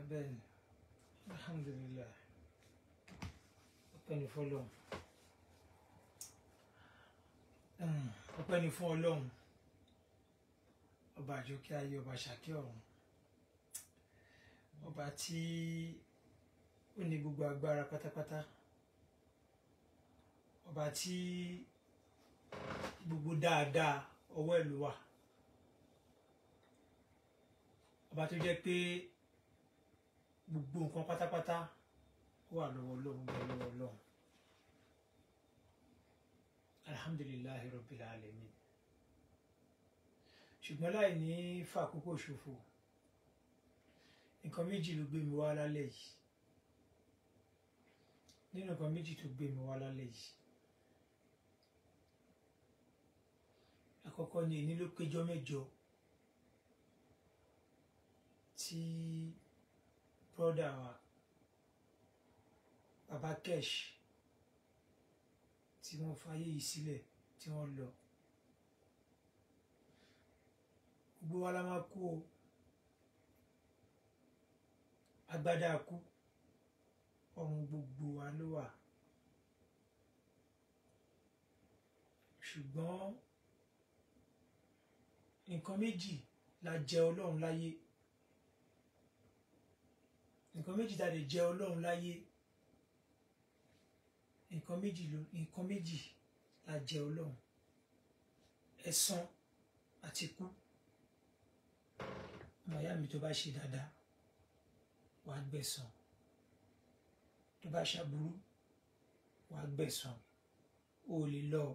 bẹ́ẹ̀ ni alhamdulilayi ọpẹ́ ni fọ́lọ́run Mm, ọpẹ́ ni fún Ọlọ́run ọba àjọkẹ́ ayé ọba ṣàkẹ́ ọ̀run ọba tí ó ní gbogbo agbára pátápátá ọba tí gbogbo dáadáa ọwọ́ ẹ̀ ló wà ọba tó jẹ́ pé gbogbo nǹkan pátápátá ó wà lọ́wọ́ Ọlọ́run bẹ́ẹ̀ lọ́wọ́ Ọlọ́run alhamdulilayi rabbil alamin ṣùgbọ́n láì ní fàkókò ṣòfò nǹkan méjì ló gbé mi wá lálẹ́ yìí nínú nǹkan méjì tó gbé mi wá lálẹ́ yìí àkọ́kọ́ ni èní ló péjọ mẹ́jọ tí brọ́dà wa baba kesh tí wọ́n fayé yìí sílẹ̀ tí wọ́n lọ gbogbo wa la máa kú o agbádá kú ọrùn gbogbo wa ló wà ṣùgbọ́n nǹkan méjì la jẹ ọlọ́run láyé nǹkan méjì ta lè jẹ ọlọ́run láyé nǹkan méjì ló nǹkan méjì la jẹ ọlọ́run ẹ̀san àti ikú ọmọ ìyá mi tó bá ṣe dáadáa wàá gbẹ̀san tó bá ṣàbúrú wàá gbẹ̀san o ò lè lọ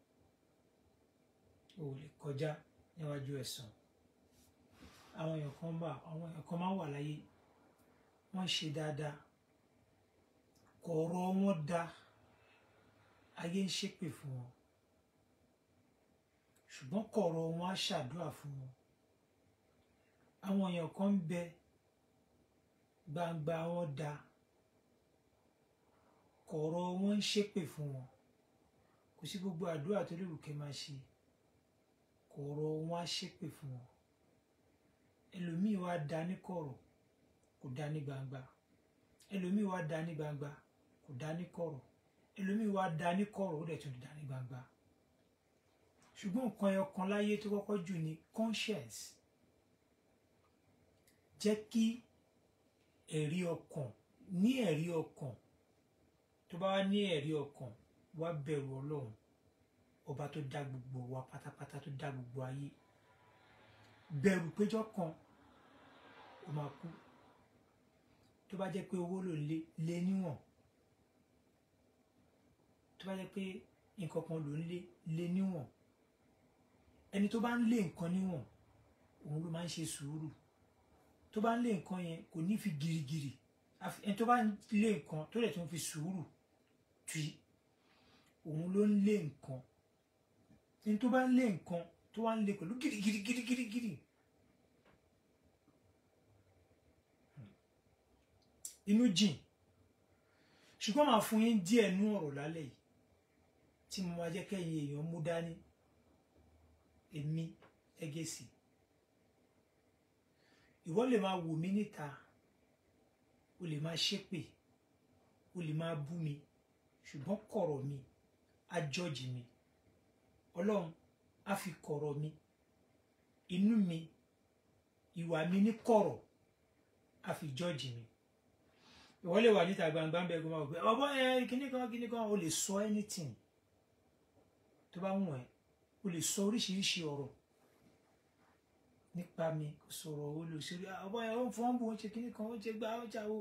o ò lè kọjá níwájú ẹ̀san àwọn èèyàn kan wà àwọn èèyàn kan máa ń wà láyé wọ́n ṣe dáadáa kọ̀ọ̀rọ̀ wọn dáa ayé ń ṣépè fún wọn ṣùgbọ́n kọ̀ọ̀rọ̀ wọn á ṣàdúrà fún wọn àwọn èèyàn kan ń bẹ gbangba wọn da kọ̀ọ̀rọ̀ wọn ń ṣépè fún wọn kò sí gbogbo àdúrà tó lè wù kẹ́ máa ṣe kọ̀ọ̀rọ̀ wọn á ṣépè fún wọn ẹlòmíì wá da ní kọ̀rọ̀ kò da ní gbangba ẹlòmíì wá da ní gbangba kò da ní kọ̀rọ̀ ẹlòmíì wá da ní kọ̀rọ̀ ó dẹ̀ tún da ní gbangba ṣùgbọ́n nǹkan ẹyọ kan láyé tó kọ́kọ́ jù ní conscience jẹ́ kí ẹ̀rí ọkàn ní ẹ̀rí ọkàn tó bá wá ní ẹ̀rí ọkàn wá bẹ̀rù ọlọ́run ọba tó dá gbogbo wa pátápátá tó dá gbogbo ayé bẹ̀rù péjọ kan ó máa kú tó bá jẹ́ pé owó ló lé lé níwọ̀n tó bá jẹ́ pé nǹkan kan ló ń lé lé níwọ̀n ẹni tó bá ń lé nǹkan níwọ̀n òun ló máa ń ṣe sùúrù tó bá ń lé nǹkan yẹn kò ní fi girigiri ẹni tó bá ń lé nǹkan tó lè tún fi sùúrù tì òun ló ń lé nǹkan ẹni tó bá ń lé nǹkan tó wá ń lé pẹ̀lú girigiri girigiri giri inú jìn ṣùgbọ́n màá fún yín díẹ̀ nú ọ̀rọ̀ lálẹ́ yìí tí mo máa jẹ́ kẹ́yìn èèyàn mú dání èmi ẹgẹ́sì ìwọ lè máa wò mí níta o lè máa ṣépè o lè máa bú mi ṣùgbọ́n kọ̀rọ̀ mi á jọ́ọ̀jì mi ọlọ́run á fi kọ̀rọ̀ mi inú mi ìwà mi ní kọ̀rọ̀ á fi jọ́ọ̀jì mi ìwọ lè wà níta gbangba ń bẹ gbọmọ ọgbẹ ọbọ ẹ kíní kan kíní kan o lè sọ anything tó bá wù ẹ́ o lè sọ oríṣiríṣi ọ̀rọ̀ nípa mi kò sọ̀rọ̀ olùsírí ọba ẹ̀ ó ń fọ́n bò ó ń ṣe kíní kan ó ń ṣe gbá ó ń ṣàwó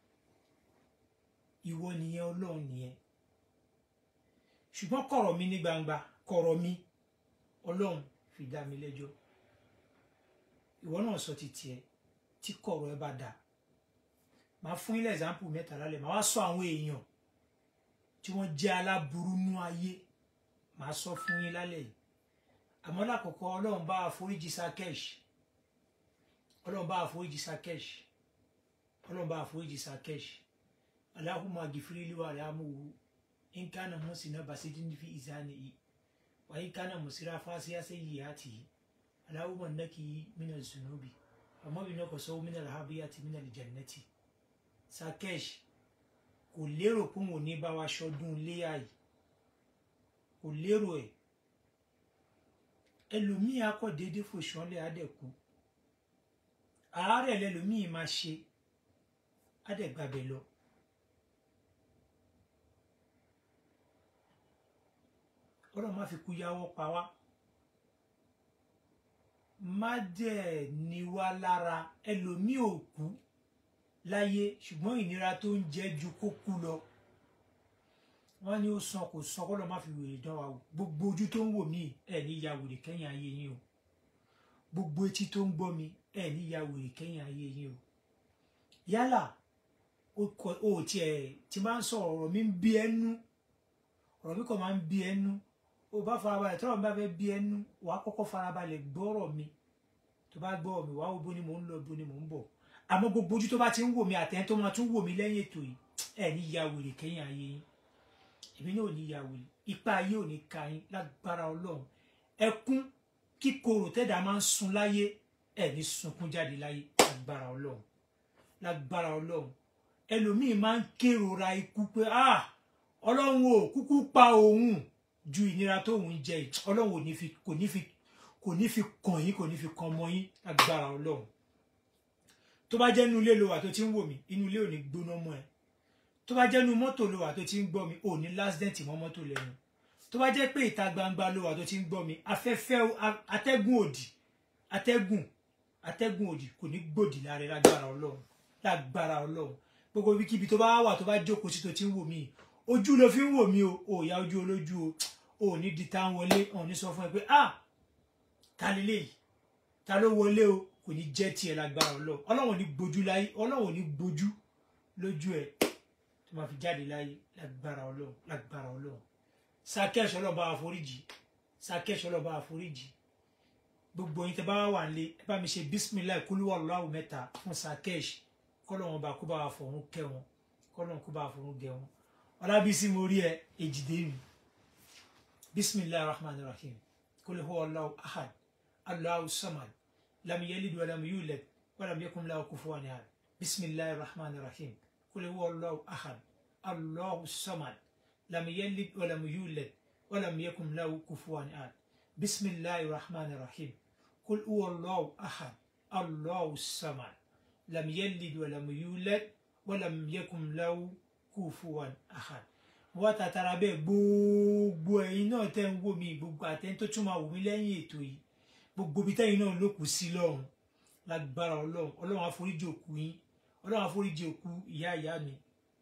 ìwọ nìyẹn ọlọ́run nìyẹn ṣùgbọ́n kọ̀rọ̀ mi ní gbangba kọ̀rọ̀ mi ọlọ́run fi dá mi lẹ́jọ́ ìwọ náà sọ ti tiẹ̀ tí kọ̀rọ̀ ẹ bá dà máa fún yín lẹ́sàmpù mẹ́ta lálẹ́ máa wá sọ àwọn èèyàn tí wọ́n jẹ́ aláburú nú ayé máa sọ fún yín lálẹ́ yìí àmọ́ lákòókò ọlọ́run bá àforíjì sakesh ọlọ́run bá àforíjì sakesh ọlọ́run bá àforíjì sakesh aláhùnmá gìfìrí wà láàmúwò nkánà mọ́sínà basidin fi ìzáni yìí wà nkánà mọ́síra fásíyá sí yìí àti yìí aláhùnmá nàkì mínà zunubi àmọ́ bí náà kò sọ minal habiyati minal jannati Sakesh kò lérò pé òun ò ní bá wa ṣọdún léyà yìí kò lérò ẹ̀ ẹlòmíì akọ déédéé fòṣánlẹ̀ adẹ̀kú àárẹ̀ lẹlòmíì máa ṣe adẹ̀gbàbẹ̀ lọ. ọlọ́run má fi kú yáwọ́ pa wá má dẹ̀ ní wá lára ẹlòmíì ò kú láyé ṣùgbọ́n ìnira tó ń jẹ́ ju kó kú lọ wọ́n ní ó san kò san kọ́ lọ́ má fi wèrè dán wa wò gbogbo ojú tó ń wò mí ẹ̀ ní ya wèrè kẹ́yìn ayé yín o gbogbo etí tó ń gbọ́ mi ẹ̀ ní ya wèrè kẹ́yìn ayé yín o yálà o tiẹ̀ tí máa ń sọ ọ̀rọ̀ mi ń bí ẹnu ọ̀rọ̀ mi kàn máa ń bí ẹnu o bá farabalẹ̀ tọ́rọ̀ mi bá fẹ́ bí ẹnu wàá kọ́kọ́ farabalẹ̀ gbọ́rọ̀ mi tó bá gbọ́ mi wàá wo bó ni mò ń lọ bó ni mò ń bọ̀ àmọ́ gbogbo ojú tó bá ti ń wò mí àtẹ̀yìn tó máa tún wò mí lẹ́yìn ètò yìí ẹ̀ ní ya wèrè kẹ́yìn ayé yín èmi náà ò ní ya wèrè ipa ayé ò ní ka yín lágbára ọlọ́run ẹkún kíkorò tẹ́dà máa ń sun láyé ẹ̀ ní sunkún jáde láyé lágbára ọlọ́run lágbára ọlọ́run ẹlòmíín máa ń kérora ikú pé ah ọlọ́run ò kúkú pa òun ju ìnira tóun jẹ ọlọ́run ò ní fi kò ní fi kò ní fi kàn yín kò ní fi kàn mọ́ yín lágbára ọlọ́run tó bá jẹ́ inú ilé lo wà tó ti ń wò mí inú ilé ò ní gbóná mọ́ ẹ tó bá jẹ́ inú mọ́tò lo wà tó ti ń gbọ́ mi ò ní lásìdẹ̀ǹt mọ́ mọ́tò lẹ́nu tó bá jẹ́ pé ìta gbangba lo wà tó ti ń gbọ́ mi afẹ́fẹ́ atẹ́gùn òdì atẹ́gùn atẹ́gùn òdì kò ní gbòdì lára lágbára ọlọ́run lágbára ọlọ́run gbogbo ibikíbi tó bá wà tó bá jókòó sí tó ti ń wò mí ojú ló fi ń wò mí o ò ya ojú olójú o ò ní di tá ń wọlé ò ní sọ fún ẹ pé ah ta lélẹ́yìí ta ló wọlé o kò ní jẹ́ tiẹ̀ lágbára ọlọ́run ọlọ́run ò ní gbójú láyé ọlọ́run ò ní gbójú lójú ẹ̀ tó máa fi jáde láyé lágbára ọlọ́run lágbára ọlọ́run Sakesh ọlọ́ba àforíjì Sakesh ọlọ́ba àforíjì gbogbo yín tẹ bá wà nílé ẹ bá mi ṣe bisimilayi kúlúwà lọ́wọ́ mẹ́ta fún Sakesh kọ́lọ́wọ́n bá kó bá wà fọ̀run kẹ́ wọn kọ́lọ́wọ́n kó bá wà fọ̀run gẹ̀ wọn ọlábísí mo rí ẹ èjìdé mi bisimilayi rahman rahim kúlúwà Allahu ahad Allahu samad lam yalid walam yulad walam yakun lahu kufuwan ahad bisimilayi rahman rahim kúlúwà Allahu ahad Allahu samad لم يلد ولم يولد ولم يكن له كفوا أحد بسم الله الرحمن الرحيم قل هو الله أحد الله الصمد لم يلد ولم يولد ولم يكن له كفوا أحد wọ́n tàtàrà bẹ́ẹ̀ gbogbo ẹ̀yin náà tẹ́ ń wò mí gbogbo àtẹ́ni tó tún máa wò mí lẹ́yìn ètò yìí gbogbo ibi tẹ́yin náà ló kù sí lọ́run lágbára ọlọ́run ọlọ́run àforíjì òkú yín ọlọ́run àforíjì òkú ìyá ìyá mi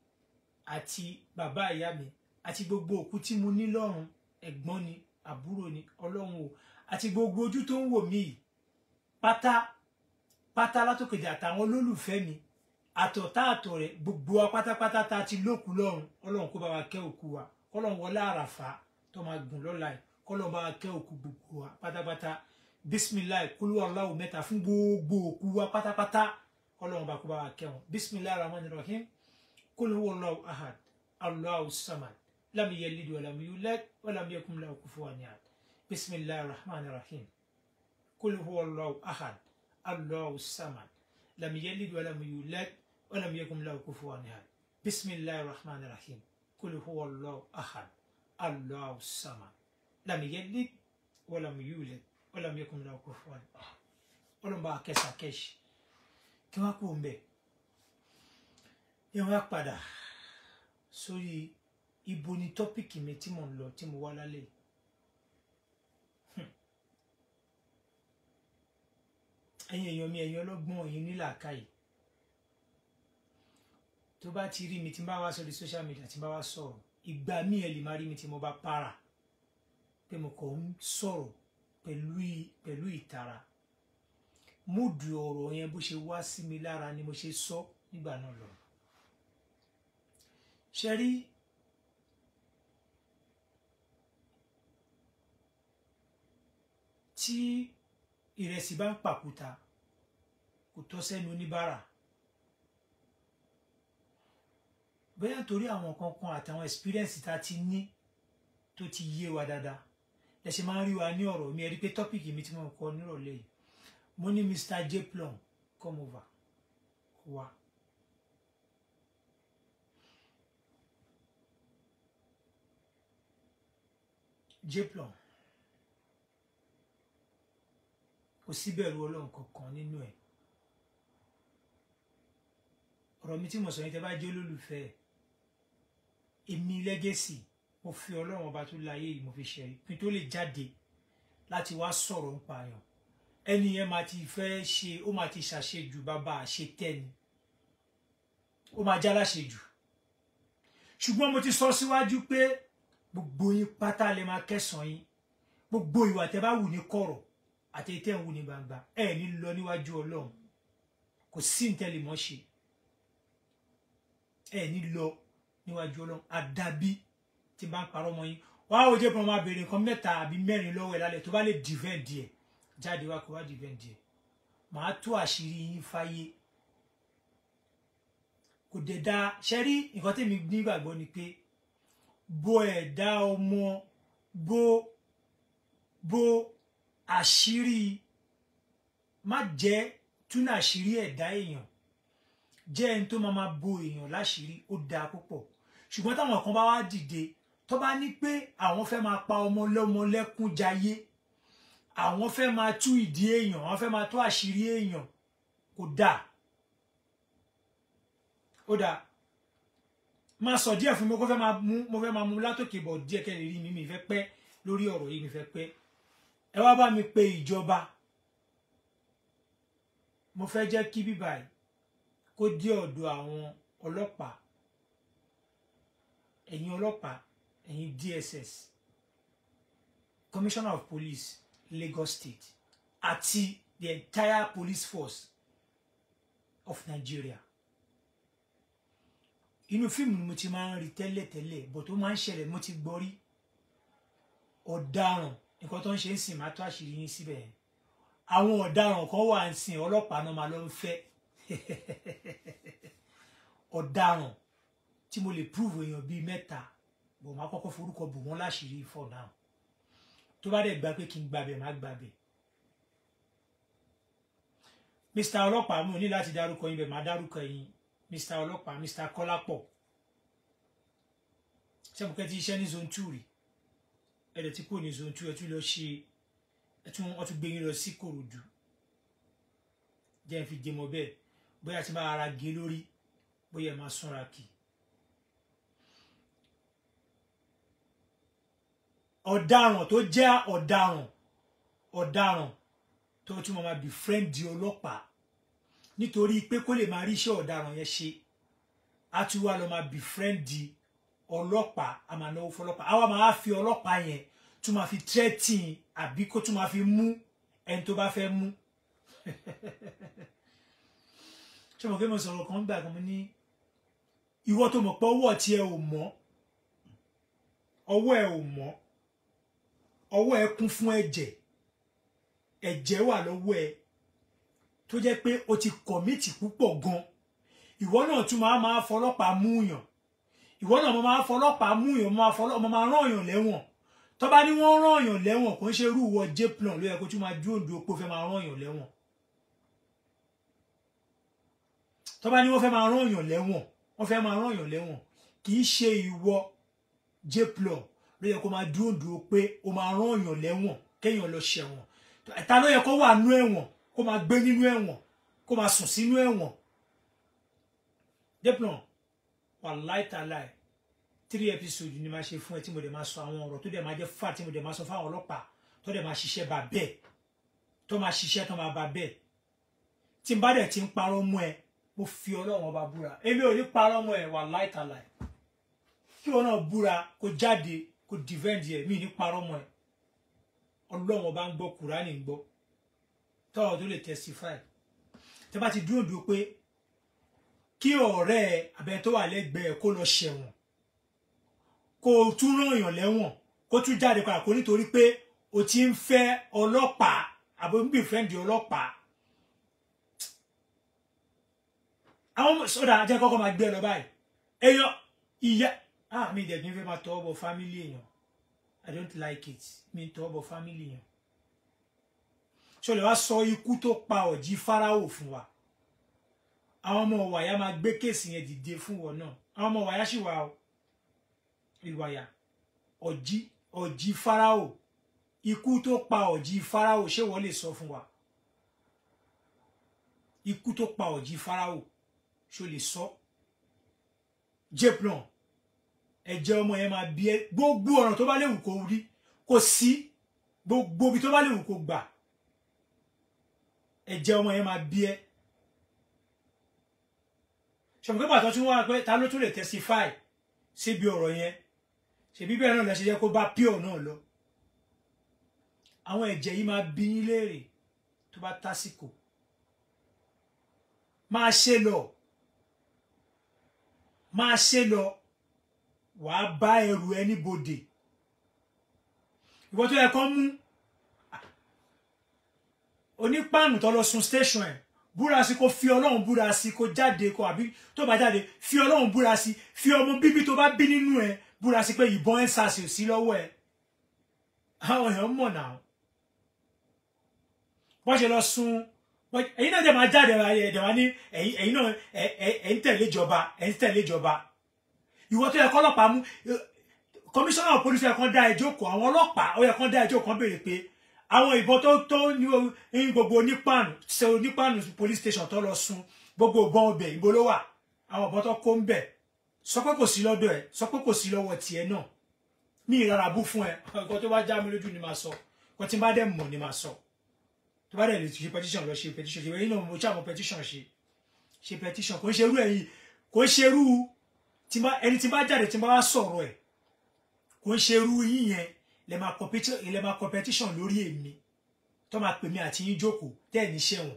àti bàbá ìyá mi àti gbogbo òkú tí mo ní lọ́run ẹ̀gbọ́n ni àbúrò ni ọlọ́run o àti gbogbo ojú tó ń wò mí yìí pátá pátá látòkèdè àtàwọn olólùfẹ́ mi àtọ̀tá àtọ̀ rẹ̀ gbogbo wa pátápátá tá a ti lókun lọ́run ọlọ́run kó bá wa kẹ́ òkú wa kọ́lọ́run wọlé àràfà tó máa gùn lọ́la yìí kọ́lọ́run bá wa kẹ́ òkú gbogbo wa pátápátá bisimilayi kúlúwà Allahu mẹ́ta fún gbogbo òkú wa pátápátá kọ́lọ́run bá kó bá wa kẹ́ wọn bisimilayi rahman rahim kúlúwà Allahu ahad Allahu samad لم يلد ولم يولد ولم يكن له كفوا أحد بسم الله الرحمن الرحيم قل هو الله أحد الله الصمد لم يلد ولم يولد ولم يكن له كفوا أحد بسم الله الرحمن الرحيم قل هو الله أحد الله الصمد لم يلد ولم يولد ولم يكن له كفوا أحد ولم بقى كسا كش كما كون بي يوم يقبض سوري ibo ni tọ́pìkì mi tí mo ń lọ tí mo wá lálẹ́ ẹ̀yin èèyàn mi ẹ̀yin ọlọ́gbọ́n ẹ̀yin nílàákàyè tó bá ti rí mi tí n bá wá sórí social media tí n bá wá sọ̀rọ̀ ìgbà míì ẹ lè má rí mi tí mo bá para pé mo kàn ń sọ̀rọ̀ pẹ̀lú pẹ̀lú ìtara múdù ọ̀rọ̀ yẹn bó ṣe wá sí mi lára ni mo ṣe sọ nígbà náà lọ ṣe rí tí ìrẹsì bá ń pàkúta kò tọ́ sẹ́nu oníbàárà bóyá nítorí àwọn kankan àtàwọn experience tá a ti ní tó ti yé wa dáadáa ẹ ṣe máa ń rí wa ní ọ̀rọ̀ mi ẹ rí pé tọ́pìkì mi tí mo kọ nírọ̀lẹ́ yìí mo ní Mr. J Plum come over kó wá. jplon kò síbẹ̀rù ọlọ́run kankan nínú ẹ̀ ọ̀rọ̀ mi tí mo sọ yẹn tẹ́ bá jẹ́ olólùfẹ́ ẹ̀ èmi lẹ́gẹ̀sì mo fi ọlọ́run ọba tó láyé yìí mo fi ṣe pin tó lè jáde láti wá sọ̀rọ̀ nípa yàn ẹni yẹn máa ti fẹ́ ṣe ó máa ti ṣàṣejù bàbá àṣetẹ́ni ó máa já láṣejù ṣùgbọ́n mo ti sọ síwájú pé gbogbo yín pátá lè máa kẹsàn-án yín gbogbo ìwà tẹ́ bá wù ní kọ̀rọ̀ àti tẹ́ ń wù ní gbangba ẹ ní lọ níwájú ọlọ́run kò sí ntẹ́lẹ̀mọ́ ṣe ẹ ní lọ níwájú ọlọ́run àdàbí tí bá ń parọ́ mọ́ yín wàá wò jẹ́ pé wọ́n máa béèrè nǹkan mẹ́ta àbí mẹ́rin lọ́wọ́ ẹ̀ lálẹ́ tó bá lè defend ẹ̀ jáde wá kó wá defend ẹ̀ màá tú àṣírí yín fáyé kò dẹ̀ da ṣe rí nǹkan tèmi nígbàgbọ́ ni pé bo ẹ̀dá ọmọ bo bo àṣírí má jẹ́ túnà àṣírí ẹ̀dá èèyàn jẹ́ ẹni tó máa máa bo èèyàn láṣìírí ó dáa púpọ̀ ṣùgbọ́n táwọn kan bá wá dìde tó bá ní pé àwọn fẹ́ máa pa ọmọ lọ́mọ lẹ́kún jayé àwọn fẹ́ máa tú ìdí èèyàn àwọn fẹ́ máa tú àṣírí èèyàn kò dáa ó dáa máa sọ díẹ̀ fún mi kó fẹ́ máa mú mo fẹ́ máa mú látòkè bọ̀ díẹ̀ kẹ́ lè rí mi mi fẹ́ pẹ́ lórí ọ̀rọ̀ yìí mi fẹ́ pẹ́ ẹ wá bá mi pe ìjọba mo fẹ́ jẹ́ kí bíbá yìí kó dé ọ̀dọ̀ àwọn ọlọ́pàá ẹ̀yin ọlọ́pàá ẹ̀yin DSS Commissioner of Police Lagos State àti the entire police force of Nigeria inú fíìmù ni mo ti máa ń rí tẹ́lẹ̀tẹ́lẹ̀ bọ̀ tó máa ń ṣẹlẹ̀ mo ti gbọ́ rí ọ̀daràn nǹkan tó ń ṣe ń sìn máa tó àṣírí yín síbẹ̀ yẹn àwọn ọ̀daràn kan wà ń sìn ọlọ́pàá náà máa lọ ń fẹ́ ọ̀daràn tí mo lè prove èèyàn bíi mẹ́ta bò máa kọ́kọ́ forúkọ bò wọ́n láṣìírí for now tó bá dẹ̀ gba pé kí n gbàbẹ̀ má gbàbẹ̀ mr ọlọ́pàá mo ní láti dárúkọ yín bẹ̀ má dárúkọ yín mr ọlọ́pàá mr kọ́lápọ̀ sẹ́mukẹ́ ti iṣẹ́ ní zone two rí ẹ̀rẹ̀ tí kò ní zone two ẹ̀ tún lọ ṣe ẹ̀ tún wọ́n tún gbé yín lọ sí kòròdú jẹ́ ẹ̀ fi dé mọ́ bẹ́ẹ̀ bóyá ti máa ara gé lórí bóyá ẹ̀ máa súnra kì ọ̀daràn tó jẹ́ ọ̀daràn ọ̀daràn tó tún máa bí fírẹ́ǹdì ọlọ́pàá nítorí pé kó lè máa rí iṣẹ́ ọ̀daràn yẹn ṣe á tún wá lọ máa bí fírẹ́ǹdì ọlọ́pàá a máa náwó fọlọ́pàá àwa máa fi ọlọ́pàá yẹn tún máa fi tírẹ́tìn àbí kó tún máa fi mú ẹni tó bá fẹ́ mú ṣé mo fẹ́ mo sọ̀rọ̀ kan gbà kan mo ní ìwọ tó mọ̀ pé ọwọ́ tiẹ̀ ò mọ́ ọwọ́ ẹ̀ ò mọ́ ọwọ́ ẹ̀ kún fún ẹ̀jẹ̀ ẹ̀jẹ̀ wà lọ́wọ́ ẹ̀ tó jẹ́ pé o ti kọ̀mìtì púpọ̀ gan ìwọ náà tún máa máa fọlọ́pàá múyàn ìwọ náà mo máa fọlọ́pàá múyàn mo máa fọlọ́pàá mo máa rán èèyàn lẹ́wọ̀n tó bá ní wọ́n rán èèyàn lẹ́wọ̀n kò ń ṣe irú ìwọ jplan ló yẹ kó tún máa dúró dúró pé ó fẹ́ máa rán èèyàn lẹ́wọ̀n tó bá ní wọ́n fẹ́ máa rán èèyàn lẹ́wọ̀n wọ́n fẹ́ máa rán èèyàn lẹ́wọ̀n kì í ṣe ìwọ jplan ló yẹ kó máa dúró dúró pé ó máa rán èèyàn lẹ́wọ̀n kéèyàn lọ ṣẹ̀wọ̀n ẹ̀ta ló yẹ kó wà nú ẹ̀wọ̀n kó máa gbé nínú ẹ̀wọ̀n kó máa sùn sínú ẹ̀wọ̀n jplan wà láìtàláì three episode ni máa ṣe fún ẹ tí mo dẹ̀ máa sọ àwọn ọ̀rọ̀ tó dẹ̀ máa jẹ́ fà tí mo dẹ̀ máa sọ fáwọn ọlọ́pàá tó dẹ̀ máa ṣiṣẹ́ bá bẹ́ẹ̀ tó máa ṣiṣẹ́ tó máa bá bẹ́ẹ̀ tí n bá dẹ̀ ti ń parọ́ mọ́ ẹ mo fi ọlọ́run ọba búra èmi ò ní parọ́ mọ́ ẹ wà láìtàláì kí wọn náà búra kó jáde kó defend ẹ mí ní parọ́ mọ́ ẹ ọlọ́run ọba ń gbọ́ kùránì ń gbọ́ tọ́wọ́ tó lè testify tẹ́ bá ti dúró dúró pé kí ọ̀rẹ́ ẹ abẹ tó wà lẹ́gbẹ̀ẹ́ kó lọ ṣẹ̀wọ̀n kó o tún rán èèyàn lẹ́wọ̀n kó tún jáde padà kó nítorí pé o ti ń fẹ́ ọlọ́pàá àbò ń bí fẹ́ǹdì ọlọ́pàá àwọn sọ́dà ajẹ́ kọ́kọ́ máa gbé ẹ lọ báyìí èèyàn ìyá ah mi dẹ̀ kí n fẹ́ máa tọwọ́ bọ fámílì èèyàn i don't like it mi tọwọ́ bọ fámílì èèyàn ṣọlẹ̀ wá sọ ikú tó pa ọ̀jí fáráwò fún wa àwọn ọmọ wàyà máa gbé kéèsì yẹn dìde fún wọn náà àwọn ọmọ wàyà sì wà o ìwàyà ọ̀jí ọ̀jí fáráò ikú tó pa ọ̀jí fáráò ṣé wọ́n lè sọ fún wa ikú tó pa ọ̀jí fáráò ṣó lè sọ jeplan ẹ̀jẹ̀ ọmọ yẹn máa bí ẹ gbogbo ọ̀ràn tó bá léwu kó rí kò sí gbogbo ibi tó bá léwu kó gbà ẹ̀jẹ̀ ọmọ yẹn máa bí ẹ ṣọ̀bùkẹ́ pàtó tún wá pé ta ló tún lè testify síbi ọ̀rọ̀ yẹn ṣèbí bẹ́ẹ̀ náà lọ ṣe jẹ́ kó bá pure náà lọ àwọn ẹ̀jẹ̀ yìí máa bí yín léèrè tó bá tásìkò máa ṣe lọ máa ṣe lọ wàá bá ẹrù ẹ níbodè ìwọ tó yẹ kán mú onípàànù tó lọ sun station ẹ búra sí kó fi ọlọ́run búra sí kó jáde kó àbí tó bá jáde fi ọlọ́run búra sí fi ọmọ bíbí tó bá bí nínú ẹ búra sí pé ìbọn ẹ sàṣì sí lọ́wọ́ ẹ àwọn èèyàn mọ̀ náà wọ́n ṣe lọ sun ẹ̀yin náà dẹ̀ máa jáde ẹ̀dẹ̀ wá ní ẹ̀yin náà ẹ̀ ń tẹ̀lé ìjọba ẹ̀ ń tẹ̀lé ìjọba ìwọ tó yẹ kọ́ ọlọ́pàá mú kọmíṣánná pólísì ẹ̀ kan dá ẹjọ́ kọ àwọn ọlọ́pàá ó yẹ kán dá ẹjọ́ kan béèrè pé àwọn ìbọn tó tó ní gbogbo onípàánù ṣe onípàánù police station tó lọ sun gbogbo ìbọn ọbẹ̀ ìbò ló wà àwọn ìbọn tó kó ń bẹ̀ sọ pé kò sí lọ́dọ̀ ẹ̀ sọ pé kò sí lọ́wọ́ tiẹ̀ náà mi ìrara bú fún ẹ nǹkan tó bá já mi lójú ni màá sọ nǹkan tí n bá dẹ̀ mọ̀ ni màá sọ tó bá dẹ̀ lè ṣe petition lọ ṣe petition ṣe ẹ̀yin náà mo ṣàmọ̀ petition ṣe ṣe petition kò ń ṣerú ẹ̀yin kò ń ṣerú ẹni tí bá jáde tí bá wá sọ̀rọ̀ ẹ̀ kò ń ṣerú yín yẹn lè máa competition lórí èmi tó máa pè mí àti yín jókòó tẹ́ ẹ̀ ní ṣẹ̀wọ̀n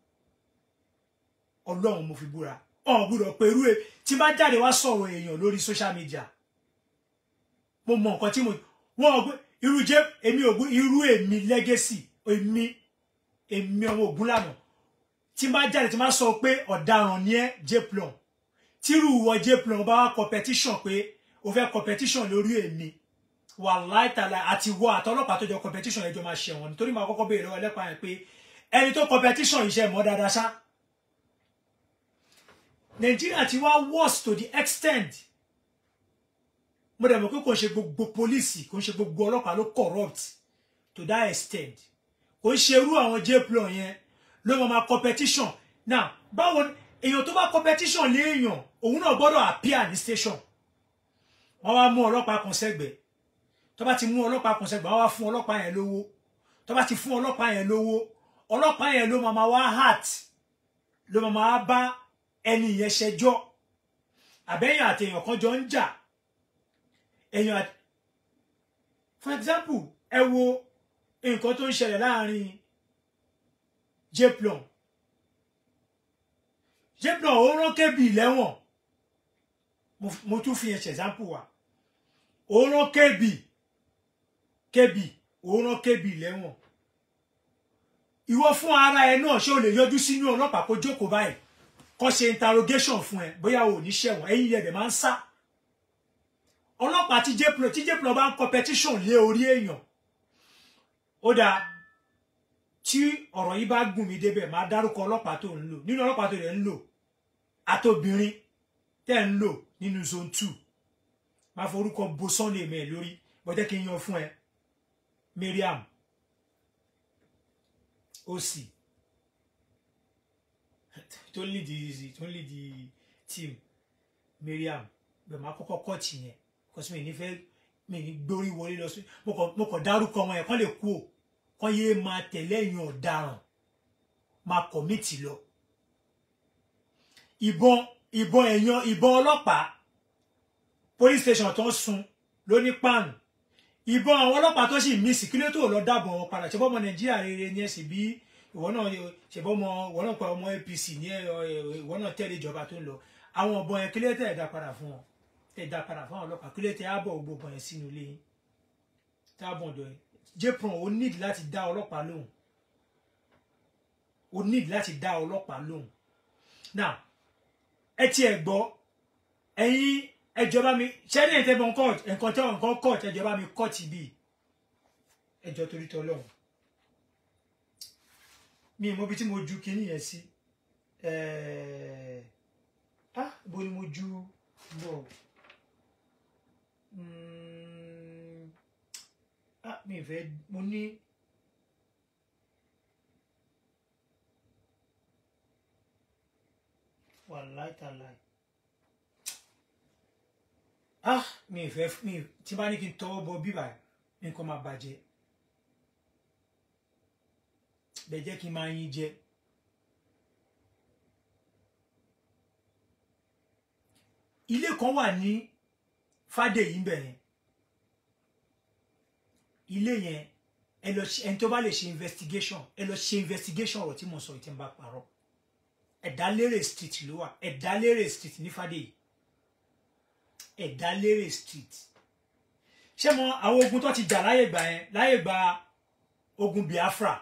ọlọ́run mo fi búra ọ̀hún gbúdọ̀ pé irú ẹ̀ tí bá jáde wá sọ̀rọ̀ èèyàn lórí social media mo mọ nǹkan tí mo wọ́n ọgbẹ́ irú jẹ́ èmi ògún irú èmi legacy èmi èmi ọmọ ògún lànà tí bá jáde tí bá sọ pé ọ̀daràn ni ẹ́ jplon tírú wọ jplon bá wá competition pé o fẹ́ competition lórí èmi wàláì tàlà àti wọ àtọlọ́pàá tó jọ competition ẹjọ́ máa ṣẹ̀wọ̀n nítorí máa kọ́kọ́ béèrè lọ́wọ́ ẹlẹ́pàá yẹn pé ẹni tó competition iṣẹ́ mọ́ dáadáa ṣá nàìjíríà ti wá worse to the extent mo dẹ̀ mọ̀ pé kò ń ṣe gbogbo pólísì kò ń ṣe gbogbo ọlọ́pàá ló corrupt to that extent kò ń ṣe irú àwọn jplon yẹn ló mọ̀ máa competition now báwo èèyàn tó bá competition léèyàn òun náà gbọ́dọ̀ appear ní station wọ́n wá mú ọlọ́pàá kan sẹ́gbẹ̀ẹ́ tó bá ti mú ọlọ́pàá kan sẹ́gbẹ̀ẹ́ wọ́n wá fún ọlọ́pàá yẹn lówó tó bá ti fún ọlọ́pàá yẹn lówó ọlọ́pàá yẹn ló máa wá heart ló máa bá ẹni yẹn ṣẹjọ́ àbẹ́yìn àti èèyàn kan jọ ń jà èèyàn àti for example ẹ wo nǹkan tó ń ṣẹlẹ̀ láàrin jplon jplon ó rán kébì lẹ́wọ̀n mo tún fi ẹ̀ṣẹ̀ example wa ó rán kébì kébì ó rán kébì lẹ́wọ̀n ìwọ fún ara ẹ náà ṣé o lè yọjú sínú ọlọ́pàá kó jókòó báyìí kó ṣe interrogation fún ẹ bóyá o ò ní ṣẹ̀wọ̀n ẹ̀yìn yẹn dẹ̀ máa ń sá ọlọ́pàá tí jéplo tí jéplo bá ń competition lé orí èèyàn ó dáa tí ọ̀rọ̀ yìí bá gùn mí débẹ̀ máa dárúkọ ọlọ́pàá tó ń lò nínú ọlọ́pàá tó rẹ̀ ń lò àtobìnrin tẹ́ ń lò nínú zone two máa forúkọ bo sunday mẹ́ẹ̀ lórí bọ́jẹ́ kí n yan fún ẹ Mariam osi tó ń lead the tó ń lead the team Mariam bẹ́ẹ̀ máa kọ́kọ́ kọ́ọ̀tì yẹn kọ́sí mi ní fẹ́ mi ní gbórí wọlé lọ sí mo kàn dárúkọ wọn yẹn kán lè kú o kán yéé máa tẹ̀lé ẹ̀yìn ọ̀daràn máa kọ̀mìtì lọ ìbọn ìbọn ẹ̀yàn ìbọn ọlọ́pàá police station tó ń sun ló ní páànù ìbọn àwọn ọlọ́pàá tó sì mísì kí ló tó lọ dábọ̀ wọn padà ṣe bọ́mọ nàìjíríà rere ni ẹ sì bí ìwọ náà ṣe bọ́mọ ìwọ náà pa ọmọ APC ní ìwọ náà tẹ̀lé ìjọba tó ń lọ àwọn ọ̀bọ̀n yẹn kí ló tẹ̀ dá padà fún wọn tẹ̀ dá padà fún àwọn ọlọ́pàá kí ló tẹ̀ á bọ̀ gbogbo yẹn sínú ilé yín tá a bọ̀ ọ̀dọ̀ yẹn jpron ó nídìí láti dá ọlọ́pàá lóhùn ó nídìí láti dá ọlọ́pàá lóhùn now ẹ tiẹ̀ gbọ́ ẹ̀yin ẹjọba mi ṣẹ́ni ìtẹ́bọn court nǹkan tẹ́ nǹkan court ẹjọba mi court bí ẹjọ́ torí tọ́ lọ́hùn mi ì mọ ibi tí mo ju kinní yẹn sí fẹ́ mo ní wàláì tàláì ah mi ì fẹ́ mi ì- tí bá ní kí n tọwọ́ bọ bíbà nǹkan máa bàjẹ́ bẹ́ẹ̀ jẹ́ kí n máa yín jẹ ilé kan wà ní fàdèyí ń bẹ̀ yẹn ilé yẹn ẹ lọ ṣe ẹni tó bá lè ṣe investigation ẹ lọ ṣe investigation ọ̀rọ̀ tí mo sọ yìí tí n bá parọ́ ẹ̀dálérè street ló wà ẹ̀dálérè street ní fàdèyí ẹ̀dálérè street ṣé mo àwọn ogun tó ti jà láyè gbà yẹn láyè gba ogun Biafra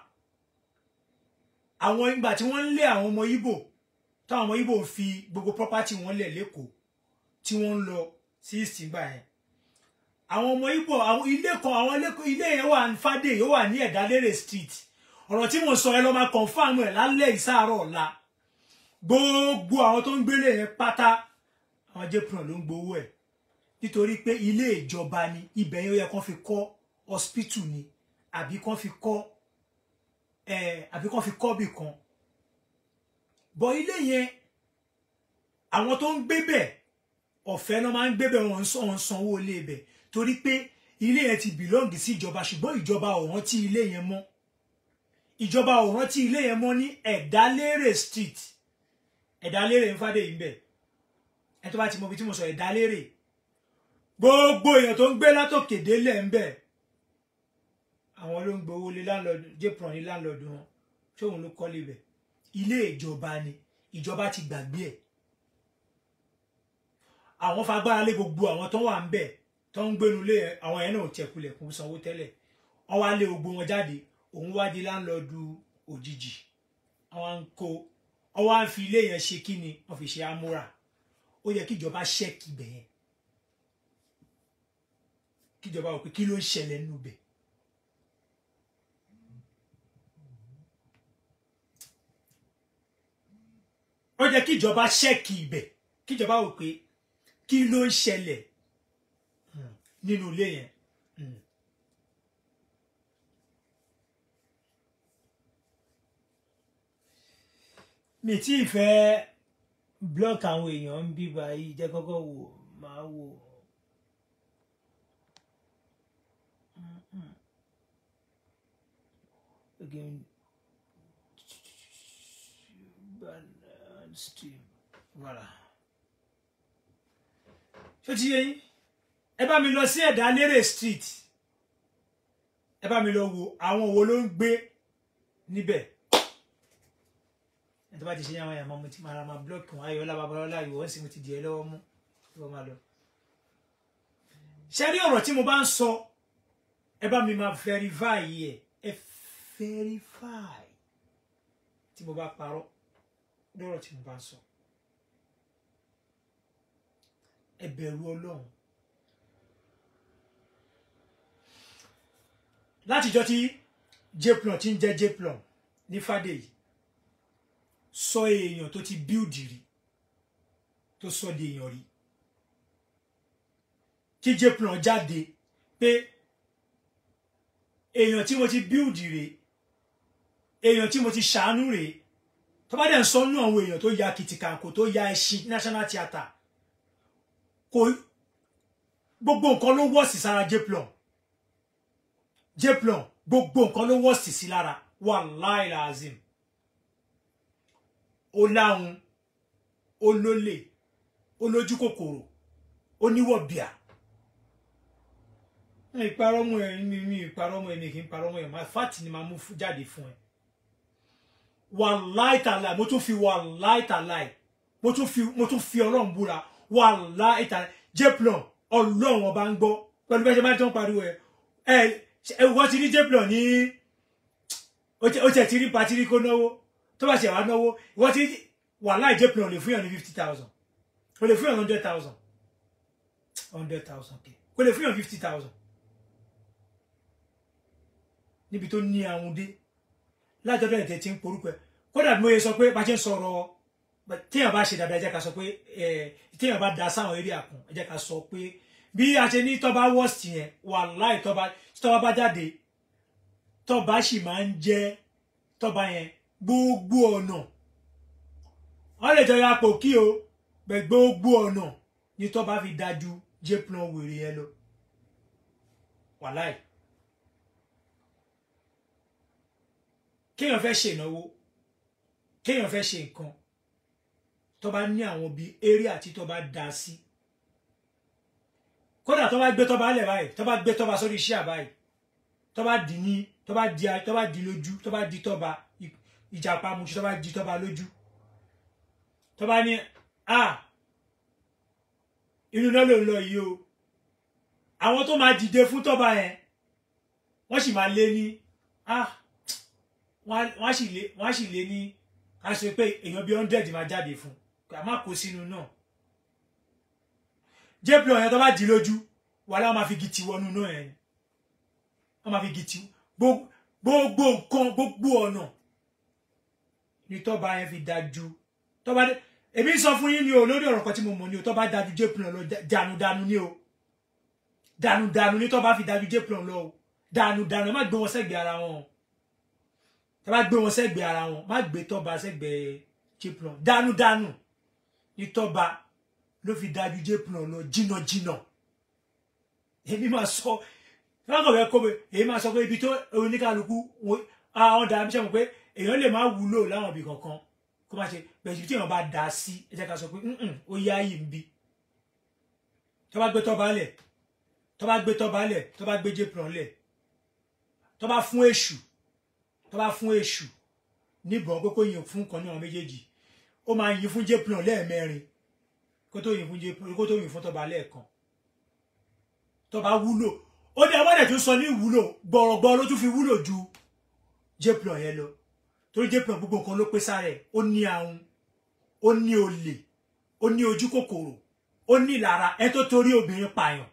àwọn ìgbà tí wọ́n ń lé àwọn ọmọ Ìgbò táwọn ọmọ Ìgbò ń fi gbogbo property wọn lẹ̀ lẹ́kọ̀ọ́ tí wọ́n ń lọ sí ìsìngbà yẹn àwọn ọmọ Ìgbò àwọn ilé kan àwọn ilé ilé yẹn wà ní fàdé yóò wà ní ẹ̀dálérè street ọ̀rọ̀ tí mo sọ ẹ lọ́ máa confam ẹ̀ lálẹ́ ìsáàárọ̀ ọ̀la gbogbo àwọn tó ń gbélé yẹn pátá àwọn jẹ́pùrọ̀ ló ń gbowó ẹ̀ nítorí pé ilé ìjọba ni ibẹ̀ yẹn ó yẹ kán fi kọ́ hospital ni àbí kán fi kọ́ ẹ̀ àbí kán fi kọ́ bì kan bọ̀ ilé yẹn àwọn tó ń gbé bẹ̀ ọ̀fẹ́ náà máa ń gbé bẹ̀ wọ́n ń san- wọ́n ń sanwó ilé bẹ̀ torí pé ilé yẹn ti bìlọ́ǹgì sí ìjọba ṣùgbọ́n ìjọba ò rántí ilé yẹn mọ́ ìjọba ò rántí ilé yẹn mọ́ ní ẹ̀dálérè street ẹ̀dálérè ń fàdé yìí ń bẹ̀ ẹ tó bá ti mọ ibi tí mo sọ ẹ̀dálérè gbogbo èèyàn tó ń gbé látòkè délẹ̀ ń bẹ̀ àwọn ló ń gbowó lé láńlọ́ọ̀dù jépron ní láńlọ́ọ̀dù wọn ṣóun ló kọ́lé bẹ̀ ilé ìjọba ni ìjọba ti gbàgbé ẹ̀ àwọn fagbára lé gbogbo àwọn tó wà ń bẹ̀ tó ń gbénu lé àwọn yẹn náà tẹkulẹ̀ kún sanwó tẹ́lẹ̀ wọ́n wá lé gbogbo wọn jáde òun wá di láńlọ́ọ̀dù òjijì àwọn ń kó wọ́n wá ń fi ilé yẹn ṣe kí ni wọ́n fi ṣe amúra ó yẹ kí ìjọba ṣẹ́ẹ̀kì bẹ̀ yẹn kí ìjọba wò pé kí ló ń ṣẹlẹ̀ nínú bẹ̀ ó yẹ kí ìjọba ṣẹ́ẹ̀kì ibẹ̀ kí ìjọba wò pé kí ló ń ṣẹlẹ̀ hmm, nínú ilé yẹn. Hmm. mi tí ì fẹ́ block àwọn èèyàn ń bí báyìí jẹ́ kọ́kọ́ wò máa wò. Again. Balance stream. Voilà. Ṣé o ti yé yín? Ẹ bá mi lọ sí Ẹ̀dálérè street. Ẹ bá mi lọ wo àwọn wo ló ń gbé níbẹ̀ ẹni tó bá ti ṣe yàwọn yàmọ mo ti máa ra máa blọọkì wọn ayọ̀ọ́lá babalọ́lá ìwọ sì mo ti dìé lọ́wọ́ mú ìwọ máa lọ. ṣe rí ọ̀rọ̀ tí mo bá ń sọ ẹ bá mi máa verify yìí ẹ ẹ verify tí mo bá parọ́ lọ́rọ̀ tí mo bá ń sọ. ẹ bẹ̀rù ọlọ́run. látijọ́ tí jplon ti ń jẹ́ jplon ní fàdéyìí sọ èèyàn tó ti bíùdì rí tó sọ di èèyàn rí kí jplan jáde pé èèyàn tí mo ti bíùdì rè èèyàn tí mo ti ṣàánú rè tó bá dẹ̀ ń sọ́nú àwọn èèyàn tó ya kìtìkàkò tó ya ẹṣin national theatre kò gbogbo nǹkan ló wọ́ọ̀sì sára jplan jplan gbogbo nǹkan ló wọ́ọ̀sì sí lára wàláì làzim ó láhun ó lólè ó lójú kòkòrò ó níwọ̀bìà mi ìparọ́ mọ́ ẹ mi mi ìparọ́ mọ́ ẹ mi kì í parọ́ mọ́ ẹ máa fáàtì ni máa mú jáde fún ẹ wàláì tàláì mo tún fi wàláì tàláì mo tún fi mo tún fi ọlọ́run búra wàláì tàláì jẹ́pìlọ̀ ọlọ́run ọba ń gbọ́ pẹ̀lú bẹ́ẹ̀ ṣe máa ń tán pariwo ẹ ẹ ẹ wọ́n ti rí jẹ́pìlọ̀ ní ó tiẹ̀ ti rí patiri kó náwó tó bá ṣe wá náwó ìwọ́n ti wàláì jẹ́pìlọ̀ lè fún yàn ní fifty thousand kò lè fún yàn hundred thousand hundred thousand kò lè fún yàn fifty thousand níbi tó ní àwọn dé lájọdọ ìtẹ tí ń porúkọ ẹ kódà bí mo yẹ sọ pé bá ṣe ń sọ̀rọ̀ téèyàn bá ṣe dáadáa ẹ jẹ́ ká sọ pé ẹ téèyàn bá da sáwọn eré àkùn ẹ jẹ́ ká sọ pé bí a ṣe ní tọ́ba wọ́ọ̀sì yẹn wàláì tọ́ba tọ́ba bá jáde tọ́ba sì máa ń jẹ́ tọ́ba yẹn gbogbo ọ̀nà wọ́n lè jọyọ̀ apò kí o bẹ̀ gbogbo ọ̀nà ni tọ́ba fi dájú jéplan wèrè yẹn lọ wàláì kéèyàn fẹ́ ṣe ìnáwó kéèyàn fẹ́ ṣe nǹkan tọ́ba ní àwọn bíi eré àti tọ́ba dá sí kódà tọ́ba gbé tọ́ba lẹ̀ báyìí tọ́ba gbé tọ́ba sórí iṣẹ́ àbáyìí tọ́ba dì ní tọ́ba di tọ́ba di lójú tọ́ba di tọ́ba ìjàpá musu tọ́ba di tọ́ba lójú tọ́ba ní a inú náà ló ń lọ yìí o àwọn tó máa dìde fún tọ́ba yẹn wọ́n sì máa lé ní a wọ́n sì lé wọ́n sì lé ní ká ṣe pé èèyàn bíi hundred máa jáde fún ká má kó sínú náà jébìlì ọ̀yàn tọ́ba dì lójú wàhálà wọn máa fi gìtì wọnú náà yẹn wọ́n máa fi gìtì gbogbo nǹkan gbogbo ọ̀nà ni tọ́ba yẹn fi dájú tọ́ba dé èmi sọ fún yín ni o lórí ọ̀rọ̀ kan tí mo mọ̀ ni o tọ́ba dájú jépìlọ̀ lọ dànùdànù ni o dànùdànù ni tọ́ba fi dájú jépìlọ̀ lọ o dànùdànù ẹ má gbé wọn sẹ́gbẹ̀ẹ́ ara wọn tọ́ba gbé wọn sẹ́gbẹ̀ẹ́ ara wọn má gbé tọ́ba sẹ́gbẹ̀ẹ́ jépìlọ̀ dànùdànù ni tọ́ba ló fi dájú jépìlọ̀ lọ jìnnàjìnnà èmi máa sọ lọ́kàn fẹ́ kó mi èyí máa sọ pé ibi tó oníkàlùkù àwọn dàbí sẹ́mu pé èèyàn lè má wúlò láwọn ibì kankan kó má ṣe bẹ̀rẹ̀ tí èèyàn bá dà sí ẹ jẹ́ ká sọ pé ó yá yìí ń bí tó bá gbé tọ́ba lẹ̀ tó bá gbé tọ́ba lẹ̀ tó bá gbé jépùrọ̀ lẹ̀ tó bá fún èṣù tó bá fún èṣù níbọn pé kó yin fún kan ní àwọn méjèèjì ó máa yin fún jépùrọ̀ lẹ́ẹ̀mẹrin kó tó yin fún jépùrọ̀ kó tó yin fún tọ́ba lẹ́ẹ̀kan tó bá wúlò ó dé abọ́dẹ̀ tó sọ ní ìwúlò gbọ̀rọ̀gbọ̀ ló tún fi wúlò ju jépùrọ̀ yẹn lọ torí jépùrọ̀ gbogbo nǹkan ló pé sára ẹ̀ ó ní ahun ó ní olè ó ní ojú kòkòrò ó ní ìlara ẹ tó torí obìnrin pààyàn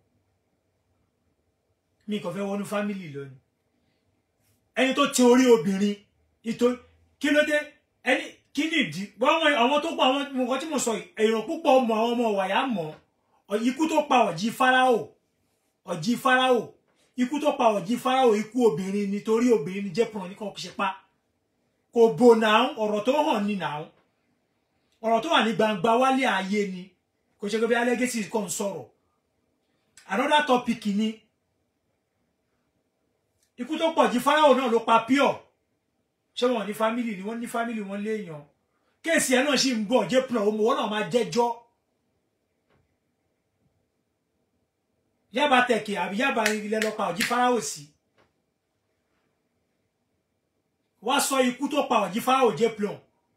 mi kàn fẹ́ wọnú fámìlì lónìí ẹni tó ti orí obìnrin nítorí kí ló dé ẹni kí ni ìdí wọn àwọn tó pa àwọn nǹkan tí mo sọ èèyàn púpọ̀ mọ àwọn ọmọ wàyà mọ ikú tó pa ọ̀jì fáráò ọ̀jì fáráò ikú tó pa ọ̀jì fáráò ikú obìnrin nítorí obìnrin ní jẹ́pọ̀n ní kan ṣe pa kò bò náà ọ̀rọ̀ tó hàn ní náà ọ̀rọ̀ tó wà ní gbangba wálé ayé ni kò ṣe gbé alẹ́gẹ́sì kan sọ̀rọ̀ another topic ni ikú tó pọ̀ jí fáráò náà ló pa pure ṣé wọn ní family ni wọ́n ní family wọn léèyàn kéèsì ẹ̀ náà sì ń bọ̀ jẹ́ pọ̀ òmùwọ́n náà máa jẹ́jọ́ yaba tẹ̀kẹ̀ àbí yaba ilẹ̀ lọ pa ọ̀jí fáráò sí wá sọ ikú tó pa ọ̀jí fáráò jẹ́ pọ̀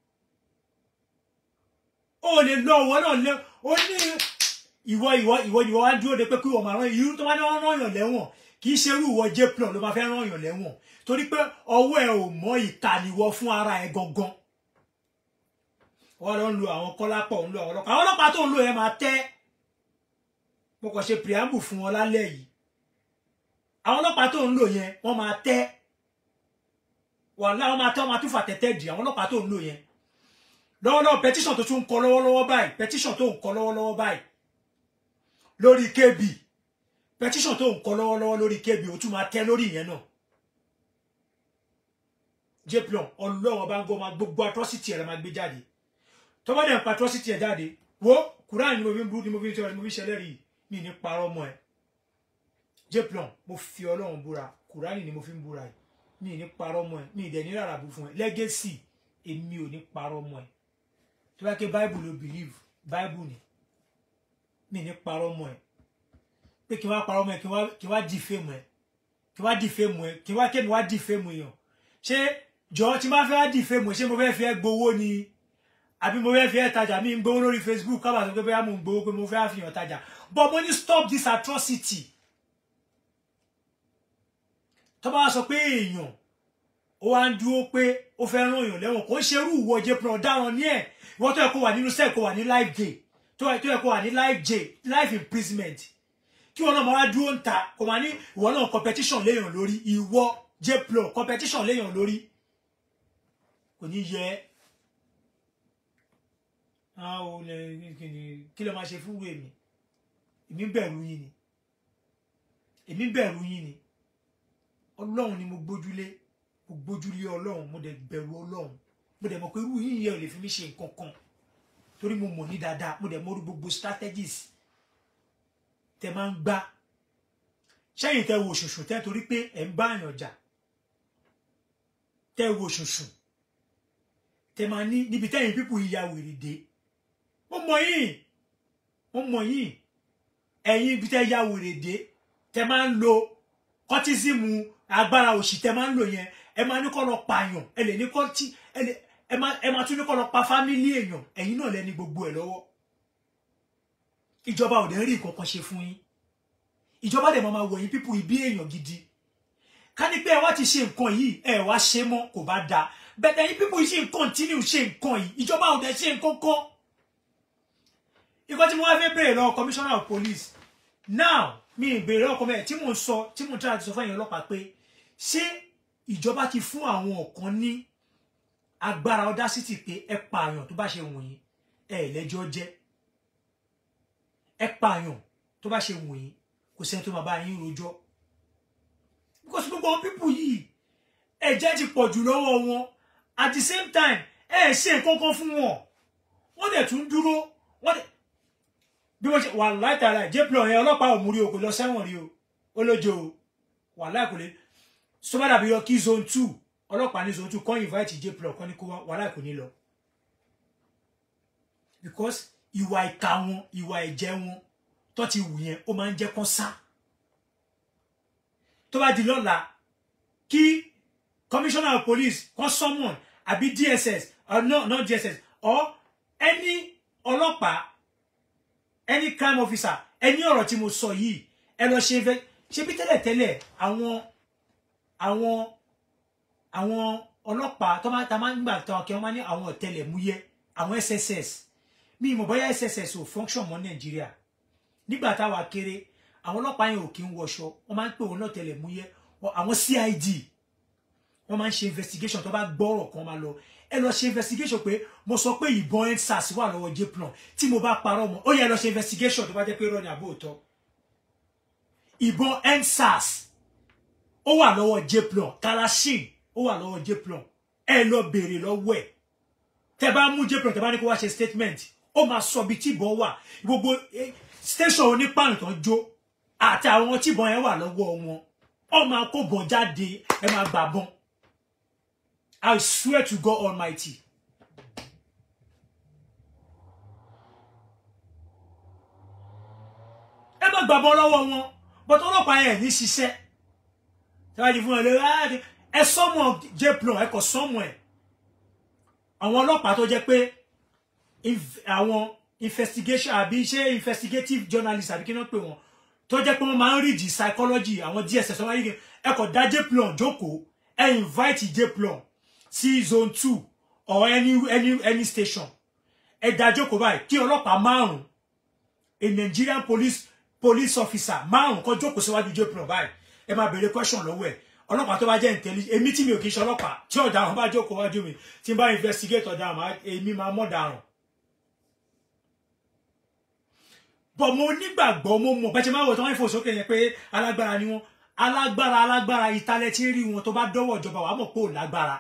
ó lè lọ ọwọ́ náà lé ó ní ìwọ ìwọ ìwọ ìwọ wá dúró de pé kí wọn máa rán irú tó bá ní wọn rán yàn lẹ́wọ̀n kì í ṣe irú ìwọ jẹ́ plọ̀ ló máa fẹ́ rán yàn lẹ́wọ̀n torí pé ọwọ́ ẹ ò mọ ìkànnìwọ fún ara ẹ gangan wọn lọ ń lo àwọn kọ́lápọ̀ ń lo àwọn ọlọ́pàá àwọn ọlọ́pàá tó ń lo ẹ máa tẹ́ mo kàn ṣe preamble fún wọn lálẹ́ yìí àwọn ọlọ́pàá tó ń lò yẹn wọ́n máa tẹ́ wàhálà wọ́n máa tẹ́ wọ́n máa tún fà tẹ́tẹ́ dì àwọn ọlọ́pàá tó ń lò yẹn lọ́wọ́lọ́wọ́ petition tó tún ń kọ lọ́wọ́lọ́wọ́ báyìí petition tó ń kọ lọ́wọ́lọ́wọ́ báyìí lórí kb petition tó ń kọ lọ́wọ́lọ́wọ́ lórí kb ó tún máa tẹ́ lórí ìyẹn náà jplon ọlọ́wọ́ bá ń gbọ́ máa gbogbo atrocity ẹ̀ máa gbé jáde tó bá dẹ̀ ń pa atrocity ẹ̀ jáde wo kúránì ni mo fi ń bú ni mo fi ń tẹ́wọ́ ni mo fi ń ṣẹlẹ́rìí mi ní parọ́ mọ́ ẹ jplon mo fi ọlọ́run búra kúránì ni mo fi ń búra yìí mi ní parọ́ mọ́ ẹ mi ì dẹ̀ ní rárá bú fún ẹ legacy èmi ò ní parọ́ mọ́ ẹ tó bá ké bible ló believe bible ni mi ní parọ́ mọ́ ẹ pé kí n wá parọ́ mọ́ ẹ kí n wá di fèmù ẹ kí n wá di fèmù ẹ kí n wá kémi wá di fèmù èèyàn ṣé jọ tí n bá fẹ́ wá di fèmù ẹ ṣé mo fẹ́ fi ẹ́ gbowó ni àbí mo fẹ́ fi ẹ́ tajà mi ń gbowó lórí facebook kábà sọ pé bóyá mo ń gbowó pé mo fẹ́ àfihàn tajà but mo ní stop this atrocity tó bá sọ pé èèyàn ó wá ń dúró pé ó fẹ́ rán èèyàn lẹ́wọ̀n kò ń ṣerú ìwọ jẹ́ pé ọ̀daràn ní ẹ̀ ìwọ tó yẹ kó wà nínú sẹ́ẹ̀ kó wà ní life jail tó yẹ kó wà ní life jail life imprisonment kí wọn náà máa wá dúró ń ta kò máa ní ìwọ náà competition léèyàn lórí ìwọ jẹ́ pé competition léèyàn lórí kò ní yẹ kí ló máa ṣe fún wèmí èmi bẹ̀rù yín ni èmi bẹ̀rù yín ni ọlọ́run ni mo gbójúlé mo gbójúlé ọlọ́run mo dẹ̀ bẹ̀rù ọlọ́run mo dẹ̀ mọ̀ pé irú yìí yẹn ò lè fi mí ṣe nǹkan kan torí mo mọ̀ ní dáadáa mo dẹ̀ mọ̀ orí gbogbo strategies tẹ máa ń gbá sẹ́yìn tẹ wo ṣùṣù tẹ torí pé ẹ̀ ń bá àyàn jà tẹ wo ṣùṣù tẹ máa ní níbi tẹ́yìn pípù ìyá wèrè dé mo mọ̀ yín mo mọ̀ yín ẹ̀yin ibi tẹ́ ya wèrè dé tẹ máa ń lo kọ́tísìmù agbára òṣì tẹ máa ń lò yẹn ẹ máa ní kọ́ lọ pààyàn ẹ lè ní kọ́ tí ẹ lè ẹ máa ẹ máa tún ní kọ́ lọ pa fámílì èèyàn ẹ̀yin náà lẹ́ni gbogbo ẹ̀ lọ́wọ́ ìjọba ò dẹ̀ rí nǹkan kan ṣe fún yín ìjọba dẹ̀ máa wọ̀ yín pípù ìbí èèyàn gidi ká ní pé ẹ wá ti ṣe nǹkan yìí ẹ wá ṣe mọ́ kò bá dáa bẹ́ẹ̀ ẹ̀yin pípù yìí ṣe ń continue ṣe nǹkan yìí ìjọba ò dẹ̀ ṣe nǹkan kan nǹkan tí mo wá fẹ́ béèrè lọ́wọ́ commissioner of police now mi ì béèrè ọkọ mẹ́ẹ̀ tí mò ń sọ tí mò ń tẹ́lá ti sọ fún ẹ̀yin ọlọ́pàá pé ṣé ìjọba ti fún àwọn ọ̀kan ní agbára audacity pé ẹ pààyàn tó bá ṣe wù yín ẹ lẹ́jọ́ jẹ́ ẹ pààyàn tó bá ṣe wù yín kò sẹ́ni tó máa bá yín rojọ́ because gbogbo àwọn pípù yìí ẹ̀jẹ̀ ti pọ̀ jù lọ́wọ́ wọn at the same time ẹ ṣe nǹkan kan fún wọn wọ́n dẹ̀ tún dúró wọ́n dẹ̀ bí wọ́n ṣe wà látara jẹ́pìlọ̀ yẹn ọlọ́pàá ò múrí o kò lọ sẹ́wọ̀n rí o ó lójó o wà láìkò lè sọ́bàdà bí yọ kí zone two ọlọ́pàá ní zone two kọ́ invite jẹ́pìlọ̀ kọ́ ní kó wà láìkò ní lọ because ìwà ìka wọn ìwà ẹ̀jẹ̀ wọn tó ti wù yẹn ó máa ń jẹ́ kán sá tó bá di lọ́la kí commissioner of police kan summon àbí dss or no not dss or any ọlọ́pàá any crime officer ẹni ọ̀rọ̀ tí mo sọ yìí ẹ lọ ṣe fẹ́ ṣe bí tẹ́lẹ̀tẹ́lẹ̀ àwọn àwọn àwọn ọlọ́pàá tó máa ta máa ń gbà tán kí wọ́n máa ní àwọn ọ̀tẹlẹ̀múyẹ́ àwọn sss mi ìmọ̀ bóyá sss ò function mọ́ nàìjíríà nígbà táwa kéré àwọn ọlọ́pàá yẹn ò kí ń wọṣọ wọ́n máa ń pè wọ́n náà tẹlẹ̀múyẹ́ àwọn cid wọ́n máa ń ṣe investigation tó bá gbọ́rọ̀ kan máa lọ ẹ lọ ṣe investigation pé mo sọ pé ìbọn endsars wà lọ́wọ́ jplan tí mo bá parọ́ mọ́ ó yẹ lọ ṣe investigation tó bá jẹ́ pé irọ́ ni àbó òótọ́ ìbọn endsars ó wà lọ́wọ́ jplan kalashin ó wà lọ́wọ́ jplan ẹ lọ béèrè lọ́wọ́ ẹ̀ tẹ bá mú jplan tẹ bá ní kó wá ṣe statement ó máa sọ bí tíbọn wà gbogbo station onípààrọ̀ tó ń jó àti àwọn tíbọn yẹn wà lọ́wọ́ wọn ó máa kó bọ̀ jáde ẹ máa gbà bọ́n I swear to God Almighty. ẹ má gbàgbọ́ lọ́wọ́ wọn but ọlọ́pàá yẹn ní ṣiṣẹ́ tẹ́wájú fún ẹ lé ẹ sọ́mọ̀ jplon ẹ kò sọ́mọ̀ ẹ àwọn ọlọ́pàá tó jẹ́ pé àwọn investigation àbí ṣé investigative journalist àbí kí wọ́n pè wọ́n tó jẹ́ pé wọ́n máa ń read psychology àwọn DSS wọ́n máa ń rí ẹ kò dá jplon jókòó ẹ invite jplon sí zone two or any any any station ẹ dájókòó báyìí kí ọlọ́pàá márùn a Nigerian police police officer márùn kó jókòó síwájú jplan báyìí ẹ máa béèrè question lọ́wọ́ ẹ̀ ọlọ́pàá tó bá jẹ́ intelligent èmi tí mi ò kì í ṣe ọlọ́pàá tí ọ̀daràn bá jókòó wájú mi tí n bá investigate ọ̀daràn èmi máa mọ̀ daràn. bọ̀ mo nígbàgbọ́ mo mọ̀ bẹ́ẹ̀ ṣe máa wọ̀ tí wọ́n ń fò sókè yẹn pé alágbára ni wọ́n alágbára alágbára ìtàlẹ̀ tí ń rí wọn tó bá dọ́wọ́ ìjọba wàá mọ̀ pé ò lágbára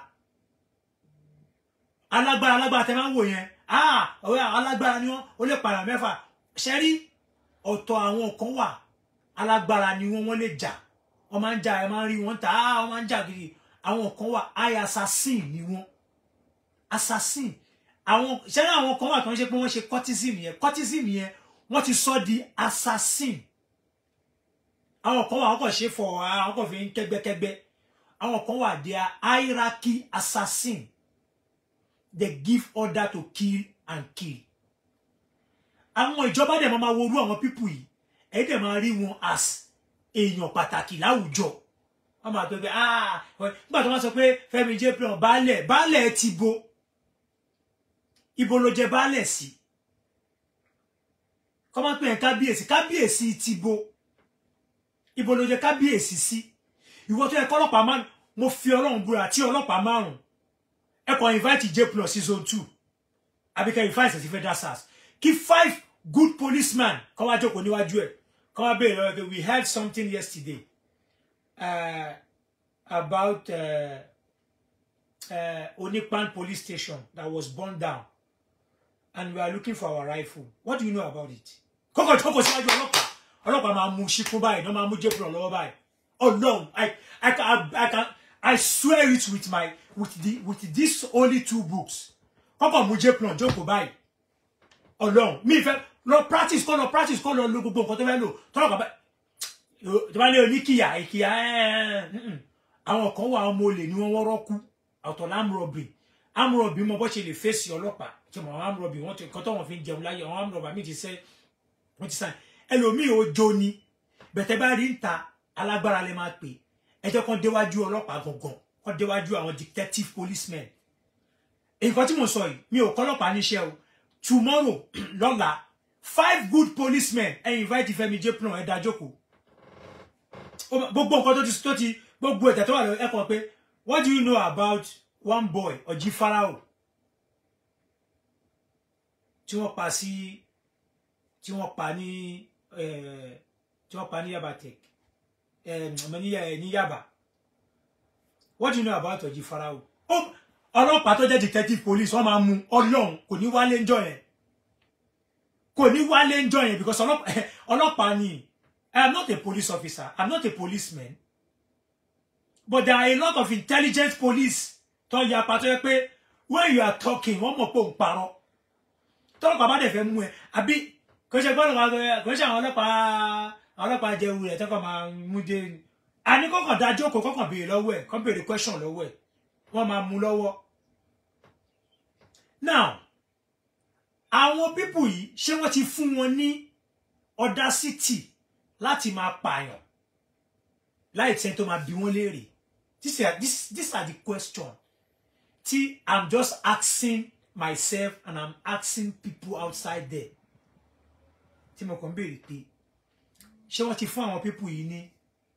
alágbára alágbára tẹ máa ń wò yẹn ah ọ̀rẹ́ alágbára ni wọ́n ó lè pààyàn mẹ́fà ṣẹ́rí ọ̀tọ̀ àwọn kan wà alágbára ni wọ́n wọ́n lè jà wọ́n máa ń jà ẹ máa ń rí wọn ta ah wọ́n máa ń jà gidi àwọn kan wà high assassin ni wọ́n assassin àwọn ṣẹ́rí àwọn kan wà tó ń ṣe pé wọ́n ṣe cortism yẹn cortism yẹn wọ́n ti sọ di assassin àwọn kan wà wọ́n kàn ṣe fọ̀ àwọn kan fi ń kẹ́gbẹ́kẹ́gbẹ́ àwọn kan wà they are hierarchy assassin they give order to kill and kill. àwọn ìjọba dẹ̀ máa worú àwọn pípù yìí ẹ̀ dẹ̀ máa rí wọn as èèyàn pàtàkì láwùjọ wọ́n máa pẹ́ pé ah nígbà tó wọ́n sọ pé Fẹ́mi jplan baálẹ̀ baálẹ̀ ti bo ibo ló jẹ baálẹ̀ sí kọ́ máa pè é kábíyèsí kábíyèsí ti bo ibo ló jẹ kábíyèsí sí ìwọ tó yẹ kọ́ ọlọ́pàá máa mo fi ọlọ́run búra tí ọlọ́pàá márùn-ún ẹ kàn invite j plus sí zone two àbí kẹ́ invite sí federal sars kí five good policemen kọ́ wá jókòó níwájú ẹ̀ kọ́ wá béèrè lọ́wọ́ pé we heard something yesterday uh, about uh, uh, Onipan police station that was burned down and we are looking for our rifle. What do you know about it? Kọ́kọ́ tí kọ́kọ́ síwájú ọlọ́pàá ọlọ́pàá máa mú ṣíkún báyìí náà máa mú jẹ́pùrọ̀ lọ́wọ́ báyìí. Oh no, I, I, can, I, can, I swear it with my with the with these only two books. Kọ́kọ́ mú jẹ́pùrọ̀ jókòó báyìí. Ọlọ́run mi fẹ́ lọ practice kọ́ lọ practice kọ́ lọ lo gbogbo nǹkan tó fẹ́ lò tọ́lọ́pàá báyìí. Tí wọ́n ní oníkìyà ìkìyà ẹ̀ẹ́n àwọn kan wà ọmọ olè ni wọ́n wọ́rọ́ kú ọ̀tọ̀ lámúrọ̀bì amúrọ̀bì mọ bọ́ ṣe lè fèsì ọlọ́pàá tí mo àwọn amúrọ̀bì wọ́n ti nǹkan tó wọ́n fi ń jẹun láyé àwọn amúrọ̀bà mi ti sẹ́ wọ́n ti sàn ẹlòmíì ó jó ni bẹ̀tẹ̀ bá rí ń ta alágbára lè máa pè ẹjọ́ kan déwájú ọlọ́pàá gangan kan déwájú àwọn detective policemen nǹkan tí mo sọ yìí mi ò kọ́ ọlọ́pàá níṣẹ́ o tomorrow lọ́la five good policemen ẹ invite Fẹ́mi Jépùnà ẹ dá jókòó gbogbo nǹkan tó ti tó ti gbogbo ẹ̀tẹ̀ tó wà lọ ẹ̀kọ́ pé what do you know about one boy Ọ̀jí Fáráò tí wọ́n pa sí tí wọ́n pa ní tí wọ́n pa ní Yaba Tech ọmọ ní Yaba what do you know about Ọ̀jí Fáráò ọlọ́pàá tó jẹ́ detective police wọ́n máa mú ọlọ́run kò ní wálé ńjọ́ yẹn kò ní wálé ńjọ́ yẹn because ọlọ́pàá ni I am not a police officer I am not a policeman but there are a lot of intelligent police tó ya pa tó yẹ pé when you are talking wọ́n mọ̀ pé òun parọ́ tọ́lọ́pàá bá dẹ̀ fẹ́ mú ẹ àbí kò ṣe gbọ́dọ̀ wá kò ṣe àwọn ọlọ́pàá àwọn ọlọ́pàá jẹun rẹ̀ tọ́kọ̀ máa mú dé àní kọ́kàn dá jókòó kọ́kàn béèrè lọ́wọ́ ẹ̀ kọ́ béèrè question lọ́wọ́ ẹ̀ wọ́n máa mú lọ́wọ́ now àwọn pípù yìí ṣé wọ́n ti fún wọn ní audacity láti máa pààyàn láì tẹ́ tó máa bí wọ́n léèrè these are this these are the question tí i'm just asking myself and i'm asking people outside there tí mo kàn ń béèrè pé ṣé wọ́n ti fún àwọn pípù yìí ní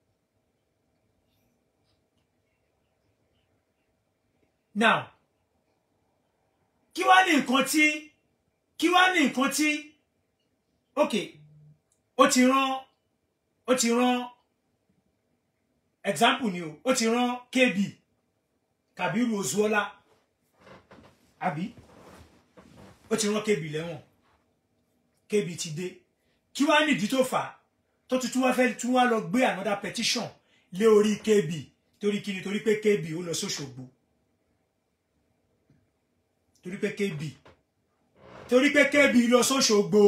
now kí wá ní nǹkan tí kí wá ní nǹkan tí ok ó ti rán ó ti rán example ni o ó ti rán kb Kabiru Ozuola àbí ó ti rán kb lẹ́wọ̀n kb ti dé kí wá nídìí tó fà á tó tuntun wá fẹ́ tún wá lọ gbé another petition lé orí kb torí kí ni torí pé kb ó lọ sóṣogbo torí pé kb torí pé kb lọ sóṣogbo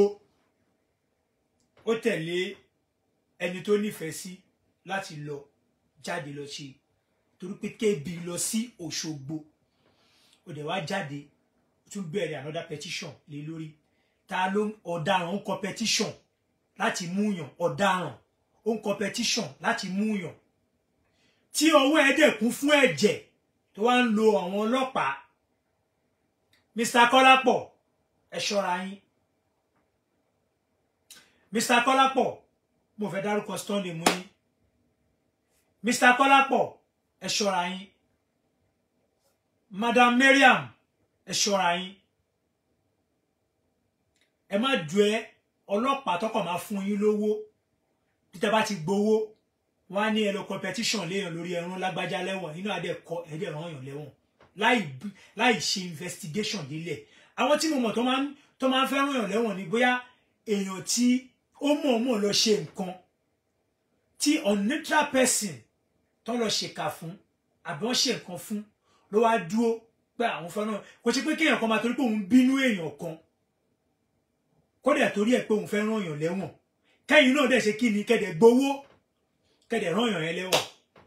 ó tẹ̀lé ẹni tó nífẹ̀ẹ́ sí láti lọ jáde lọ ṣe torí pé kb lọ sí Òṣogbo ó dẹ̀ wá jáde ó tún bẹ̀rẹ̀ another petition lé lórí ta ló ọ̀daràn ń kọ petition láti múyàn ọ̀daràn ó ń kọ petition láti múyàn tí ọwọ́ ẹ̀ dẹ̀ kún fún ẹ̀jẹ̀ tó wá ń lo àwọn ọlọ́pàá Mr. Kọ́lápọ̀ ẹ ṣọ́ra yín Mr. Kọ́lápọ̀ mo fẹ́ dárúkọ Stanley mú yín Mr. Kọ́lápọ̀ ẹ ṣọ́ra yín Madam Mariam ẹ ṣọ́ra yín ẹ má ju ẹ ọlọ́pàá tọkọ̀ máa fún yín lówó títẹ bá ti gbowó wọn á ní ẹ lọ competition léèyàn lórí ẹrún lágbájá lẹ́wọ̀n nínú adẹ kọ ẹdẹ ràn yàn lẹ́wọ̀n láì láì ṣe investigation délẹ̀ àwọn tí mo mọ̀ tó máa ń tó máa ń fẹ́ ràn yàn lẹ́wọ̀n ni bóyá èèyàn tí ó mọ̀ọ́mọ̀ lọ ṣe nǹkan tí unneutral person tó lọ ṣèkà fún àbí wọ́n ṣe nǹkan fún ló wá dúró pé àwọn fẹ́ràn kò ṣe pé kéèyàn kan máa torí pé òun bínú èèyàn kan kódà torí ẹ̀ pé òun fẹ́ ràn yàn lẹ́wọ̀n kẹ́yìn náà dẹ̀ ṣe kí ni kẹ́dẹ̀ gbowó kẹ́dẹ̀ ràn yàn yẹn lẹ́wọ̀n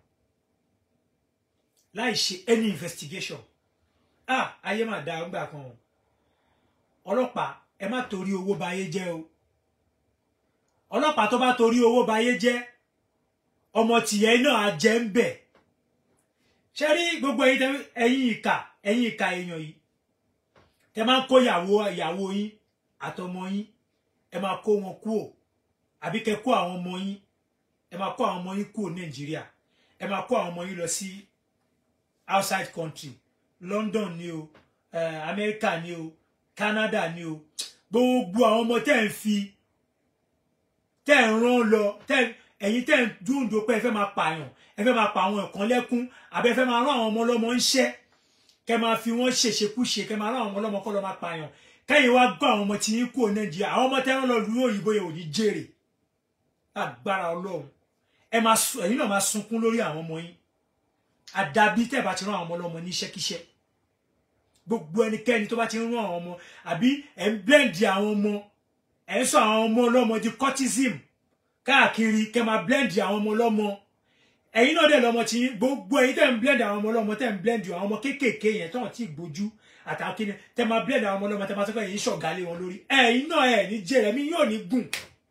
láì ṣe any investigation ah ayé mà dáa ńgbà kan o ọlọ́pàá ẹ má torí owó bayé jẹ́ o ọlọ́pàá tó bá torí owó bayé jẹ́ ọmọ tìyẹ náà á jẹ́ ń bẹ̀ ṣe rí gbogbo ẹ̀yin ìkà ẹ̀yin ìkà èèyàn yìí tẹ máa ń kó ìyàwó ìyàwó yín àtọmọ yín ẹ máa kó wọn kúò àbí kẹ kó àwọn ọmọ yín ẹ máa kó àwọn ọmọ yín kúò nàìjíríà ẹ máa kó àwọn ọmọ yín lọ sí outside country London ni o uh, America ni o Canada ni o gbogbo àwọn ọmọ tẹ́ ń fi tẹ́ ń rán lọ tẹ́ ẹ̀yin tẹ́ ń dúndò pé ẹ fẹ́ máa pààyàn ẹ fẹ́ máa pa àwọn ẹ̀kan lẹ́kún àbẹ́ ẹ fẹ́ máa rán àwọn ọmọ ọlọ́mọ ń ṣẹ́ kẹ́ máa fi wọ́n ṣèṣekúṣe kẹ́ máa rán àwọn ọmọ ọlọ́mọ kọ́ lọ́ máa pààyàn kẹ́yìn wá gbọ́ àwọn ọmọ tí yín kúrò nàìjíríà àwọn ọmọ tẹ́wọ́n lọ lu òyìnbó yẹn ò ní jèrè agbára ọlọ́run ẹ máa sun ẹ̀yin náà máa sunkún lórí àwọn ọmọ yín àdàbí tẹ́ bá ti rán àwọn ọmọ ọlọ́mọ ní iṣẹ́kíṣẹ́ gbogbo ẹnikẹ́ni tó bá ti ń rán àwọn ọmọ àbí ẹ̀ ń blẹ́ǹdì àwọn ọmọ ẹ̀ ń sọ àwọn ọmọ ọlọ́mọ di cultism káàkiri kẹ́ máa blẹ́ǹdì àwọn ọmọ ọlọ́mọ ẹ̀yin náà dẹ̀ lọ́mọ tí gbogbo ẹ̀yin tẹ́ ń blẹ́ǹdì àwọn ọmọ ọlọ́mọ tẹ́ ń blẹ́ǹdì àwọn ọmọ kéékèèké yẹn tó hàn tí gbójú àtàwọn kíni tẹ́ máa blẹ́ǹdì àwọn ọmọ ọlọ́mọ tẹ́ máa sọ pé ẹ̀yin ṣọ̀gá lé wọn lórí ẹ̀yin náà ẹ̀ ní jẹ́ ẹ̀mí yóò ní gùn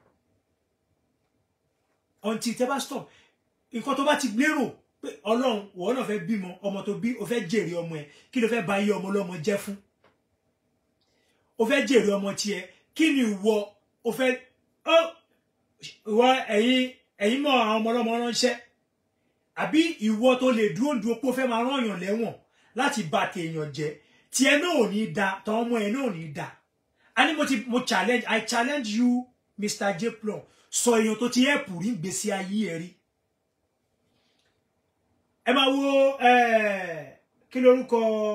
until tẹ́ bá stop nǹkan tó bá ti lérò pé ọlọ́run wọ́n náà fẹ́ bímọ ọmọ tó bí o fẹ́ jèrè ọmọ ẹ̀ kí ló fẹ́ ba iye ọmọ ọlọ́mọ jẹ́ fún o fẹ́ jèrè ọmọ tiẹ̀ kí ni ìwọ o fẹ́ ó ìwọ ẹ̀yin ẹ̀yin mọ àwọn ọmọ ọlọ́mọ ránṣẹ́ àbí ìwọ tó lè dúró dúró pé o fẹ́ máa rán èèyàn lẹ́wọ̀n láti bà tèèyàn jẹ́ tiẹ̀ náà ò ní da tàwọn ọmọ ẹ̀ náà ò ní da a ní mo ti mo challenge I challenge you Mr. J Plum sọ èèyàn tó ti ẹ̀pù rí gbèsè ayé ẹ̀ rí ẹ máa wo kí lórúkọ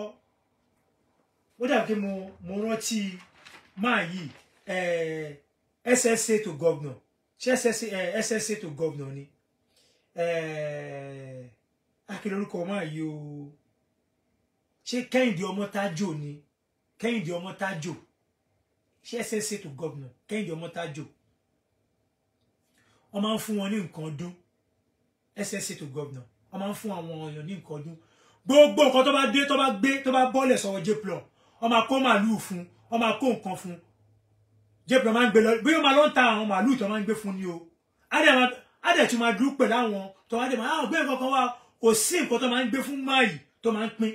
ó dàbí pé mo mo rántí máa yìí SSA to governor ṣé SSA SSA to governor ni kí lórúkọ máa yìí o ṣé Kẹ́hìndé Ọmọ́tájò ni Kẹ́hìndé Ọmọ́tájò ṣé SSA to governor Kẹ́hìndé Ọmọ́tájò wọ́n máa ń fún wọn ní nǹkan ọdún SSA to governor wọ́n máa ń fún àwọn èèyàn ní nǹkan ọdún gbogbo nǹkan tó bá dé tó bá gbé tó bá bọ́lẹ̀ sọ̀rọ̀ J-Plum wọ́n máa kó màálùú fún wọ́n máa kó nǹkan fún J-Plum máa ń gbé lọ bí wọ́n máa lọ ń ta àwọn màálùú tó máa ń gbé fún ni o á dẹ̀ tún máa dúró pẹ̀lú àwọn tó wá dé máa àwọn gbé nǹkan kan wá kò sí nǹkan tó máa ń gbé fún máàyì tó máa ń pín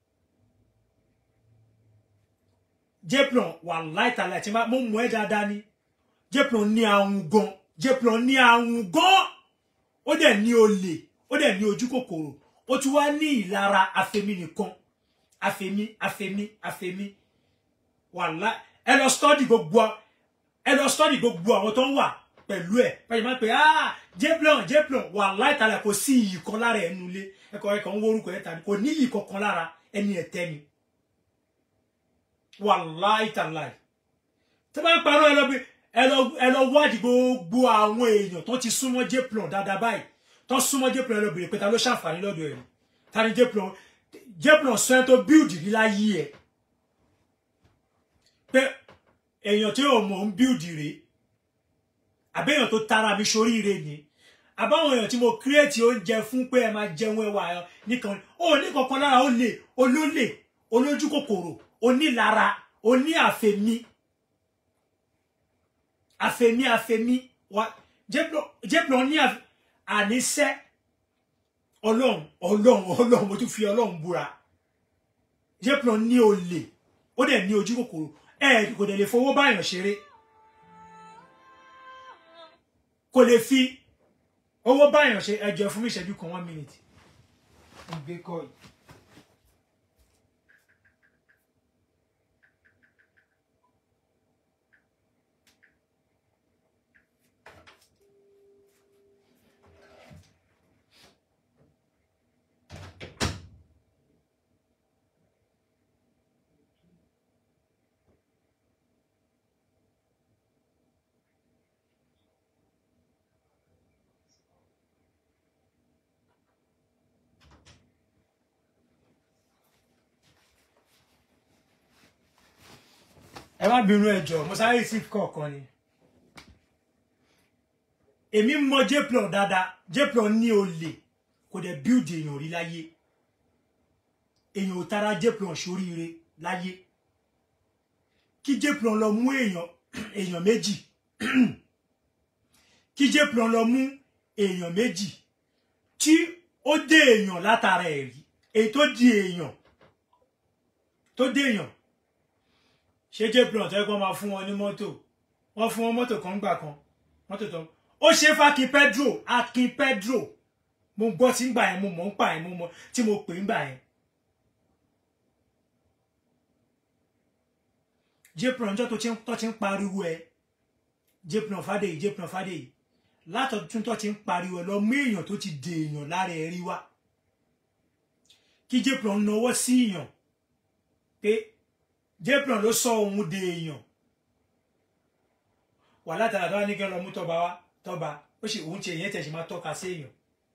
J-Plum wà láìtàlẹ̀ tí mo mú ẹ dáadáa ni J-Plum ní àwọn gan J-Plum ní àwọn gan ó dẹ̀ ní olè ó dẹ̀ ní ojú kòkòrò ó tún wá ní ìlara afẹ́mi nìkan afẹ́mi afẹ́mi afẹ́mi wàhálà ẹ lọ stọ́dì gbogbo ẹ lọ stọ́dì gbogbo àwọn tó ń wà pẹ̀lú ẹ̀ pẹ̀lú máa ń pè á J-Plum J-Plum wàhálà ìtàlẹ̀ kò sí iyì kan lára ẹnu ilé ẹkọ ẹkọ ń wórúkọ ẹ tàbí kò ní iyì kankan lára ẹni ẹ̀tẹ́ ni wàhálà ìtàlẹ̀ tí wọ́n bá ń parọ́ ẹ lọ bí ẹ lọ wádìí gbogbo àwọn èèyàn tó ti súnmọ́ J-Plum dáadáa báyìí tó súnmọ́ J-Plum lọ bèrè pé ta ló ṣàǹfààní lọ́dọ̀ ẹ̀ ta ni J-Plum J-Plum sọ ẹ́ tó bíùdì rí láyé ẹ̀ pé èèyàn tí ò mọ̀ ń bíùdì rè àbẹ́yàn tó tara mi soríire ni àbáwọn èèyàn tí mo kírètì oúnjẹ fún pé ẹ máa jẹun ẹwà nìkan ó ní kankan lára ó lè olólè olójú kòkòrò onílara oní àfẹmí àfẹmí àfẹmí J-Plum ní àfẹmí àníṣẹ́ ọlọ́run ọlọ́run ọlọ́run mo tún fi ọlọ́run búra J-Plum ní olè ó dẹ̀ ní ojú kòkòrò ẹ kò dẹ̀ lè fowó báyàn ṣeré kò lè fi owó báyàn ṣe ẹjọ́ fún mi ìṣẹ́jú kan one minute ìgbé kọ́ yìí. ẹ má bínú ẹjọ mo sáré sí kọ̀ọ̀kan ni èmi mọ J-Plum dáadáa J-Plum ní olè kò dẹ̀ build èèyàn rí láyé èèyàn ò tara J-Plum sóríire láyé kí J-Plum lọ mú èèyàn èèyàn méjì kí J-Plum lọ mú èèyàn méjì tí ó dé èèyàn látara ẹ̀ rí èyí tó di èèyàn tó dé èèyàn ṣé J-Plum tó yẹ kó máa fún wọn ní mọ́tò wọ́n fún wọn mọ́tò kan gbà kan mọ́tò tó ó ṣe fákin Pedro Akin Pedro mo gbọ́ tí ń gbà yẹn mo mọ̀ ń pa yẹn mo mọ̀ tí mo pè ń gbà yẹn. J-Plum ọjọ́ tó ti ń pariwo ẹ J-Plum Fádèyí J-Plum Fádèyí látọ̀tún tó ti ń pariwo lọ mú èèyàn tó ti dè èèyàn lára ẹ̀rí wá kí jéplan náwó sí èèyàn pé jéplan ló sọ òun dè èèyàn wà látara tó wá ní kí n lọ mú tọba wá tọba ó sì òun ti èèyàn tẹ̀sí máa tọ́ka sí èèyàn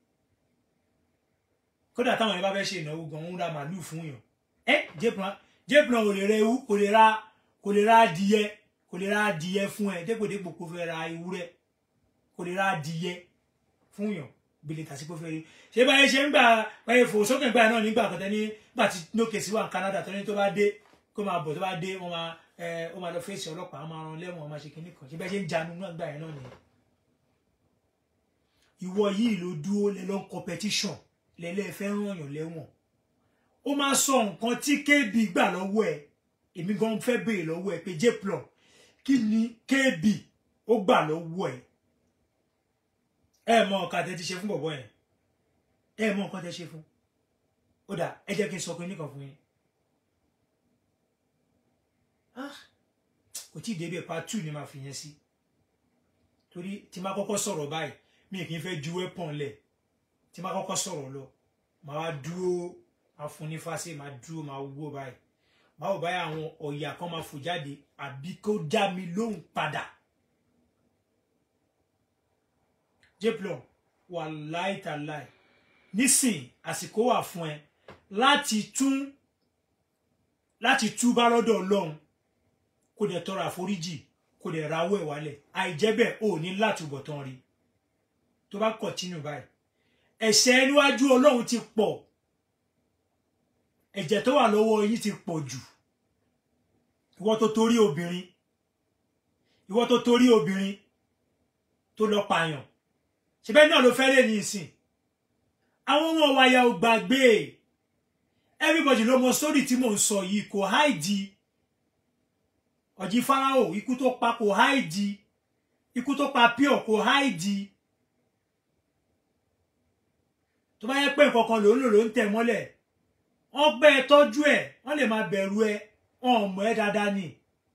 kódà táwọn yẹn bá fẹ́ ṣe ìnáwó gan ń ra màálù fún yàn ẹ jéplan jéplan ò lè ra ewu kò lè ra kò lè ra adìyẹ kò lè ra adìyẹ fún ẹ dépòdépò kò fẹ́ ra ewúrẹ́ kò lè ra adìyẹ fún yàn bìlẹ̀ tàbí kò fẹ́ rí ṣé báyìí ṣe ń gbà báyìí fò sókè gbà náà nígbà kan tẹ́ni gbà tí nókè sí wà ní Canada tẹ́ni tó bá dé kó máa bọ̀ tó bá dé wọ́n máa ẹ ó máa lọ fèsì ọlọ́pàá wọ́n máa ran lẹ́wọ̀n wọ́n máa ṣe kinní kan ṣé báyìí ṣe ń janu náà gbà yẹn náà nìyẹn. ìwọ yìí ló dúró lẹ lọ competition lẹ́lẹ́ fẹ́ ràn yàn lẹ́wọ̀n ó máa sọ nǹkan tí KB gbà lọ́wọ́ ẹ̀ èmi gan fẹ́ béèrè lọ́wọ́ ẹ̀ pé jplon kí ni KB ó gbà lọ́wọ́ ẹ̀ ẹ mọ nǹkan tẹ́ ti ṣe fún bọ̀bọ̀ yẹn ẹ mọ nǹkan tẹ́ ṣe fún ó dà ẹ jẹ́ kí n sọ pé nìkan fún yín kò tí ì débẹ̀ part two ni màá fi yẹn sí torí tí máa kọ́kọ́ sọ̀rọ̀ báyìí mi kì í fẹ́ ju weapon lẹ̀ tí máa kọ́kọ́ sọ̀rọ̀ lọ màá wá dúró máa fún ní fásẹ̀ máa dúró máa wúwo báyìí báwo báyìí àwọn ọ̀yà kan máa fò jáde àbí kó dá mi lóhùn padà jplon wà láìtàláì nísìn àsìkò wà fún ẹ láti tún láti túbá lọ́dọ̀ Ọlọ́run kó dẹ̀ tọrọ àforíjì kó dẹ̀ rawọ́ ẹ̀ wálẹ̀ àìjẹ́ bẹ́ẹ̀ ò ní látúbọ̀tán rí tó bá kọ̀tínú báyìí ẹ̀ṣẹ̀ níwájú Ọlọ́run ti pọ̀ ẹ̀jẹ̀ tó wà lọ́wọ́ yín ti pọ̀ jù ìwọ tó torí obìnrin ìwọ tó torí obìnrin tó lọ pààyàn ṣebẹ́ náà ló fẹ́ lé ní ìsìn àwọn ọmọ wáyà ò gbàgbé everybody ló mọ sórí tí mò ń sọ yìí kò háìdì ọ̀jì Fáráò ikú tó pa kò háìdì ikú tó pa pure kò háìdì tó bá yẹ pé nǹkan kan ló ń lò ló ń tẹ̀ mọ́lẹ̀ wọ́n gbẹ́ ẹ tọ́jú ẹ̀ wọ́n lè máa bẹ̀rù ẹ wọn ò mọ̀ ẹ́ dáadáa ni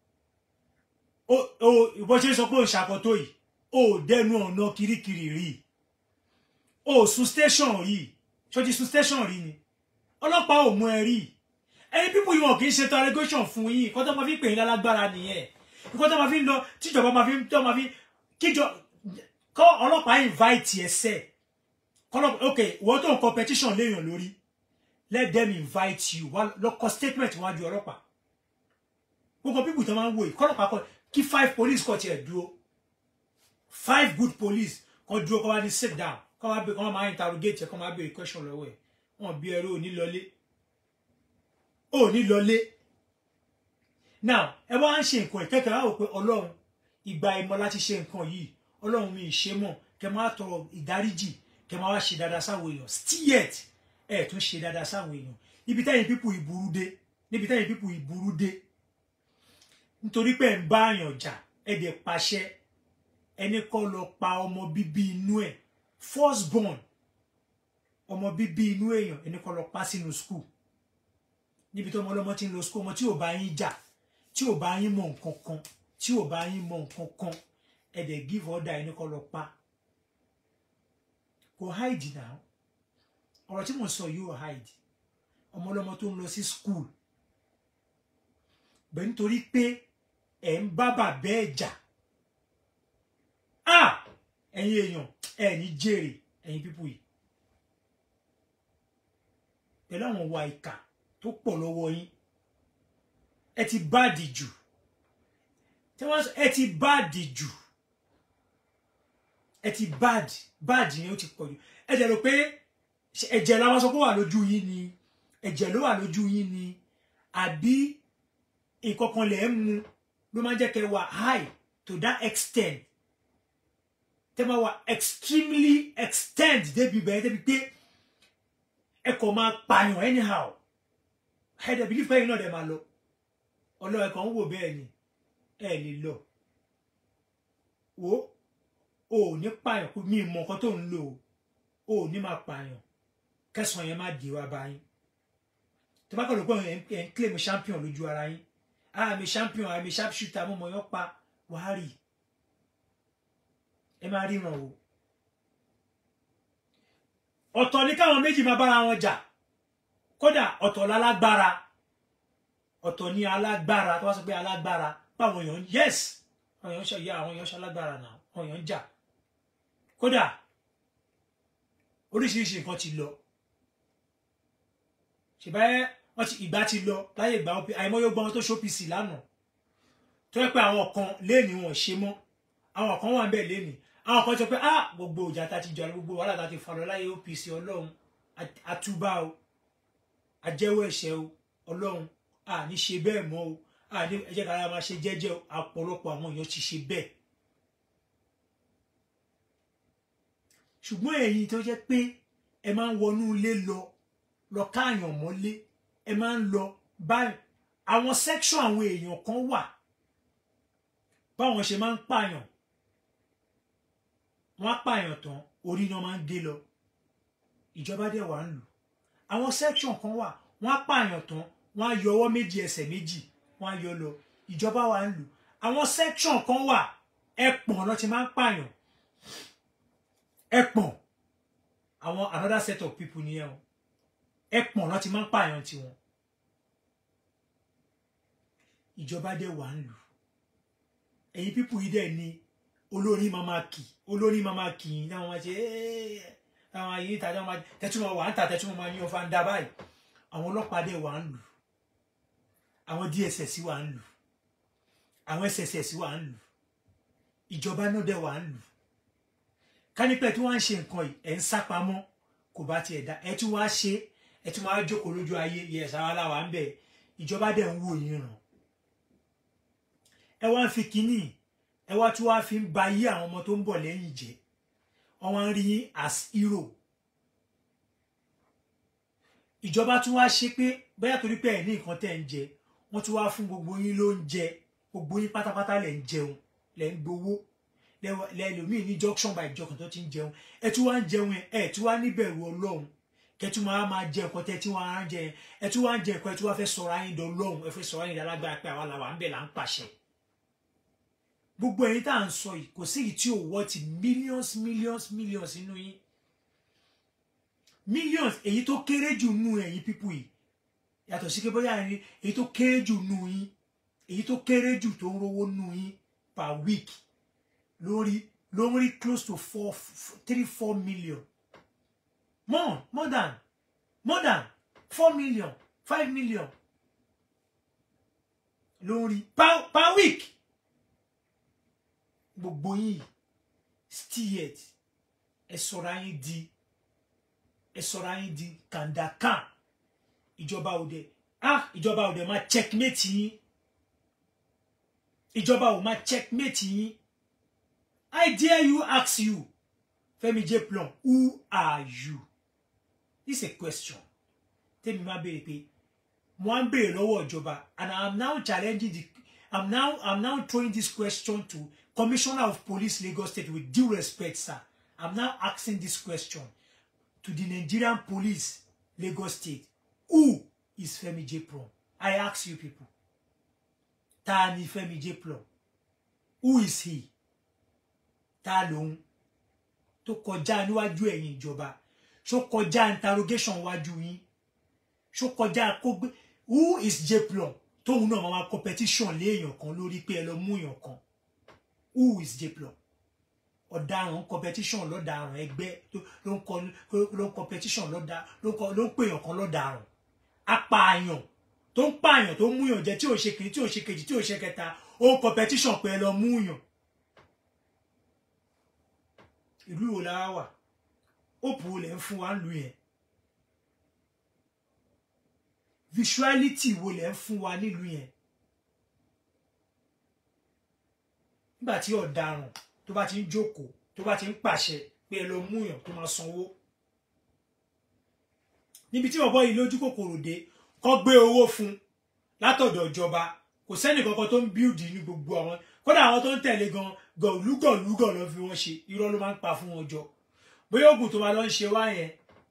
bó ṣe sọ pé ò ṣàkótó yìí ò dẹnu ọ̀nà kirikiri rí ò sun station rí ṣó ti sun station rí ni ọlọ́pàá ò mú ẹ rí ẹni pípù yìí wọn kì í ṣe interrogation fún yín nǹkan tó máa fi pè yín lálágbára nìyẹn nǹkan tó máa fi ń lọ tíjọba máa fi tó máa fi kíjọ kọ́ ọlọ́pàá invite ẹ sẹ́ kọ́lọ́pàá ok wọ́n tó ń competition léèyàn lórí let them invite you wá lọ kọ statement wájú ọlọ́pàá gbogbo pípù tó máa ń wò yìí kọ́lọ́pàá kọ kí five police kọ tiẹ̀ dúró five good police kan dúró kọ́ wá ní sit down kọ́ wá kọ́ máa interrogate ẹ̀ kọ́ máa béèrè question lọ́wọ́ ẹ̀ wọ́n bí ẹrú òní lọlé òní lọlé now ẹ wá ń ṣe nǹkan ìkẹ́kẹ́ wá wò pé ọlọ́run ìgbà ìmọ̀ láti ṣe nǹkan yìí ọlọ́run mi ì ṣe mọ̀ kẹ máa tọrọ ìdáríjì kẹ máa wá ṣe dáadáa sáwọn èèyàn still yet ẹ tún ṣe dáadáa sáwọn èèyàn ibi tẹ́yìn pípù ìburú dé níbi tẹ́yìn pípù ìburú dé nítorí pé ẹ̀ ń bá àyàn jà ẹ̀ dẹ̀ pàṣẹ ẹni kọ́ lọ pa ọmọ bíbí inú ẹ̀ first born ọmọ bíbí inú èèyàn ẹni kọ́ lọ pa sínú school níbi tí ọmọ ọlọ́mọ ti ń lọ school ọmọ tí ò bá yín jà tí ò bá yín mọ nǹkan kan tí ò bá yín mọ nǹkan kan ẹ dẹ̀ give order ẹni kọ́ lọ pa kò hide now ọ̀rọ̀ tí mo sọ yìí ò hide ọmọ ọlọ́mọ tó ń lọ sí school bẹ́ẹ̀ nítorí pé ẹ̀ ń bá bàbá ẹ̀ jà ah ẹ̀yin èèyàn ẹ̀ ní jèrè ẹ̀yin pípù yìí pẹ̀lú àwọn ìwà ìkà tó pọ̀ lọ́wọ́ yín ẹ ti báàdì jù tí wọ́n sọ ẹ ti báàdì jù ẹ ti báàdì báàdì yẹn ó ti pọ̀ jù ẹ jẹ́ rò pé ẹ̀jẹ̀ làwọn sọ pé wà lójú yín ni ẹ̀jẹ̀ ló wà lójú yín ni àbí nǹkan kan lè ń mu ló máa ń jẹ́ kẹ́ wà high to that extent tẹ́ máa wà extremely extend débi bẹ́ẹ̀ débi pé ẹ kò máa pààyàn anyhow ẹ dẹ̀ believe pé ẹ̀yin náà dẹ̀ máa lọ ọlọ́ọ̀ ẹ̀kan ń wò bẹ́ẹ̀ ni ẹ lè lọ wo o ò ní pààyàn kó mi mọ nǹkan tó ń lò o ò ní máa pààyàn kẹsàn-án yẹn má di wá báyìí tó bá kọ̀ ló pé ẹ̀ ń claim champion lójú ara yín ah mi champion ah mi sharp shooter mo mọ̀ yán pa wàá rì ẹ máa ríran o ọ̀tọ̀ ní káwọn méjì máa bára wọn jà kódà ọ̀tọ̀ lálágbára ọ̀tọ̀ ní alágbára tó wá sọ pé alágbára báwọn èèyàn yes àwọn èèyàn ṣe ya àwọn èèyàn ṣe alágbára náà àwọn èèyàn jà kódà oríṣiríṣi nǹkan ti lọ ṣèbáyé wọn ti ìgbà ti lọ láyé ìgbà wọn àìmọye gbọ́n tó ṣópìsì lánàá tó yẹ pé àwọn kan léèní wọn ṣe mọ́ àwọn kan wà ń bẹ̀ léèní àwọn kan sọ pé ah gbogbo ìjà tá ti jà gbogbo wàhálà tá ti fà lọ láyé OPC ọlọ́run àtúbà o àjẹ́wọ́ ẹ̀ṣẹ̀ o ọlọ́run à ní ṣe bẹ́ẹ̀ mọ́ o à ní ẹ jẹ́ ká máa ṣe jẹ́jẹ́ o àpọ̀lọpọ̀ àwọn èèyàn ti ṣe bẹ́ẹ̀ ṣùgbọ́n ẹ̀yin tó jẹ́ pé ẹ máa ń wọnú ilé lọ lọ káàyàn mọ́lé ẹ máa ń lọ báyìí àwọn section àwọn èèyàn kan wà báwọn ṣe máa ń pààyàn wọ́n á pààyàn tán orí náà máa ń gé lọ ìjọba dẹ̀ wà ń lù àwọn section kan wà wọ́n á pààyàn tán wọ́n á yọ ọwọ́ méjì ẹsẹ̀ méjì wọ́n á yọ lọ ìjọba wà ń lù àwọn section kan wà ẹpọ̀n lọ ti máa ń pààyàn ẹpọ̀n àwọn another set of people nìyẹn o ẹpọ̀n lọ ti máa ń pààyàn tiwọn ìjọba dẹ̀ wà ń lù ẹ̀yin pípù yìí dẹ̀ ni olórin máa máa kì olórin máa máa kì í táwọn máa ṣe ẹ́ẹ́ táwọn ayé ìtajà máa tẹ́túmọ̀ wà ń tà tẹ́túmọ̀ máa yan fanda báyìí àwọn ọlọ́pàá dẹ̀ wà ń lù àwọn DSS wà ń lù àwọn SSS wà ń lù ìjọba náà dẹ̀ wà ń lù kánípẹ̀ tí wọ́n ń ṣe nǹkan yìí ẹ̀ ń sá pamọ́ kò bá tiẹ̀ dá ẹ̀ tún wá ṣe ẹ̀ tún wá jókòó lójú ayé yẹ sáwálà wà ń bẹ̀ ìjọba dẹ̀ ń wò yín ràn ẹ wá ń fi kínní ẹ wá tún wá fi ń ba ayé àwọn ọmọ tó ń bọ̀ lẹ́yìn jẹ́ wọ́n wá ń rí yín as hero ìjọba tún wá ṣe pé bóyá torí pé ẹ̀ ní nǹkan tẹ́ ń jẹ wọ́n tún wá fún gbogbo yín ló ń jẹ gbogbo yín pátápátá lẹ̀ ń jẹun lẹ̀ ń gbowó lẹ́lòmíì ní junction by junction tó ti ń jẹun ẹ tún wá ń jẹun ẹ tún wá níbẹ̀rù ọlọ́run kẹtù máa máa jẹ nǹkan tẹ tí wọ́n á jẹ ẹ tún wá ń jẹ nǹkan ẹ tún wá fẹ́ sọ̀rọ̀ ayé dán lọ́hùn ẹ fẹ́ sọ̀rọ̀ ayé dálágbára pé àwa làwà ń bẹ̀ là ń pàṣẹ gbogbo ẹ̀yin tá à ń sọ yìí kò sí èyí tí ò wọ́ ti millions millions millions nínú yín millions èyí tó kéré jù nù ẹ̀yin pípù yìí yàtọ̀ sí pé bóyá ẹni èyí tó kéré jù nù yín èyí tó kéré jù tó ń rówó nù yín per week lórí lórí close to four three four million more more than more than four million five million lórí per per week gbogbo yín still ẹ sọra yín di ẹ sọra yín di kàndàkàn ìjọba òde ah ìjọba òde máa checkmate yín ìjọba ò máa checkmate yín I dare you ask you Fẹ́mi J Plum who are you this is a question tèmi máa béèrè pé mo á ń béèrè lọ́wọ́ ìjọba and I am now challenging the I'm now I'm now throwing this question to Commissioner of Police Lagos State with due respect sir I'm now asking this question to the Nigerian Police Lagos State who is Femi J Plum I ask you people ta ni Femi J Plum who is he ta lòun tó kọjá níwájú ẹ̀yin ìjọba ṣó kọjá interrogation wájú yín ṣó kọjá kó gbé who is J Plum tóun náà máa competition lé èèyàn kan lórí pé ẹ lọ mú èèyàn kan who is J Plum ọ̀daràn competition lọ́daràn ẹgbẹ́ ló ń kọ ló ń competition lọ́dà ló ń pè èèyàn kan lọ́daràn apààyàn tó ń pààyàn tó ń múyàn jẹ tí ò ṣe kìíní tí ò ṣe kejì tí ò ṣe kẹta ó ń competition pé ẹ lọ múyàn ìlú wo la wà òpù wo lẹ ń fún wa ń lu yẹn visuality wo lẹ ń fún wa nílùú yẹn nígbà tí ọ̀daràn tó bá ti ń jókòó tó bá ti ń pàṣẹ pé ẹ lọ múyàn tó máa sanwó níbi tí bọ̀bọ́ yìí lójú kòkòrò dé kọ́ gbé owó fún látọ̀dọ̀ ìjọba kò sẹ́nì kankan tó ń bíldì ní gbogbo àwọn kódà àwọn tó ń tẹ̀lé gan gọ̀lúgọ̀lúgọ̀ ló fi wọ́n ṣe irọ́ ló máa ń pa fún wọn jọ bóyá oògùn tó máa lọ ń ṣe wá yẹn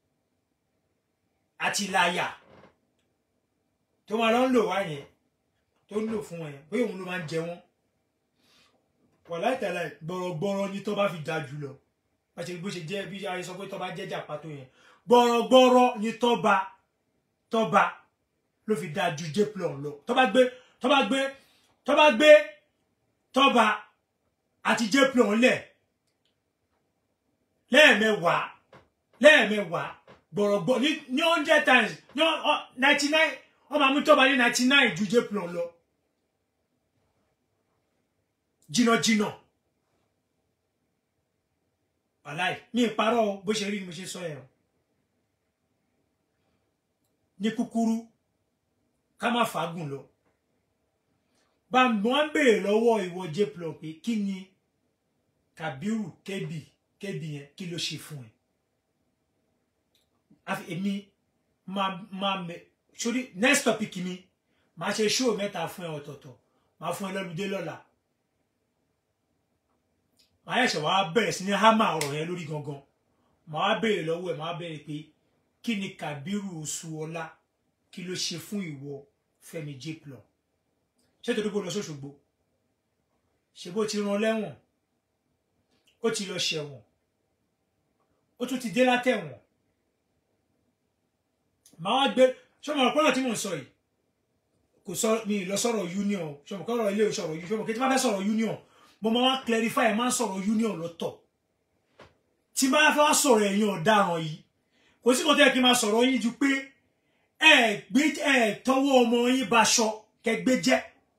àti láyà tó máa lọ ń lò wá yẹn tó ń lò fún wọn yẹn bóyá òun ló máa ń jẹ wọn wàláì tẹ̀lé gbọ̀rọ̀gbọ̀rọ̀ ni tó bá fi da jù lọ bá ṣe bó ṣe jẹ́ bí ayé sọ pé tọ́ba jẹ́ jàpá tó yẹn gbọ́rọ̀gbọ́rọ̀ ni tọ́ba tọ́ba ló fi dáa ju jplon lọ tọ́ba gbé tọ́ba gbé tọ́ba gbé tọ́ba àti jplon lẹ̀ lẹ́ẹ̀mẹwàá lẹ́ẹ̀mẹwàá gbọ̀rọ̀gbọ̀ ní ní hundred times ní ninety nine wọ́n máa mú tọ́ba ní ninety nine ju jplon lọ jìnnàjìnnà wàláì mi ìparọ́ o bó ṣe rí ni mo ṣe sọ ẹ̀ o ní kúkúrú ká má fàágùn lọ bá wọn béèrè lọ́wọ́ ìwọ jplon pé kí ni Kabiru kébì kébì yẹn kí ló ṣe fún ẹ àfi èmi máa máa mẹ sórí next topic mi máa ṣe show mẹ́ta fún ẹ ọ̀tọ̀ọ̀tọ̀ máa fún ẹ lọ́lùdé lọ́la màá ẹ̀ṣẹ̀ wàá bẹ̀rẹ̀ sí ní hámà ọ̀rọ̀ yẹn lórí gangan màá béèrè lọ́wọ́ ẹ̀ màá béèrè pé kí ni Kabiru Oṣuọlá kí ló ṣe fún ìwọ Fẹ́mi jplon ṣé torí pé ó lọ sóṣogbo ṣe bó ti rán lẹ́wọ̀n ó ti lọ ṣẹ̀wọ̀n ó tún ti dé látẹ̀wọ̀n màá wá gbé ṣọmọ ọpọlọ tí mò ń sọ yìí kò sọ mi lọ sọ̀rọ̀ union ṣọmọ kọrọ ilé ìṣọ̀rọ̀ union ṣọmọ kí tí wọn fẹ́ sọ̀rọ̀ union mo máa wá clarify ẹ máa ń sọ̀rọ̀ union lọ́tọ̀ tí bá fẹ́ wá sọ̀rọ̀ ẹ̀yin ọ̀daràn yìí kò sí kò tẹ́ kí n máa sọ̀rọ̀ yín ju pé ẹ gbé ẹ tọwọ́ ọmọ yín baṣọ kẹgbẹ́ jẹ́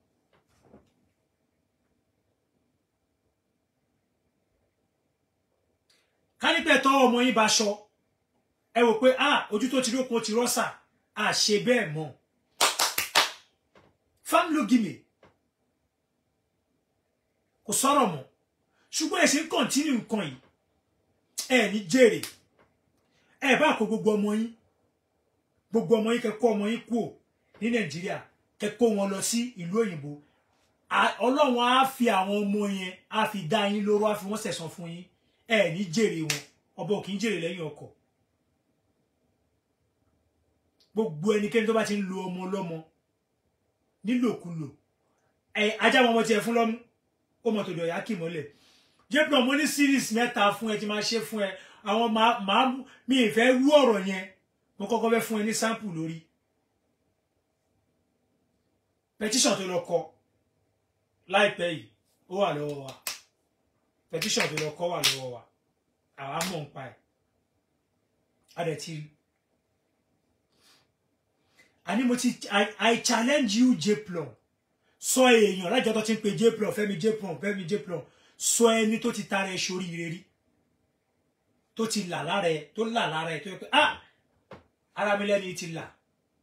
kánípẹ̀ tọwọ́ ọmọ yín baṣọ ẹ wò pé ah ojú tó ti rí okun ti rọ́ṣà à ṣe bẹ́ẹ̀ mọ́ famlogime kò sọ̀rọ̀ mọ́ ṣùgbọ́n ẹ ṣe ń kọ̀ntínú nǹkan yìí ẹ ní jèrè ẹ bá kó gbogbo ọmọ yín gbogbo ọmọ yín kẹ́kọ́ ọmọ yín kúò ní nàìjíríà kẹ́kọ́ wọn lọ sí ìlú òyìnbó ọlọ́run á fi àwọn ọmọ yẹn á fi dá yín lóró á fi wọ́n sẹ̀san fún yín ẹ ní jèrè wọn ọba ò kì í jèrè lẹ́yìn ọkọ̀ gbogbo ẹnikẹ́ni tó bá ti ń lo ọmọ ọlọ́mọ nílòkulò ẹ ajá wọn ọmọ tiẹ̀ fún lọ́mú ó mọ̀ tó dọ̀yà kì mọ́lẹ̀ jébùrọ̀ mo ní series mẹ́ta fún ẹ tí máa ṣe fún ẹ àwọn máa mi ì fẹ́ rú ọ̀rọ̀ yẹn mo kọ́kọ́ fẹ́ fún ẹ ní sample lórí petition tó lọ kọ láìpẹ́ yìí ó wà lọ́wọ́ wa petition tó lọ kọ wà lọ́wọ́ wa àwa mọ̀ ń pa ẹ̀ a dẹ̀ ti àní mo ti I, I challenge you jplon sọ èèyàn lájọ tó ti ń pe jplon Fẹ́mi jplon Fẹ́mi jplon sọ ẹni tó ti tara ẹ sórí ire rí tó ti là lára ẹ tó là lára ẹ tó yẹ pé ah ara mi lẹ́ni ti là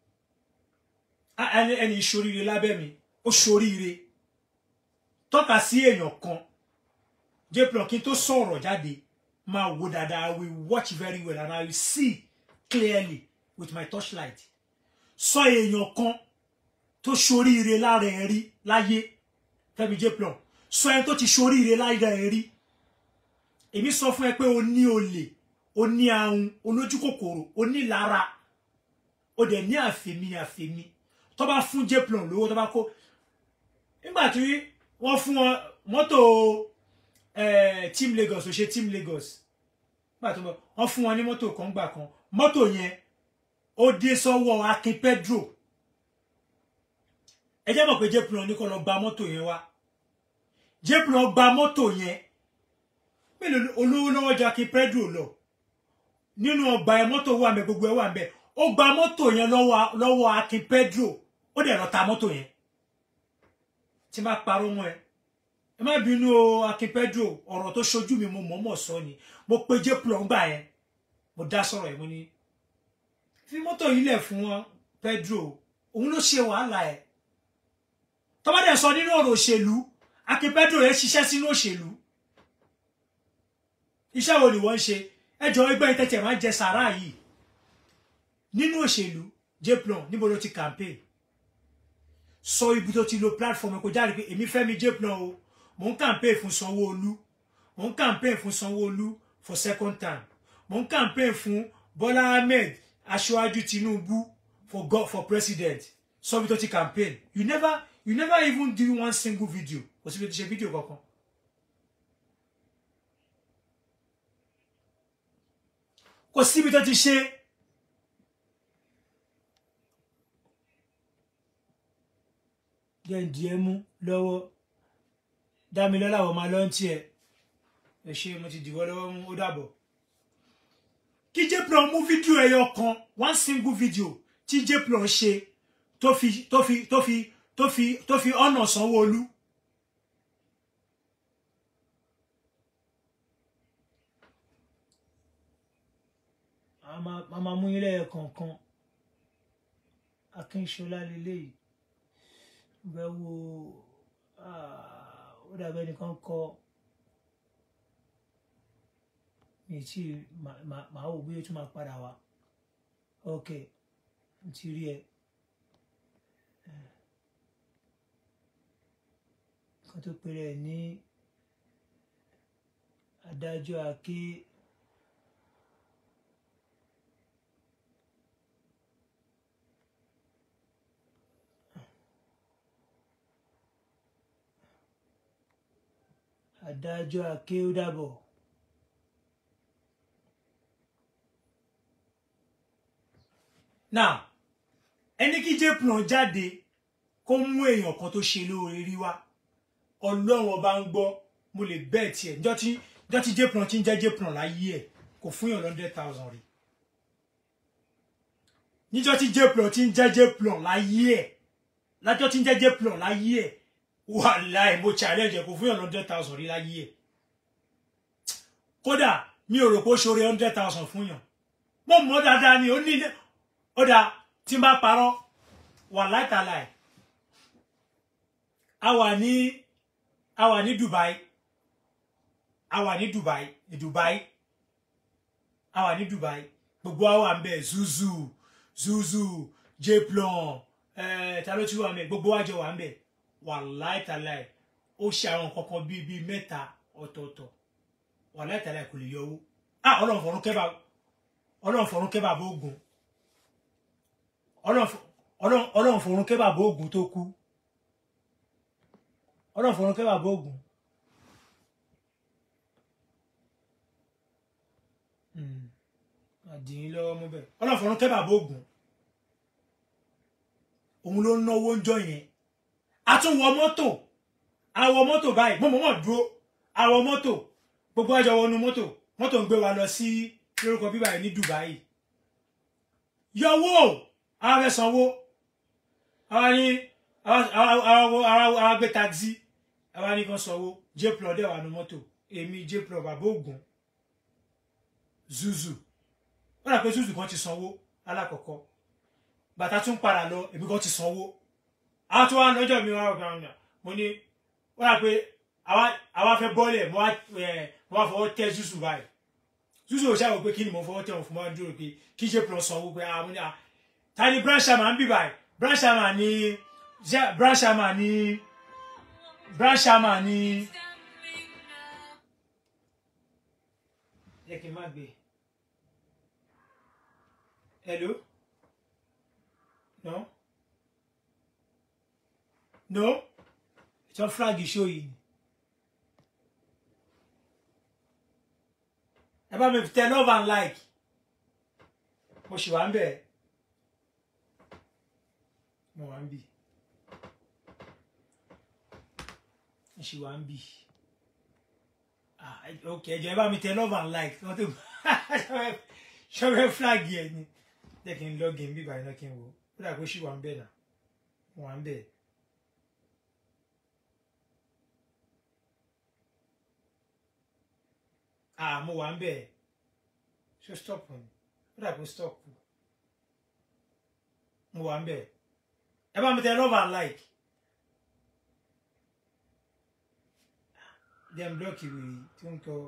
ẹni ẹni ìṣoríire lábẹ́ mi ó ṣoríire tọ́ka sí èèyàn kan jplon kí n tó sọ̀rọ̀ jáde máa wo dáadáa I will watch very well and I will see clearly with my torchlight sọ èèyàn kan tó ṣoríire lára ẹ rí láyé Fẹ́mi jplon sọ ẹni tó ti ṣoríire lára ẹ rí èmi sọ fún ẹ pé o ní olè o ní ahun olójú kòkòrò o ní lára o dẹ̀ ní àfẹ̀mí àfẹ̀mí tó bá fún jplon lówó tó bá kó nígbà tí wọ́n fún wọn mọ́tò team Lagos ò ṣe team Lagos nígbà tó wọ́n fún wọn ní mọ́tò kan gbà kan mọ́tò yẹn ó dé sọ́wọ́ Akin Pedro ẹ jẹ́ mọ̀ pé jplon ní kó lọ gba mọ́tò yẹn wá jplon gba mọ́tò yẹn mélòó olówó lọ́wọ́ jọ Akin Pedro lọ nínú ọgbà ẹ mọ́tò wà mẹ́ gbogbo ẹ wà mẹ́ ó gba mọ́tò yẹn lọ́wọ́ Akin Pedro ó dẹ̀ lọ ta mọ́tò yẹn tí bá parọ́ mọ́ ẹ ẹ má bínú o Akin Pedro ọ̀rọ̀ tó ṣojú mi mo mọ̀ọ́mọ̀ sọ ni mo pe jplon gbà yẹn mo dá sọ̀rọ̀ yẹn mo ní fi mọ́tò yìí lẹ̀ fún wọn Pedro òun ló ṣe wàhálà ẹ̀ tọ́mọdé sọ nínú ọ̀rọ̀ òṣèlú Akin Pedro yẹn ṣiṣẹ́ sínú òṣèlú iṣẹ́ wo ni wọ́n ń ṣe ẹjọ́ ẹgbẹ́ ìtẹ̀tẹ̀ máa ń jẹ sàrá yìí nínú òṣèlú jplon níbo ló ti campaign sọ ibi tó ti lo platform kò jáde pé èmi Fẹ́mi jplon o mò ń campaign fún Sanwó-Olú mò ń campaign fún Sanwó-Olú for second time mò ń campaign fún Bọ́lá Ahmed aṣáájú Tinubu for God for president sọ ibi tó ti campaign you never you never even do one single video kò sí ibi tó ṣe fídíò kankan kò síbi tó ti ṣe jẹ́ǹdì ẹ mú lọ́wọ́ dámilọ́lá wọ́n máa lọ́n tiẹ̀ ẹ ṣe mo ti dìwọ́ lọ́wọ́ mú ó dàbọ̀ kí jplon mú fídíò ẹyọ kan one single video tí jplon ṣe tó fi tó fi tó fi tó fi tó fi ọ̀nà sanwó-olú a máa mú yín lẹ́yìn kọ̀ọ̀kan akínṣọlá lélẹ́yìí bẹ́ẹ̀ wo ó dàbẹ́ nìkan kọ mi tí màá wò bí ó tún máa padà wá ok n ti rí ẹ kan tó pèrè ní adájọ́ àké. adájọ́ akéwúdàbọ̀ now ẹni kí jplon jáde kó mú èèyàn kan tó ṣe lóore rí wá ọlọ́run ọba ń gbọ́ mo lè bẹ́ẹ̀ tiẹ̀ njọ́ tí njọ́ tí jplon ti ń jẹ́ jplon láyé ẹ̀ kò fún yàn hundred thousand rí níjọ́ tí jplon ti ń jẹ́ jplon láyé ẹ̀ lájọ́ tí ń jẹ́ jplon láyé ẹ̀ wàláì mo challenge kò fún yàn hundred thousand rí láyé ẹ̀ kódà mi ò rò pé ó ṣoore hundred thousand fún yàn mo mọ̀ dáadáa ni ó ní ó dáa tí n bá parọ́ wàláì tàláì a wà ní a wà ní Dubai a wà ní Dubai ní Dubai a wà ní Dubai gbogbo wa wà ń bẹ zuzu zuzu jplon ẹ ta ló tún wà ń bẹ gbogbo wa jọ wà ń bẹ wàláì tàláì ó ṣe àwọn kankan bíi bíi mẹ́ta ọ̀tọ̀ọ̀tọ̀ wàláì tàláì kò lè yọ owó ah ọlọ́run fọ̀run kẹ́bà ọlọ́run fọ̀run kẹ́bà bó ogun ọlọ́run fọ̀run kẹ́bà bó ogun tó kú ọlọ́run fọ̀run kẹ́bà bó ogun àdìyín lọ́wọ́ mú bẹ́ẹ̀ ọlọ́run fọ̀run kẹ́bà bó ogun òun ló ń náwó ń jọ yẹn a tún wọ mọ́tò a wọ mọ́tò báyìí mo mọ̀ mọ̀ dúró a wọ mọ́tò gbogbo àjọ wọnú mọ́tò mọ́tò ń gbé wa lọ sí lórúkọ bíbá yìí ní Dubai yọwọ́ àwọn fẹ́ sanwó àwọn ní àwọn gbé taxi àwọn ní kan sanwó jplọ dẹ̀ wà ní mọ́tò èmi jplọ bàbá ògùn zuzu wọ́n dà pé zuzu kan ti sanwó alákọ̀ọ́kọ́ bàtà tún padà lọ èmi kan ti sanwó àwọn tó wà lọ́jọ́ mi wá ọ̀gá ọ̀nà mo ní wọ́n dà pé àwa fẹ́ bọ́ọ̀lẹ̀ mo wá fọwọ́ tẹ́ zuzu báyìí zuzu ò ṣàwọ̀ pé kí ni mo fọwọ́ tẹ́ wọn fún wa dúró pé kí ṣe pọ̀ sanwó pé àwọn ní à ta ni branchama ń bì báyìí branchama ni branchama ni branchama ni yẹ kí n má gbé hello no no ìtọ́ flag show yìí ni. ẹ bá mi tẹ love and like mo ṣì wà ń bẹ̀ mo wà ń bì mo ṣì wà ń bì ah ok ẹ jọ̀ọ́ ẹ bá mi tẹ love and like wọ́n tó ṣọ́fẹ́ flag yẹn ni jẹ́ kí n login bí báyìí náà kí n wò ó dà pé ṣì wà ń bẹ̀ náà mo wà ń bẹ̀. ah mo wà ń bẹ̀ ṣe stop ni ó dà pé stop mo wà ń bẹ̀ ẹ bá mi tẹ love and like dem block ìwé tí ó ń tọ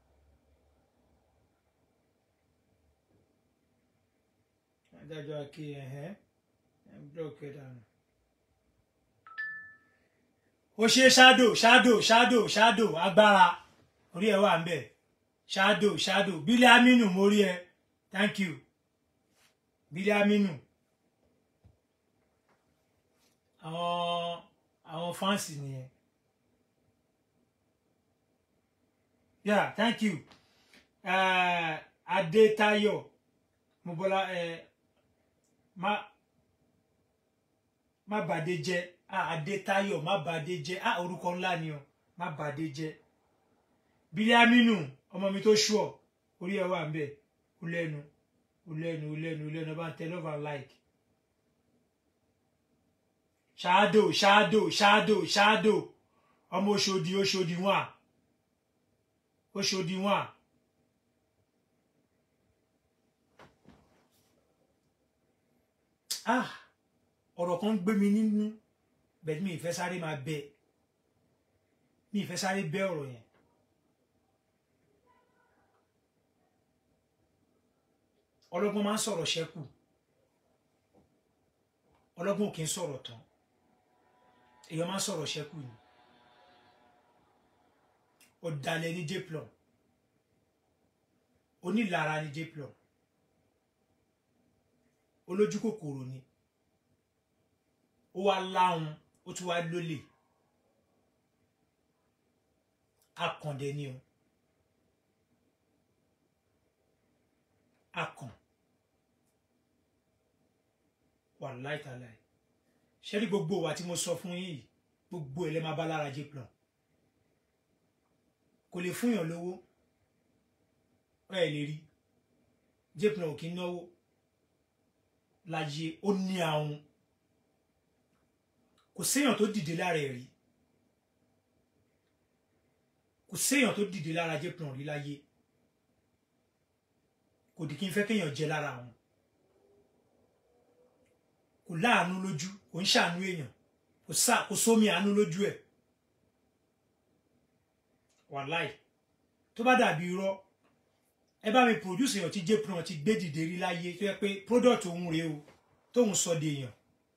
adájọ́ ake ẹ̀hẹ́ dem block ẹ̀ dànù ó ṣe shadow shadow shadow shadow agbára orí ẹ̀ wà ń bẹ̀ shadow shadow bílí aminu mo rí ẹ thank you bílí aminu àwọn àwọn fáǹsì nìyẹn yeah thank you adétayọ̀ mobọlá ẹ má má bàdé jẹ́ ah adétayọ̀ má bàdé jẹ́ ah orúkọ ńlá ni o má bàdé jẹ́ bílíàmínú ọmọ mi tó ṣùọ orí ẹ wà ń bẹ ó lẹ́nu ó lẹ́nu ó lẹ́nu ó lẹ́nu ọba ń tẹ love and like ṣáádò ṣáádò ṣáádò ṣáádò ọmọ Òṣòdì Òṣòdì wọn Òṣòdì wọn. ah ọ̀rọ̀ kan gbé mi nínú bẹ́ẹ̀ mi ìfẹ́ sáré máa bẹ mi ìfẹ́ sáré bẹ ọ̀rọ̀ yẹn ọlọ́gbọ́n máa ń sọ̀rọ̀ ṣẹ́kù ọlọ́gbọ́n ò kì í sọ̀rọ̀ tán èèyàn máa ń sọ̀rọ̀ ṣẹ́kù ni ọ̀dàlẹ̀ ní jplon onílara ní jplon olójú kòkòrò ni ó wá láhùn ó tún wá lólè akàndẹ ni o akàn wà láìtàláì ṣé rí gbogbo wa tí mo sọ fún yín yìí gbogbo ẹ̀ lẹ́ máa bá lára jplon kò lè fún yàn lówó ẹ lè rí jplon ò kí ń náwó láyé ó ní àwọn kò séèyàn tó dìde lára ẹ̀ rí kò séèyàn tó dìde lára jplon rí láyé kò dì kí n fẹ́ kéèyàn jẹ lára wọn kò láàánú lójú kò ń ṣàánú èèyàn kò sá kò sómi àánú lójú ẹ̀ wàláì tó bá dàbí irọ́ ẹ bá mi produce èèyàn tí jpron ti gbé dìde rí láyé tó yẹ pé product òun rèé o tóun sọ de èèyàn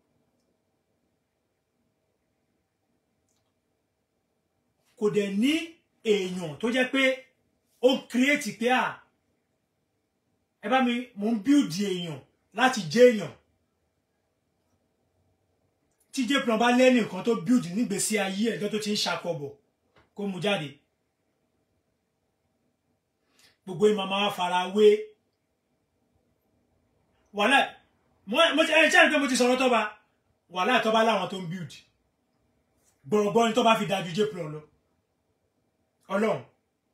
kò dẹ̀ ní èèyàn tó jẹ́ pé ó ń create pé à ẹ bá mi mò ń build èèyàn láti jẹ́ èèyàn tí jpron bá lẹ́nu nǹkan tó build nígbèésí ayé ẹ̀ tó ti ń ṣàkọbọ̀ kó mu jáde gbogbo ìmọ̀ máa fara wé wàhálà mo ti ẹ ṣáà ní pé mo ti sọ̀rọ̀ tọ́ba wàhálà tọ́ba láwọn tó ń build gbọ̀rọ̀gbọ́n ni tọ́ba fi dájú jpron lọ ọlọ́run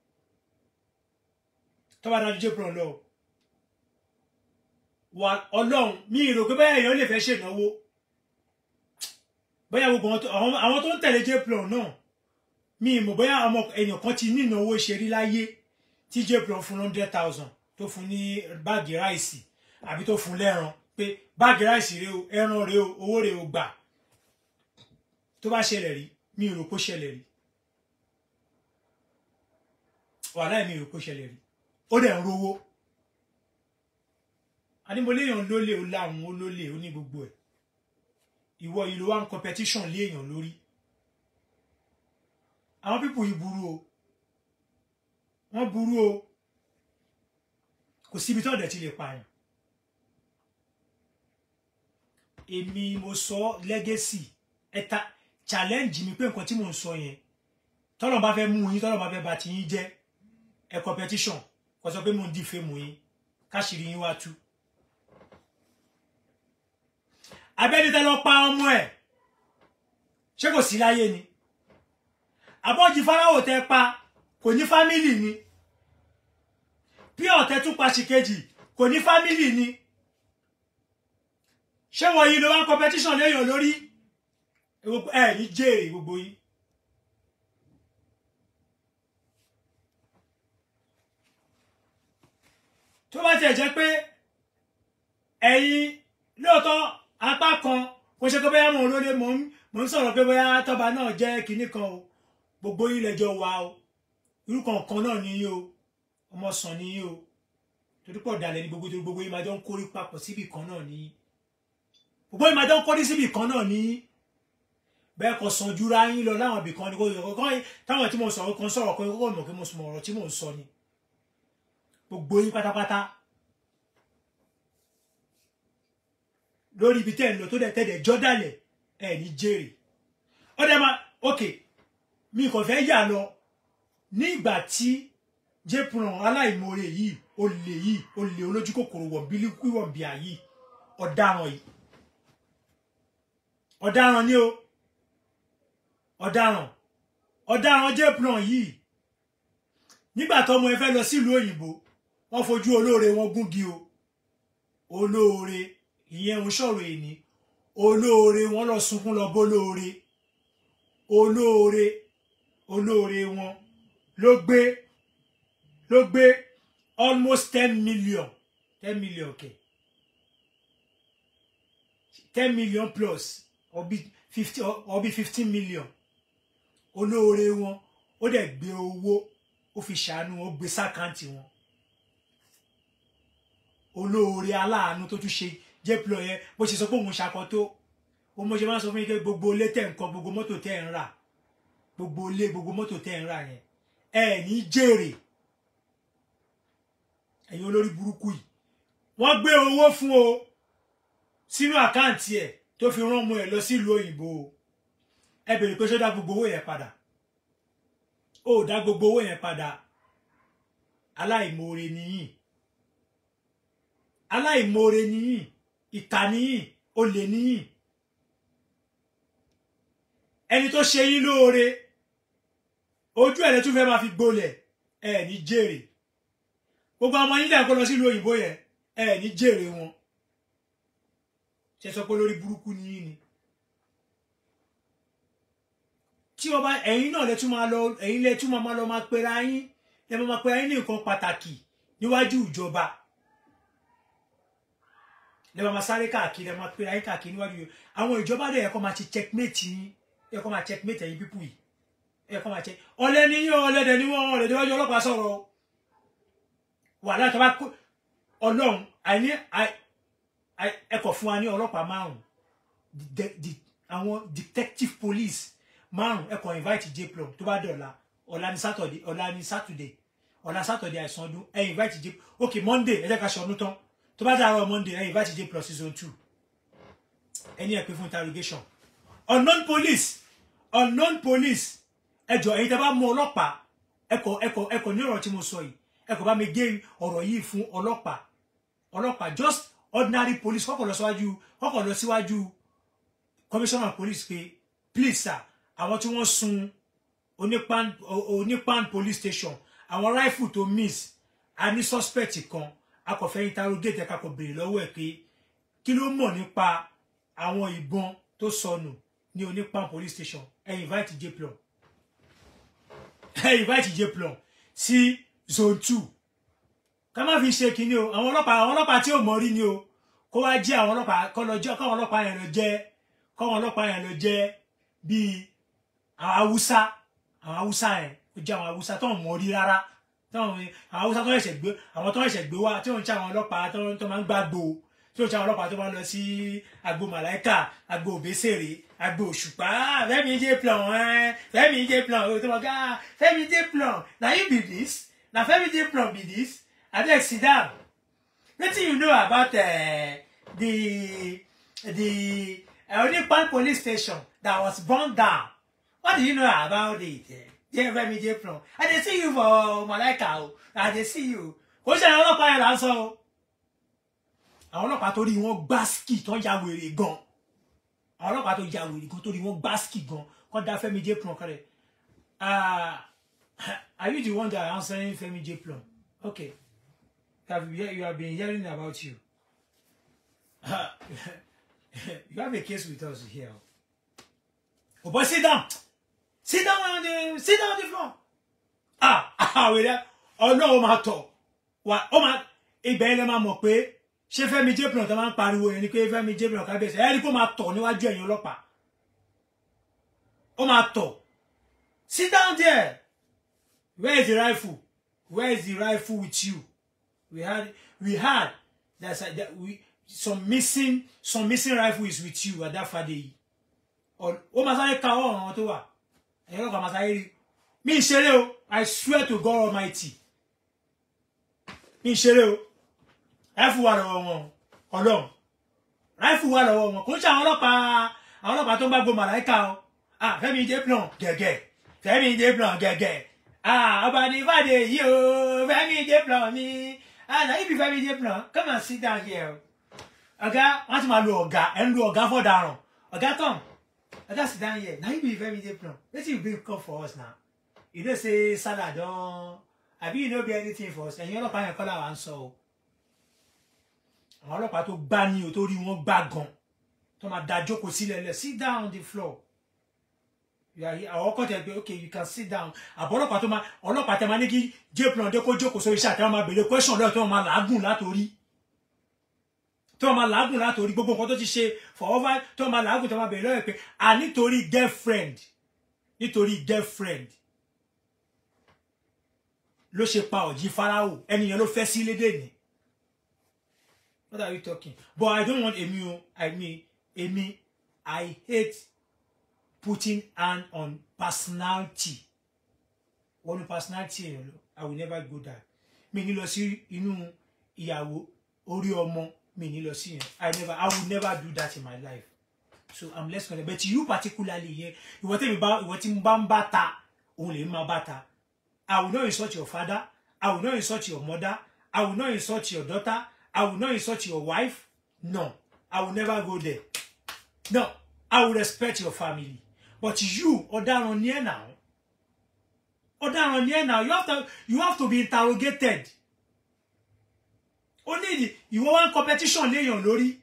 tọ́ba dájú jpron lọ wà ọlọ́run mi ì rò pé báyà èèyàn lè fẹ́ ṣènáwó bóyá gbogbo àwọn tó ń tẹ̀lé jpron náà mi ì mọ̀ bóyá ọmọ èèyàn kan ti ní ìnáwó ṣe rí láyé tí jpron fún hundred thousand tó fún ní báàgì ráìsì àbí tó fún lẹ́ran pé báàgì ráìsì rèé o ẹran rèé o owó rèé o gbà tó bá ṣẹlẹ̀ rí mi ì rò pé ó ṣẹlẹ̀ rí wàhálà mi ì rò pé ó ṣẹlẹ̀ rí ó dẹ̀ ń rówó ànímọ̀léèyàn lólè ó láwọn ó lólè ó ní gbogbo ẹ̀ ìwọ ìlú wa ń competition lé èèyàn lórí àwọn pípò yìí burú o wọ́n burú o kò síbi tó ọ̀dẹ̀ ti lè pààyàn èmi mo sọ legacy ẹ̀ta challenge mi pé nǹkan tí mò ń sọ yẹn tọ́lọ̀ bá fẹ́ mú yín tọ́lọ̀ bá fẹ́ bà ti yín jẹ́ ẹ̀ competition kò sọ pé mò ń dìfẹ́ mú yín káṣírí yín wá tú abẹ́ni tẹ́ lọ pa ọmọ ẹ̀ ṣé kò sí láyé ni àbọ̀jì fáráwò tẹ́ pa kò ní fámìlì ni bí ọ̀tẹ̀ tún pa ṣìkejì kò ní fámìlì ni ṣé wọ́n yìí ló wá competition léèyàn lórí ẹ ní jèrè gbogbo yìí. tó bá tiẹ̀ jẹ́ pé ẹ̀yin lóòótọ́ apá kan kò ṣe pé bóyá mò ń lólé mò ń sọ̀rọ̀ pé bóyá tọ́ba náà jẹ́ kinní kan o gbogbo yín lẹ́jọ́ wa o irú kankan náà ni yín o ọmọ sàn ni yín o torí pọ̀ dalẹ̀ ní gbogbo torí gbogbo yín máa jọ ń kórí papọ̀ síbì kan náà ni yín gbogbo yín máa jọ ń kórí síbì kan náà ni yín bẹ́ẹ̀ kò sàn jura yín lọ láwọn ibì kan ni kò yọ kọ́kọ́ táwọn tí mo sọ̀rọ̀ kan sọ̀rọ̀ kan kókò mọ̀ kí mo sọ ọ̀rọ̀ tí mò ń sọ ni gbogbo yín pátápátá lórí ibi tẹ́ ẹ̀ ń lọ tó dẹ̀ tẹ́lẹ̀ jọ́dálẹ̀ ẹ̀ ní jèrè ó dẹ̀ máa ok mi kò fẹ́ yà lọ nígbà tí jépùràn aláìmoore yìí olè yìí olè olójú kòkòrò wọ̀nbílí wíwọ̀nbíà yìí ọ̀daràn yìí ọ̀daràn ni o ọ̀daràn ọ̀daràn jépùràn yìí nígbà tọ́mọ ẹ fẹ́ lọ sílùú òyìnbó wọ́n fojú olóore wọn gúngi o olóore ìyẹn ń sọ̀rọ̀ èní olóore wọn lọ sunkún lọ bólóore olóore olóore wọn ló gbé ló gbé almost ten million ten million kẹ ten million plus ọbí fifty ọbí fifteen million olóore wọn ó dẹ̀ gbé owó ó fi ṣàánú ó gbé sákàǹtì wọn olóore aláàánú tó tún ṣe jẹ́pìlọ̀ yẹn bó ṣe sọ pé òun ṣakọ tó ó mọ̀ ṣe máa ń sọ fún yín pé gbogbo ilé tẹ̀ ń kọ́ gbogbo mọ́tò tẹ̀ ń rà gbogbo ilé gbogbo mọ́tò tẹ̀ ń rà yẹn ẹ ní jèrè ẹ̀yin olórí burúkú yìí wọ́n gbé owó fún o sínú àkáǹtì ẹ̀ tó fi rán ọmọ ẹ̀ lọ sílùú òyìnbó o ẹ bèrè pé ṣó dá gbogbo owó yẹn padà ó dá gbogbo owó yẹn padà aláìmoore nìyí aláìmoore nìyí ìkà nìyí olè nìyí ẹni tó ṣe yín lóore ojú ẹ̀ lẹ́tún fẹ́ máa fi gbolẹ̀ ẹ ní jèrè gbogbo ọmọ yín dàgbọ́ lọ sílùú òyìnbó yẹn ẹ ní jèrè wọn ṣe sọ pé lórí burúkú ni yín ni tí ọba ẹ̀yin náà lẹ́tún máa lọ ẹ̀yin lẹ́tún máa lọ máa pera yín lẹ́ máa pera yín ní nǹkan pàtàkì níwájú ìjọba lẹ́ máa sáré káàkiri lẹ́ máa pera yín káàkiri níwájú àwọn ìjọba dẹ̀ ẹ̀kọ́ máa ti checkmate yín ẹ̀kọ́ máa checkmate ẹ̀yin pípù yìí ẹ̀kọ́ máa check ọ̀lẹ ni yín ọ̀lẹ́dẹ̀ ni wọ́n ọ̀lẹ́dẹ̀ wájú ọlọ́pàá sọ̀rọ̀ wà láti bá ọlọ́run àìní ẹ̀kọ́ fún wa ní ọlọ́pàá márùn àwọn detective police márùn ẹ̀kọ́ invite jplum tó bá dọ̀la ọ̀la ní saturday ọ̀la ní saturday ọ̀la saturday àìsàn ọdún ẹ̀ invite j ok monday ẹ jẹ́ ká ṣe ọdún tán tó bá dàrọ̀ monday ẹ̀ invite j plus season two ẹni ẹ̀ pé fún interrogation unknown police unknown police ẹjọ ẹ̀yin tẹ́ bá mú ọlọ́pàá ẹkọ ẹkọ ẹkọ ní ọ̀rọ̀ tí mo sọ yìí ẹkọ bá mi gé ọ̀rọ̀ yìí fún ọlọ́pàá ọlọ́pàá just ordinary police kọ́kọ́ lọ síwájú kọ́kọ́ lọ síwájú commissioner police pé please sir àwọn tí wọ́n sun onípan onípan police station àwọn rifle tó miss a ní suspect kan a kò fẹ́ interrogate ẹ̀ka kò béèrè lọ́wọ́ ẹ̀ pé kí ló mọ̀ nípa àwọn ìbọn tó sọnù ní onípan police station ẹ invite jplon ẹ invite jplon sí zone two ká má fi ṣe kínní o àwọn ọlọ́pàá àwọn ọlọ́pàá tí ò mọ̀ rí ni o kó wá jẹ́ àwọn ọlọ́pàá kọ́ lọ jẹ́ káwọn ọlọ́pàá yẹn lọ jẹ́ káwọn ọlọ́pàá yẹn lọ jẹ́ bíi àwọn haúsá àwọn haúsá yẹn ó jẹ́ àwọn haúsá tó ń mọ̀ rí rárá táwọn àwọn haúsá tó ẹ̀ṣẹ̀ gbé àwọn tó ẹ̀ṣẹ̀ gbé wá tí wọ́n ń ṣe àwọn ọlọ́pàá tó máa ń gbàgbó tí wọ́n ń ṣe àwọn ọlọ́pàá tó máa ń lọ sí agbo màláìkà agbo òbésèrè agbo òṣùpá fẹ́mi jẹ́ plan ẹ́ fẹ́mi jẹ́ plan ó tó wọ́n gá fẹ́mi jẹ́ plan na you be this na fẹ́mi jẹ́ plan be this abeg sit down wetin you know about uh, the the uh, Onipan police station that was burned down what do you know about it jẹ́ fẹ́mi jẹ́ plan i dey see you for malaika o i dey see you kò ṣe àwọn ọlọ́pàá yẹn là ń sọ o àwọn ọlọ́pàá torí wọn gbá ski tó ya wèrè gan àwọn ọlọ́pàá tó ya wèrè gan torí wọn gbá ski gan kọ́ da fẹ́mi jẹ́ plan kọ́rẹ́ are you the one that answering fẹ́mi jẹ́ plan okay you have, you have been hearing about you you have a case with us here oh boy sit down sit down on the sit down on the floor ah ah wèrè ọlọ́run máa tọ̀ wà ó máa ibẹ̀ ẹ̀ lẹ́ máa mọ̀ pé ṣé Fẹ́mi Jébìrán tó máa ń pariwo yẹn ni pé Fẹ́mi Jébìrán kábíyèsí ẹ rí kó máa tọ̀ níwájú ẹ̀yin ọlọ́pàá ó máa tọ̀ sit down there where is the rifle where is the rifle with you we had we had that's a, that we some missing some missing rifle is with you at that fade yìí ó máa sáré ka ọ̀ràn wọn tó wà ẹ̀yin ọlọ́pàá máa sáré rí mi ń ṣeré o I swear to God Almighty mi ń ṣeré o ráìfù wà lọ́wọ́ wọn ọlọ́run ráìfù wà lọ́wọ́ wọn kò ń ṣe àwọn ọlọ́pàá àwọn ọlọ́pàá tó ń bá gbọ́ màláìka o ah Fẹ́mi Jébìrán gẹ̀gẹ̀ Fẹ́mi Jébìrán gẹ̀gẹ̀ ah ọba ní ìbàdí yìí o Fẹ́mi J Plan mi ah na ibi Fẹ́mi J Plan come and sit down here o ọ̀gá wọn ti máa lo ọ̀gá ẹ ń lo ọ̀gá fọdaràn ọ̀gá tom ọ̀gá sit down here na ibi Fẹ́mi J Plan wetin you bring come for us now you know say salad don abi you no be anything for us ẹ̀yin ọlọ́pàá yẹn kọ́ làwọn ń sọ o àwọn ọlọ́pàá tó gbá ní o tó rí wọn gbá gan tó máa da jókòó sílẹ̀ lẹ̀ sit down on the floor àwọn ọkọ tẹ pé okay you can sit down àbọ̀ ọlọ́pàá tó máa ọlọ́pàá tẹ máa ní kí J Plan dé kó jókòó sórí iṣẹ́ àti wọn máa béèrè question lọ́wọ́ tó wọn máa làágùn látòrí tó wọn máa làágùn látòrí gbogbo nǹkan tó ti ṣe for over tó wọn máa làágùn tó wọn máa béèrè lọ́wọ́ pé à nítorí girlfriend nítorí girlfriend ló ṣe pa ọ̀jì Fáráò ẹnìyẹn ló fẹ́ sí lédè ní what are you talking but I don't want èmi o I mean èmi I hate putting hand on personality wọnú personality èèyàn lọ i will never go there mi ní lọ sí inú ìyàwó orí ọmọ mi ní lọ sí yẹn i never i will never do that in my life so i'm less concerned but you particularly yẹn ìwọ tí mi bá ìwọ tí mo bá ń bá ta òun lè máa bá ta i will not insult your father i will not insult your mother i will not insult your daughter i will not insult your wife no i will never go there no i will respect your family but you ọ̀daràn ni ẹ́ now ọ̀daràn ni ẹ́ now you have to you have to be interrogated ó ní ìdí ìwọ wá ń competition léèyàn lórí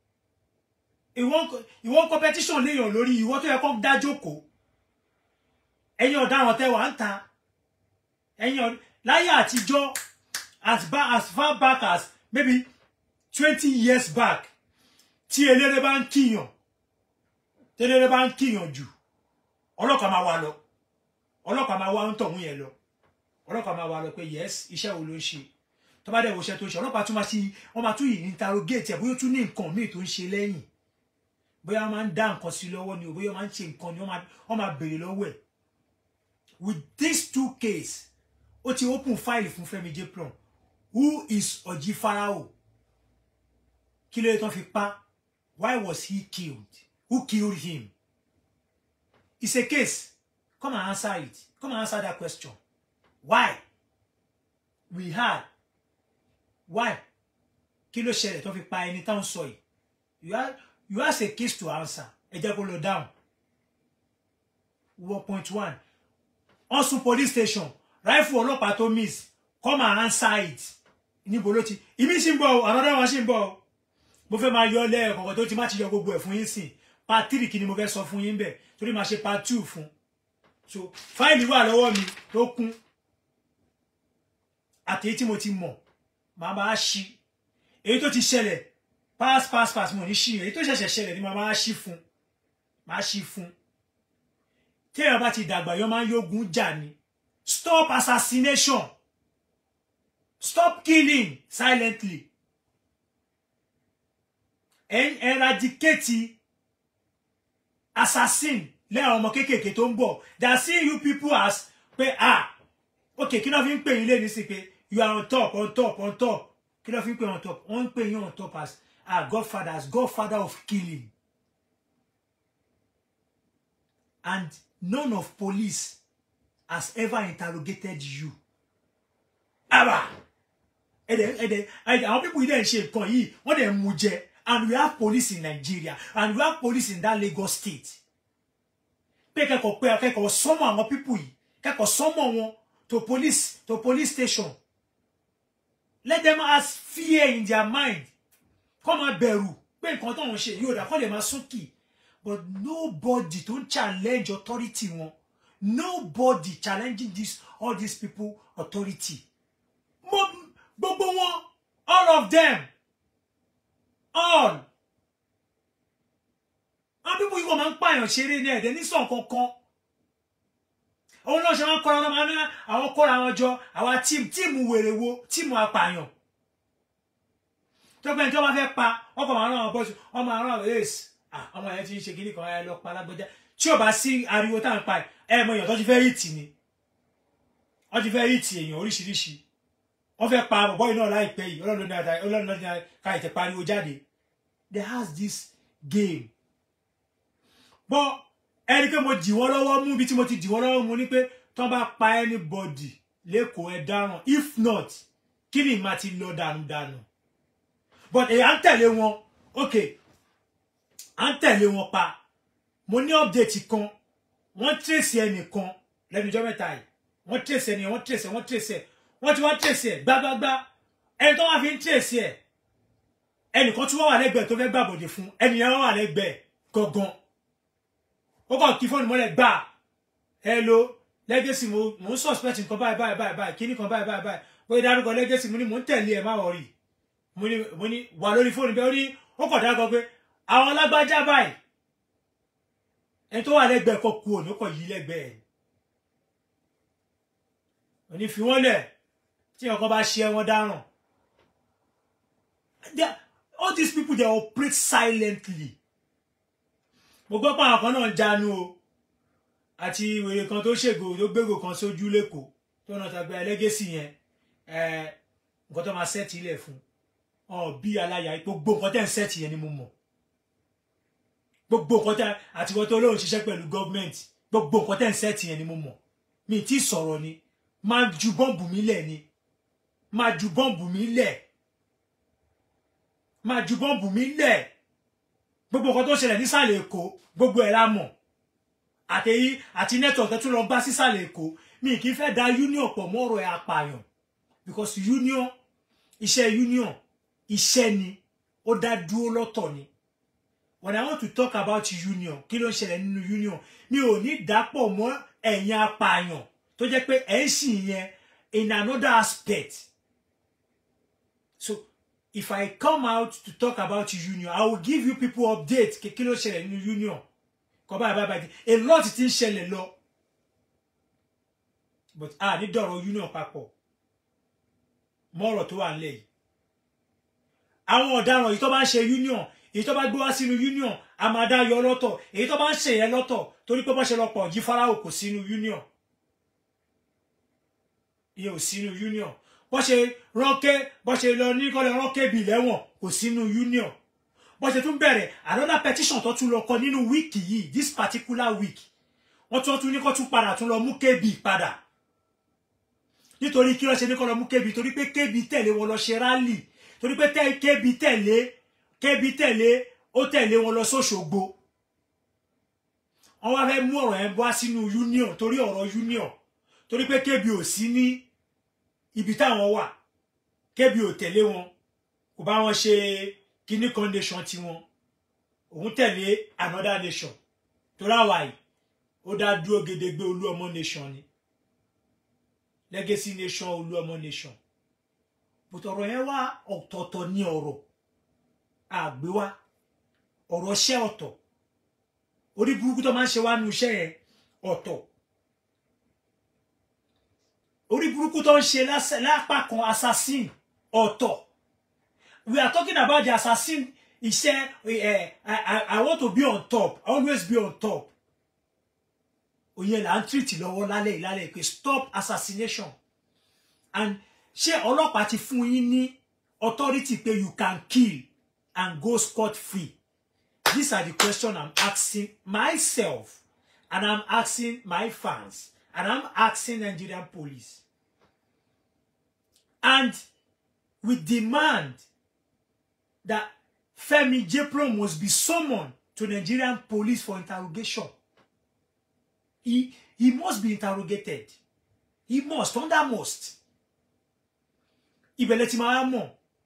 ìwọ ń competition léèyàn lórí ìwọ tó yẹ kó dá jókòó ẹ̀yin ọ̀daràn tẹ́ wà ń ta ẹ̀yin láyé àtijọ́ as, as far back as maybe twenty years back tí eléré bá ń kíyàn tẹ́lẹ̀rẹ́ bá ń kíyàn jù ọlọ́pàá máa wá lọ ọlọ́pàá máa wá ń tọ̀hún yẹn lọ ọlọ́pàá máa wá lọ pé yes iṣẹ́ wo ló ń ṣe tó bá dẹ̀ wo iṣẹ́ tó ń ṣe ọlọ́pàá tún máa ṣe wọ́n máa tún yìí interrogate ẹ̀ bóyá ó tún ní nǹkan míì tó ń ṣe lẹ́yìn bóyá wọ́n máa ń dá nǹkan sí lọ́wọ́ ni o bóyá wọ́n máa ń ṣe nǹkan ni wọ́n máa béèrè lọ́wọ́ ẹ̀ with these two case ó ti open file fún Fẹ́mi J Plan who is Ọ̀jì Fáráò kí ló yẹ tán fi pa why was he killed who killed him it's a case come and answer it come and answer that question why we had why kí ló ṣẹlẹ̀ tó fi pa ẹni táwọn sọ yìí you have you have a case to answer ẹ jẹ́ kó lọ down one point one Ọ̀ṣun police station rifle ọlọ́pàá tó miss come and answer it níbo ló ti ìmí sì ń bọ̀ another one sì ń bọ̀ mo fẹ́ máa yọ lẹ́ẹ̀kọ̀ọ̀kan tó ti má ti yọ gbogbo ẹ̀ fún yín sìn part three kí ni mo fẹ́ sọ fún yín bẹ̀ torí máa ṣe part two fún so fáìlì wà lọ́wọ́ mi tó kún àti èyí tí mo ti mọ̀ màá máa ṣí èyí tó ti ṣẹlẹ̀ pass pass pass mo ní ṣí èyí tó ṣẹ̀ṣẹ̀ ṣẹlẹ̀ ni màá máa ṣí fún máa ṣí fún tí èèyàn bá ti dàgbà yọ máa ń yógun jà ni stop assassination stop killing silently eradicate assassin lẹ́yìn ọmọ kéékèèké tó ń bọ̀ they are seeing you people as pé ah ok kí ló fi ń pè yín lẹ́ni sí pé you are on top on top on top kí ló fi ń pè on top wọ́n ń pè yín on top as ah godfather as godfather of killing and none of police has ever interrogated you aba ẹ̀dẹ̀ ẹ̀dẹ̀ àwọn people yìí dẹ̀ ń ṣe nǹkan yìí wọ́n dẹ̀ ń mú jẹ and we have police in Nigeria and we have police in that Lagos state pé kẹ́kọ̀ọ́ pé akẹ́kọ̀ọ́ sọ́mọ́ àwọn people yìí kẹ́kọ̀ọ́ sọ́mọ́ wọn to police to police station let them have fear in their mind kọ́ máa bẹ̀rù pé nǹkan tó ń ṣe yóò dà kọ́ lè máa súnkì but nobody tó ń challenge authority wọn nobody challenging this all these people authority gbogbo wọn all of them all àwọn pípọ̀ yìí wọ́n máa ń pààyàn ṣeré ní ẹ̀dẹ̀ ní sàn kankan òun náà ṣe máa ń kọ́ra wọn máa ní àwọn kóra wọn jọ àwa tíìmù tíìmù wèrè wo tíìmù apààyàn tó gbẹ́ni tó bá fẹ́ pa ọkọ̀ máa rán àwọn bọ́ọ̀sì wọ́n máa rán àwọn ace ọmọ yẹn ti ń ṣe kíní kan ẹ lọ pa lágbẹ́já tí ò bá sí ariwo tá à ń pa ẹ mọ èèyàn tó ti fẹ́ hìtì ni wọ́n ti fẹ́ hìtì èèyàn oríṣiríṣi wọ́n fẹ́ pa bọ̀bọ́ yìí náà láìpẹ́ yìí ọlọ́run ní ata ọlọ́run ní ká ìtẹ̀ pariwo jáde they has this game bọ́ ẹni pé mo dì wọ́n lọ́wọ́ mú bí tí mo ti dì wọ́n lọ́wọ́ mú ni pé tó tó bá pa anybody lẹ́kọ̀ọ́ ẹ dáràn if not kí ni màá ti lọ dànù dànù but èyí à ń tẹ̀lé wọn ok à ń tẹ̀lé wọn pa mo ní update kan wọ́n trace ẹnìkan lẹ́nu ọjọ́ mẹ́ta yìí wọ́n trace ẹni wọ́n trace ẹ wọ́n trace ẹ wọ́n ti wá trace ẹ gbágbágbá ẹni tó wá fi ń trace ẹ ẹnìkan tí wọ́n wà lẹ́gbẹ̀ẹ́ tó fẹ́ gbàbọ̀dé fún ẹnìyẹn wọ́n wà lẹ́gbẹ̀ẹ́ gangan ó kàn kí fóònù mọ́lẹ̀ gbà hello legacy mo mo ń suspect nǹkan báyìí báyìí báyìí báyìí kíní kan báyìí báyìí báyìí bóyá dárúkọ legacy mo ní mo ń tẹ̀lé ẹ̀ má wọ̀rì mo ní mo ní wà lórí fóònù bẹ́ẹ̀ ó ní ó kàn dákọ pé àwọn lágbájá báyìí ẹni tó wà lẹ́gbẹ̀ẹ́ kọ kú òní ó kàn yí lẹ́gbẹ̀ẹ́ ẹ̀ òní fi wọ́n lẹ̀ tí ọkọ bá ṣe wọn dáràn They- all these people they operate silently mo gbọ́ pé àwọn kan náà ń jánu o àti ìwèrè kan tó ṣègò tó gbégbò kan sójú lẹ́kọ̀ọ́ tó náà tàgbé ẹlẹ́gẹ̀sì yẹn ẹ, nǹkan tó máa sẹ́ẹ̀tì ilẹ̀ fún ọ bí aláya gbogbo nǹkan tẹ́ ń sẹ́ẹ̀tì yẹn ni mo mọ̀ gbogbo nǹkan tẹ́ àti wọ́n tó lóun ṣiṣẹ́ pẹ̀lú gọ́ọ̀mẹ̀ntì gbogbo nǹkan tẹ́ ń sẹ́ẹ̀tì yẹn ni mo mọ̀ mi ì tí ì sọ̀rọ̀ ni máa ju bọ́ǹbù mi lẹ̀ ni máa ju bọ́ǹbù mi lẹ̀ máa ju bọ́ǹbù mi lẹ̀ gbogbo nǹkan tó ṣẹlẹ̀ nísàlẹ̀ èkó gbogbo ẹ̀ la mọ̀ àtẹ̀yí àti network tún lọ bá sísàlẹ̀ èkó mi kì í fẹ́ da union pọ̀ mọ́ ọ̀rọ̀ ẹ̀ apààyàn because union iṣẹ́ union iṣẹ́ ni ó dá dúró lọ́tọ̀ ni when I want to talk about union kí ló ń ṣẹlẹ̀ nínú union mi ò ní dàpọ̀ mọ́ ẹ̀yin apààyàn tó jẹ́ pé ẹ̀ ń sìn yẹn in another aspect so if I come out to talk about union I will give you people update kí kí ló ṣẹlẹ̀ nínú union kọ báyìí báyìí báyìí a lot ti ń ṣẹlẹ̀ lọ but a ní dọ̀rọ̀ union papọ̀ mọ́ ọ̀rọ̀ tó wà nílẹ̀ yìí àwọn ọ̀daràn èyí tó bá ń ṣe union èyí tó bá gbé wá sínú union a máa dá yọ lọ́tọ̀ èyí tó bá ń ṣe yẹn lọ́tọ̀ torí pé bọ́ ṣe lọ pọ̀ jí Fáráò kò sínú union ìyẹn ò sínú union bọ́ ṣe rọ́kẹ́ bọ́ ṣe lọ ní kọ́lẹ̀ rọ́kẹ́ bì lẹ́wọ̀n kò sínú union bọ́ ṣe tún bẹ̀rẹ̀ another petition tó tún lọ kọ nínú wíìkì yìí this particular week wọ́n tún tún ní kó tún padà tún lọ mú kb padà nítorí kí ló ṣe ní kó lọ mú kb torí pé kb tẹ̀lé wọn lọ ṣe rálì torí pé tẹ kb tẹ̀lé kb tẹ̀lé ó tẹ̀lé wọn lọ sóṣogbo wọ́n wá fẹ́ mú ọ̀rọ̀ yẹn wá sínú union torí ọ̀rọ̀ union torí pé kb ò sí ní ibi táwọn wà kb ò tẹ̀lé wọn kò bá wọn ṣe kíní kan nation tiwọn òun tẹ̀lé another nation torí àwa yìí ó dá dúró gedegbe olú ọmọ nation ni legacy nation olú ọmọ nation but ọ̀rọ̀ yẹn wá ọ̀tọ̀ọ̀tọ̀ ní ọ̀rọ̀ àgbéwá ọ̀rọ̀ ṣẹ́ ọ̀tọ̀ orí burúkú tó máa ń ṣe wá nu iṣẹ́ yẹn ọ̀tọ̀ orí burúkú tó ń ṣe lásẹ̀- lápá kan assassin ọ̀tọ̀ we are talking about the assassin iṣẹ́ ẹ I, I, I want to be on top always be on top òye là ń treat lọ́wọ́ lálẹ́ ìlálẹ́ pé stop assassination and ṣé ọlọ́pàá ti fún yín ní authority pé you can kill and go scot free these are the questions i'm asking myself and i'm asking my fans and i'm asking nigerian police and we demand that Femi Jepro must be summoned to Nigerian police for interrogation. He, he must be interrogated. He must, under must. Ibẹ̀lẹ̀ ti máa mọ̀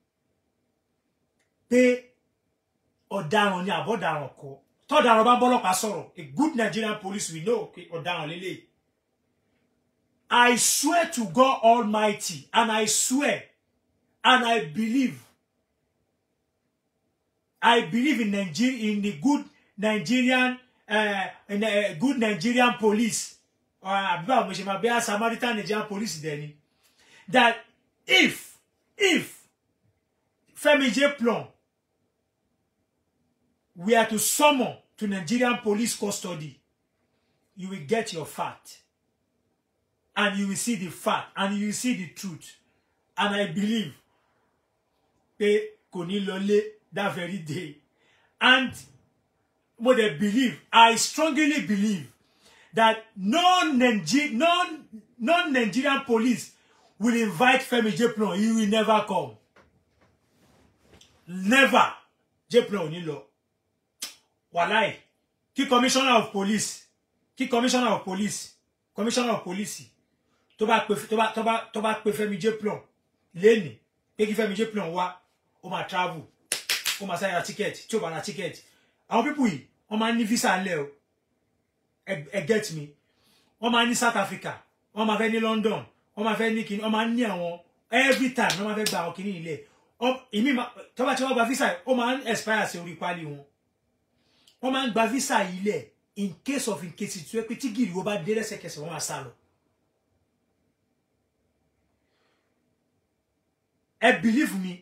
pé ọ̀daràn ni àbọ̀daràn kọ́. Tọ́daràn bá bọ́lọ́pàá sọ̀rọ̀, a good Nigerian police will know pé ọ̀daràn lélẹ̀. I swear to God Almighty and I swear and I believe I believe in Nigeria in the good Nigerian uh, in a good Nigerian police or about Mishima Samaritan Nigerian police then that if if Femi J Plum we are to summon to Nigerian police custody you will get your fact and you will see the fact and you will see the truth and I believe pé kò ní lọlé that very day and what I believe I strongly believe that no Niger no non Nigerian police will invite Femi Jeplon he will never come never Jeplon ò ní lọ wàláì kí commissioner of police kí commissioner of police commissioner of police tó bá pe tó bá tó bá tó bá pe Fẹ́mi Jeplon lẹ́nì pé kí Fẹ́mi Jeplon wá ó máa travel ó máa sáré ra ticket tí ó bá ra ticket àwọn pípù yìí wọ́n máa ń ní visa ńlẹ̀ o ẹ ẹ get me wọ́n máa ń ní South Africa wọ́n máa fẹ́ ní London wọ́n máa fẹ́ ní kíní wọ́n máa ń ní àwọn every time wọ́n máa fẹ́ gba àwọn kíní ilẹ̀ ìmí tó bá tí wọ́n gba visa yìí ó máa ń expire sí orí pálí wọn wọ́n máa ń gba visa yìí lẹ̀ in case of in case tí wọ́n pé tí gìrì wọ́n bá dé lẹ́sẹ̀kẹsẹ̀ wọ́n máa sá lọ. ẹ believe me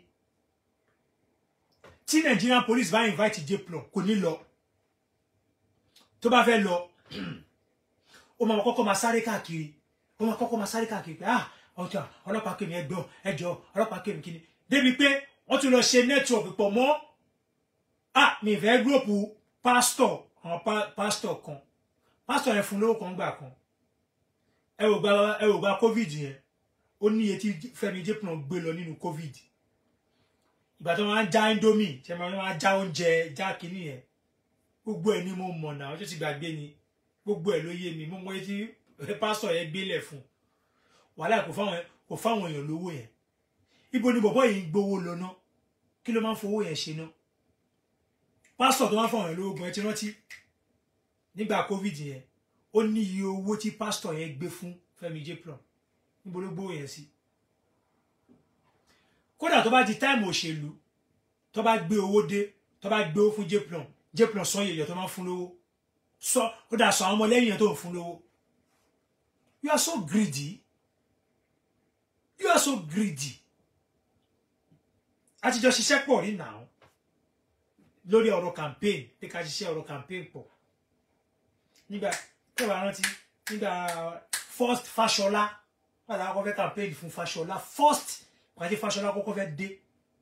tí Nigerian police bá invite Jeplon kò ní lọ tó bá fẹ́ lọ ó máa kọ́kọ́ máa sáré káàkiri ó máa kọ́kọ́ máa sáré káàkiri pé ah ọjà ọlọ́pàá kèmí ẹgbọ́n ẹjọ́ ọlọ́pàá kèmí kíni débi pé wọ́n tún lọ ṣe network pọ̀ mọ́ ah mi ìfẹ́ gúròpù pásítọ̀ àwọn pásítọ̀ kan pásítọ̀ yẹn fún lówó kan gbà kan ẹ wò gba ẹ wò gba covid yẹn ó ní iye tí Fẹ́mi Jeplon gbé lọ nínú covid ìgbà tó máa ń já indomie ṣe máa ń já oúnjẹ já kínní yẹn gbogbo ẹ ni mo mọ̀ náà ọjọ́ ti gbàgbé ni gbogbo ẹ ló yé mi mo mọ etí pásítọ̀ yẹn gbélẹ̀ fún wàhálà kò fáwọn kò fáwọn èèyàn lówó yẹn ibo ni bọ̀bọ́ yìí ń gbowó lọ ná kí ló máa ń fowó yẹn ṣe ná pásítọ̀ tó máa ń fáwọn èèyàn lówó gan ẹ ti rántí nígbà covid yẹn ó ní iye owó tí pásítọ̀ yẹn gbé fún Fẹ́mi Jeplon níbo ló gbówó yẹn sí kódà tó bá di táìmù òṣèlú tó bá gbé owó dé tó bá gbé owó fún Jeplon Jeplon sọ yẹyẹ tó máa ń fún lówó sọ ó dà sọ àwọn ọmọ lẹ́yìn yẹn tó ń fún lówó you are so greedy you are so greedy a ti jọ ṣiṣẹ́ pọ̀ rí nàá lórí ọ̀rọ̀ campaign pé ká ṣiṣẹ́ ọ̀rọ̀ campaign pọ̀ nígbà tẹ́wàá rántí nígbà first Fáṣọlá padà kọ́kọ́ fẹ́ campaign fún Fáṣọlá first pàdé Fáṣọlá kọ́kọ́ fẹ́ dé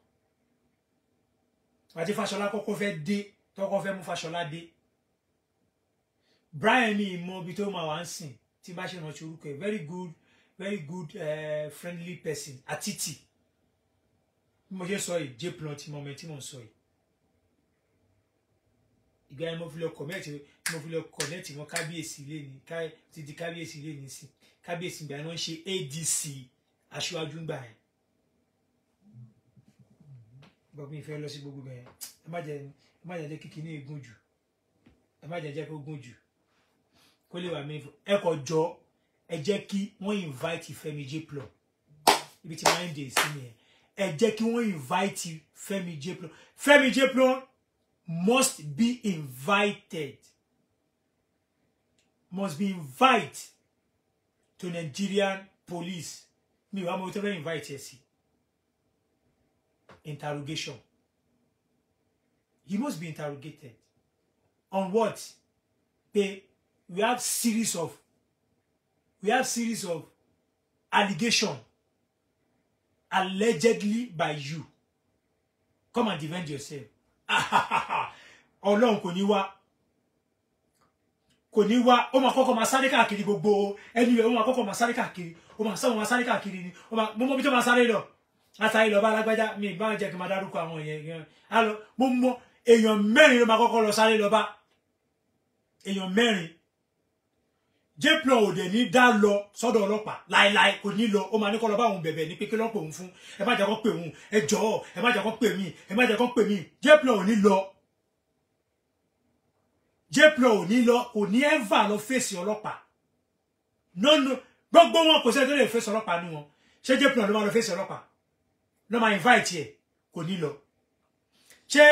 pàdé Fáṣọlá kọ́kọ́ fẹ́ dé tọ́kọ́ fẹ́ mú Fáṣọlá dé Brian mi mọ ibi tó máa wá ń sìn tí bá ṣe rántí orúkọ ẹ very good very good uh, friendly person àtìtì bí mo ṣe sọ yìí Jeplon tí mo mọ tí mo ń sọ yìí ìgbà yẹn mo fi lọ kọ̀mẹ́ẹ̀tì mo fi lọ kọ̀nẹ́ẹ̀tì wọn kábíyèsí ilé ní ti di kábíyèsí ilé ní sí kábíyèsí ìgbà yẹn wọ́n ń ṣe ADC aṣíwájú ńgbà yẹn bọ́ mi fẹ́ lọ sí gbogbo bẹ́ẹ̀ ẹ má jẹ́ ẹ má jẹ́ jẹ́ kíkí ní egun jù ẹ má jẹ́ jẹ́ kó gùn jù kó lè wà mí ẹ kọ jọ ẹ jẹ́ kí wọ́n invite Fẹ́mi Jeplon ibi tí máa ń dè sí nìyẹn ẹ jẹ́ kí wọ́n invite Fẹ́mi Jeplon Fẹ́mi Jeplon must be invited must be invited to Nigerian police mi wàá mo tó fẹ́ invite ẹ sí interrogation he must be interrogated on what pé we have series of we have series of allegation allegedly by you come and defend yourself ọlọ́run kò ní wá kò ní wá ó máa kọ́kọ́ máa sáré káàkiri gbogbo ẹni rẹ̀ ó máa kọ́kọ́ máa sáré káàkiri ó máa sáwọn máa sáré káàkiri ni ó máa mo mọ bí tó máa sáré lọ látàrí lọ bá alágbájá mi bá jẹ́ kí n máa dárúkọ àwọn èèyàn yẹn á lọ mo mọ èèyàn mẹ́rin ló máa kọ́kọ́ lọ sáré lọ bá èèyàn mẹ́rin Jeplon ò dẹ̀ ní dá lọ sọ́dọ̀ ọlọ́pàá láéláé kò ní lọ ó máa ní kọ́ lọ bá òun bẹ̀bẹ̀ ní pé kí ló ń pè òun fún ẹ má jẹ́ kó pè òun ẹ jọ̀ọ́ ẹ má jẹ́ kó pè mí ẹ má jẹ́ kó pè mí Jeplon ò ní lọ Jeplon ò ní lọ kò ní ẹ́fà lọ fèsì ọlọ́pàá nọ́nù gbogbo wọn kò sẹ́ni tó lè fèsì ọlọ́pàá ní wọn ṣé Jeplon ló máa lọ fèsì ọlọ́pàá ló máa invite ẹ kò ní lọ ṣé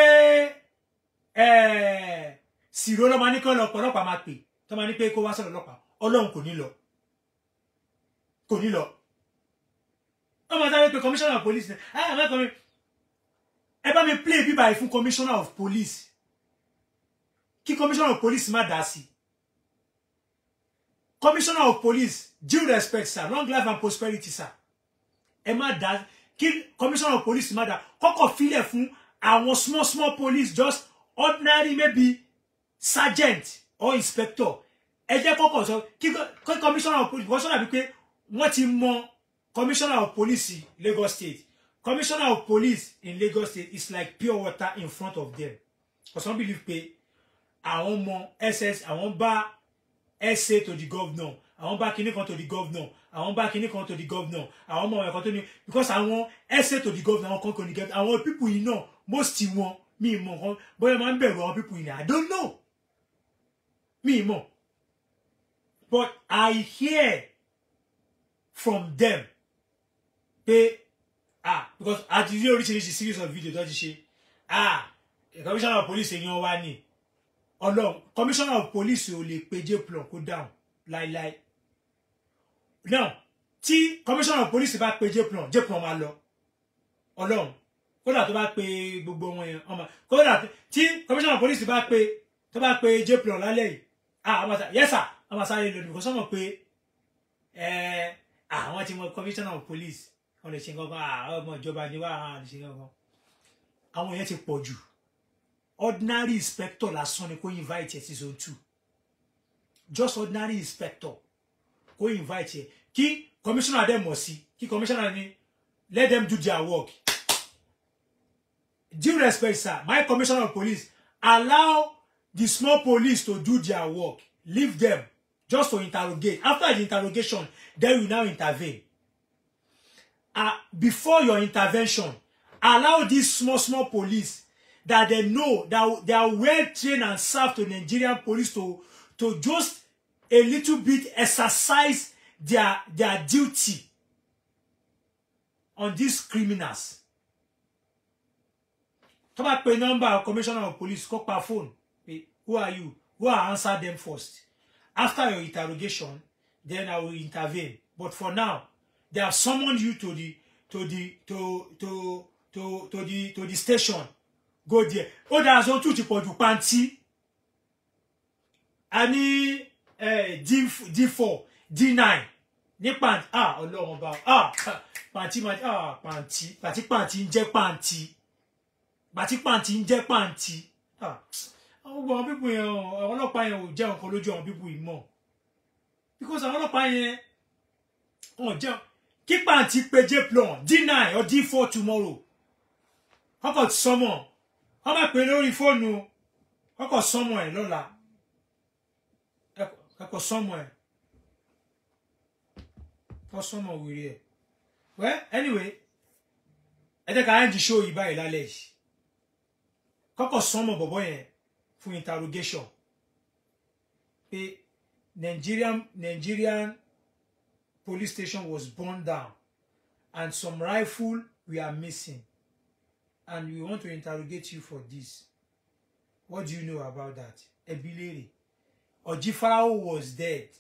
sìrò ló máa ní kí ọlọ́pàá máa pè tó máa ní pé kó wá sọ̀rọ̀ ọlọ́pàá ọlọ́run kò ní lọ kò ní lọ wọ́n máa sáré pé commissioner of police ẹ ẹ mẹ́kọ̀ọ́ mi ẹ bá mi play bíbá yìí fún commissioner of police kí commissioner of police má dá sí commissioner of police due respect sir long life and prosperity sir ẹ má dá kí commissioner of police má dá kọ́kọ́ filẹ̀ fún àwọn small small police just ordinary maybe sergeant or inspector ẹ jẹ́ kọ́kọ́ sọ kí kí commissioner of police wọ́n sọ̀rọ̀ bíi pé wọ́n ti mọ commissioner of police in Lagos State commissioner of police in Lagos State is like pure water in front of them for some believe pé àwọn ọmọ ss àwọn bá sa to the governor àwọn bá kinní kan to the governor àwọn bá kinní kan to the governor àwọn ọmọ ẹ̀kọ́ tó ní because àwọn sa to the governor àwọn kan kò ní get àwọn people yìí náà most wọn mi mọ̀ nǹkan bóyá máa ń bẹ̀rù àwọn people yìí ni I don't know mi mọ̀ but I hear from them pé ah because a ti rí oríṣiríṣi series of video tó ti ṣe ah commissioner of police èèyàn wa ni ọlọ́run commissioner of police ò lè pe jplon kó dáhùn láíláí now tí commissioner of police bá pe jplon jplon máa lọ ọlọ́run kódà tó bá pe gbogbo wọn yẹn ọmọ kódà tí commissioner of police bá pe tó bá pe jplon lálẹ́ yìí ah ọmọ sá yes sir ọmọ sáré lòdì kò sọmọ pé ẹ àwọn tí mo commissioner of police wọn lè ṣe nǹkan kan ọmọ ìjọba ni wà á lè ṣe nǹkan kan àwọn yẹn ti pọ̀ jù ordinary inspector lásán ni kò invite ẹ sí zone two just ordinary inspector kò invite ẹ kí commissioner dẹ̀ mọ̀ sí kí commissioner ni let them do their work due respect sir my commissioner of police allow the small police to do their work leave them just to interrogate after the interrogation then you now intervene uh, before your intervention allow this small small police that they know that they are well trained and served to Nigerian police to to just a little bit exercise their their duty on these criminals. tó bá pe number commissioner of police kó pa phone pé who are you who are answer them first after your interrogation then I will intervene but for now they have summoned you to the to the to to to to the to the station go there ó dára sọ tún ti pọ̀ jù pàǹtí a ní d four d nine ní pàǹtí ah ọlọ́run ọba ah pàǹtí ah pàǹtí pàǹtí pàǹtí ń jẹ́ pàǹtí pàǹtí pàǹtí ń jẹ́ pàǹtí ah àwọn gbogbo àwọn pípù yẹn àwọn ọlọ́pàá yẹn ò jẹ́ nǹkan lójú àwọn pípù yìí mọ̀ because àwọn ọlọ́pàá yẹn wọn jẹ́ kí pàǹtí pe jplon d nine or d four tomorrow kọ́kọ́ ti sọmọ wọ́n bá pè lórí fóònù kọ́kọ́ sọmọ ẹ̀ lọ́la kọ́kọ́ sọmọ ẹ̀ kọ́ sọmọ wèrè ẹ̀ well anyway ẹ jẹ́ ká ẹ́ di show yìí báyìí lálẹ́ yìí kọ́kọ́ sọmọ bọ̀bọ̀ yẹn fún interrogation pé Nigerian Nigerian police station was burned down and some rifle were missing and we want to interrogate you for this what do you know about that ebilere Ojifarao was dead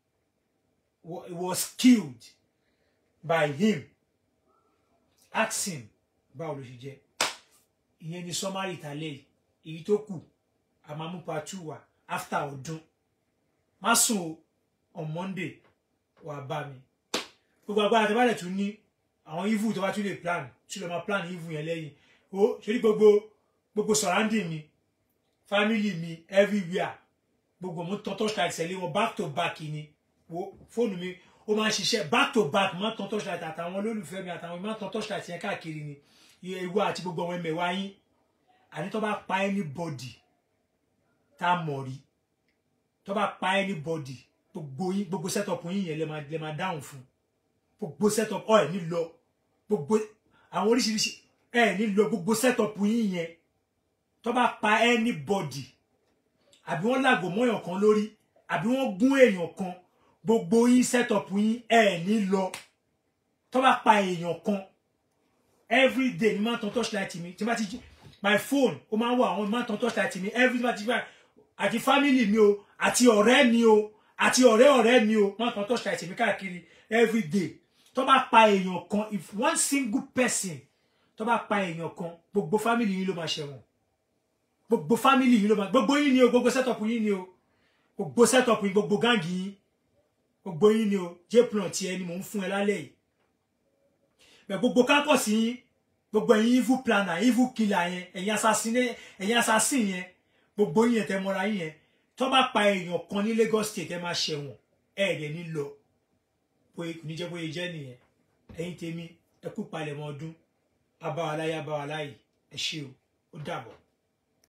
was killed by him ask him báwo ló ṣe jẹ́ ìyẹn ni summary ìtàlẹ́ èyí tó kù àmàmú part two wà after ọdún má sùn o on Monday wà bá mi gbogbo agbára tó bá dẹ̀ tún ní àwọn evil tó bá tún lè plan tí ló máa plan evil yẹn lẹ́yìn o ṣe ní gbogbo gbogbo surrounding mi family mi everywhere gbogbo mo tán torchlight ṣẹlẹ̀ wọn back to back ni wo fóònù mi ó máa ń ṣiṣẹ́ back to back máa ń tán torchlight àtàwọn olólùfẹ́ mi àtàwọn máa ń tán torchlight yẹn káàkiri ni ìwọ àti gbogbo àwọn ẹmẹ̀wá yín àní tó bá pa anybody tá a mọ̀ rí tó bá pa anybody gbogbo yín gbogbo setup yín yẹn lè máa lè máa dáhùn fún gbogbo setup ọ̀ ẹ̀ ní lọ gbogbo àwọn oríṣiríṣi ẹ ní lọ gbogbo setup yín yẹn tó bá pa anybody àbí wọ́n làgò mọ́yàn kan lórí àbí wọ́n gún èèyàn kan gbogbo yín setup yín ẹ ní lọ tó bá pa èèyàn kan every day ni máa ń tan torchlight mi tí n bá ti jí my phone ó máa ń wọ àwọn máa ń tan torchlight mi every day tí n bá àti family mi o àti ọ̀rẹ́ mi o àti ọ̀rẹ́ ọ̀rẹ́ mi o máa ń tan torchlight mi káàkiri every day tó bá pa èèyàn kan if one single person tó bá pa èèyàn kan gbogbo family yín ló máa ṣẹ̀wọ̀n gbogbo family yín ló máa gbogbo yín ni o gbogbo setup yín ni o gbogbo setup yín gbogbo gáàngì yín gbogbo yín ni o jplan tiẹ̀ ni mò ń fún ẹ lálẹ́ yìí bẹ́ẹ̀ gbogbo campus yín gbogbo ẹ̀yin evil planner evil killer yẹn ẹ̀yin assassin ẹ̀yin assassin yẹn gbogbo yín yẹn tẹ́ mọ́ra yín yẹn tó bá pa èèyàn kan ní Lagos state ẹ máa ṣẹ̀wọ̀n ẹ ẹ̀ dẹ̀ ní lọ bóyá kò ní jẹ́ bóyá jẹ́ nìyẹn ẹ̀yin tèmi ẹ kú palẹ̀mọ́ ọdún abáwaláyé abáwaláyé ẹ ṣé o ó dàbọ̀.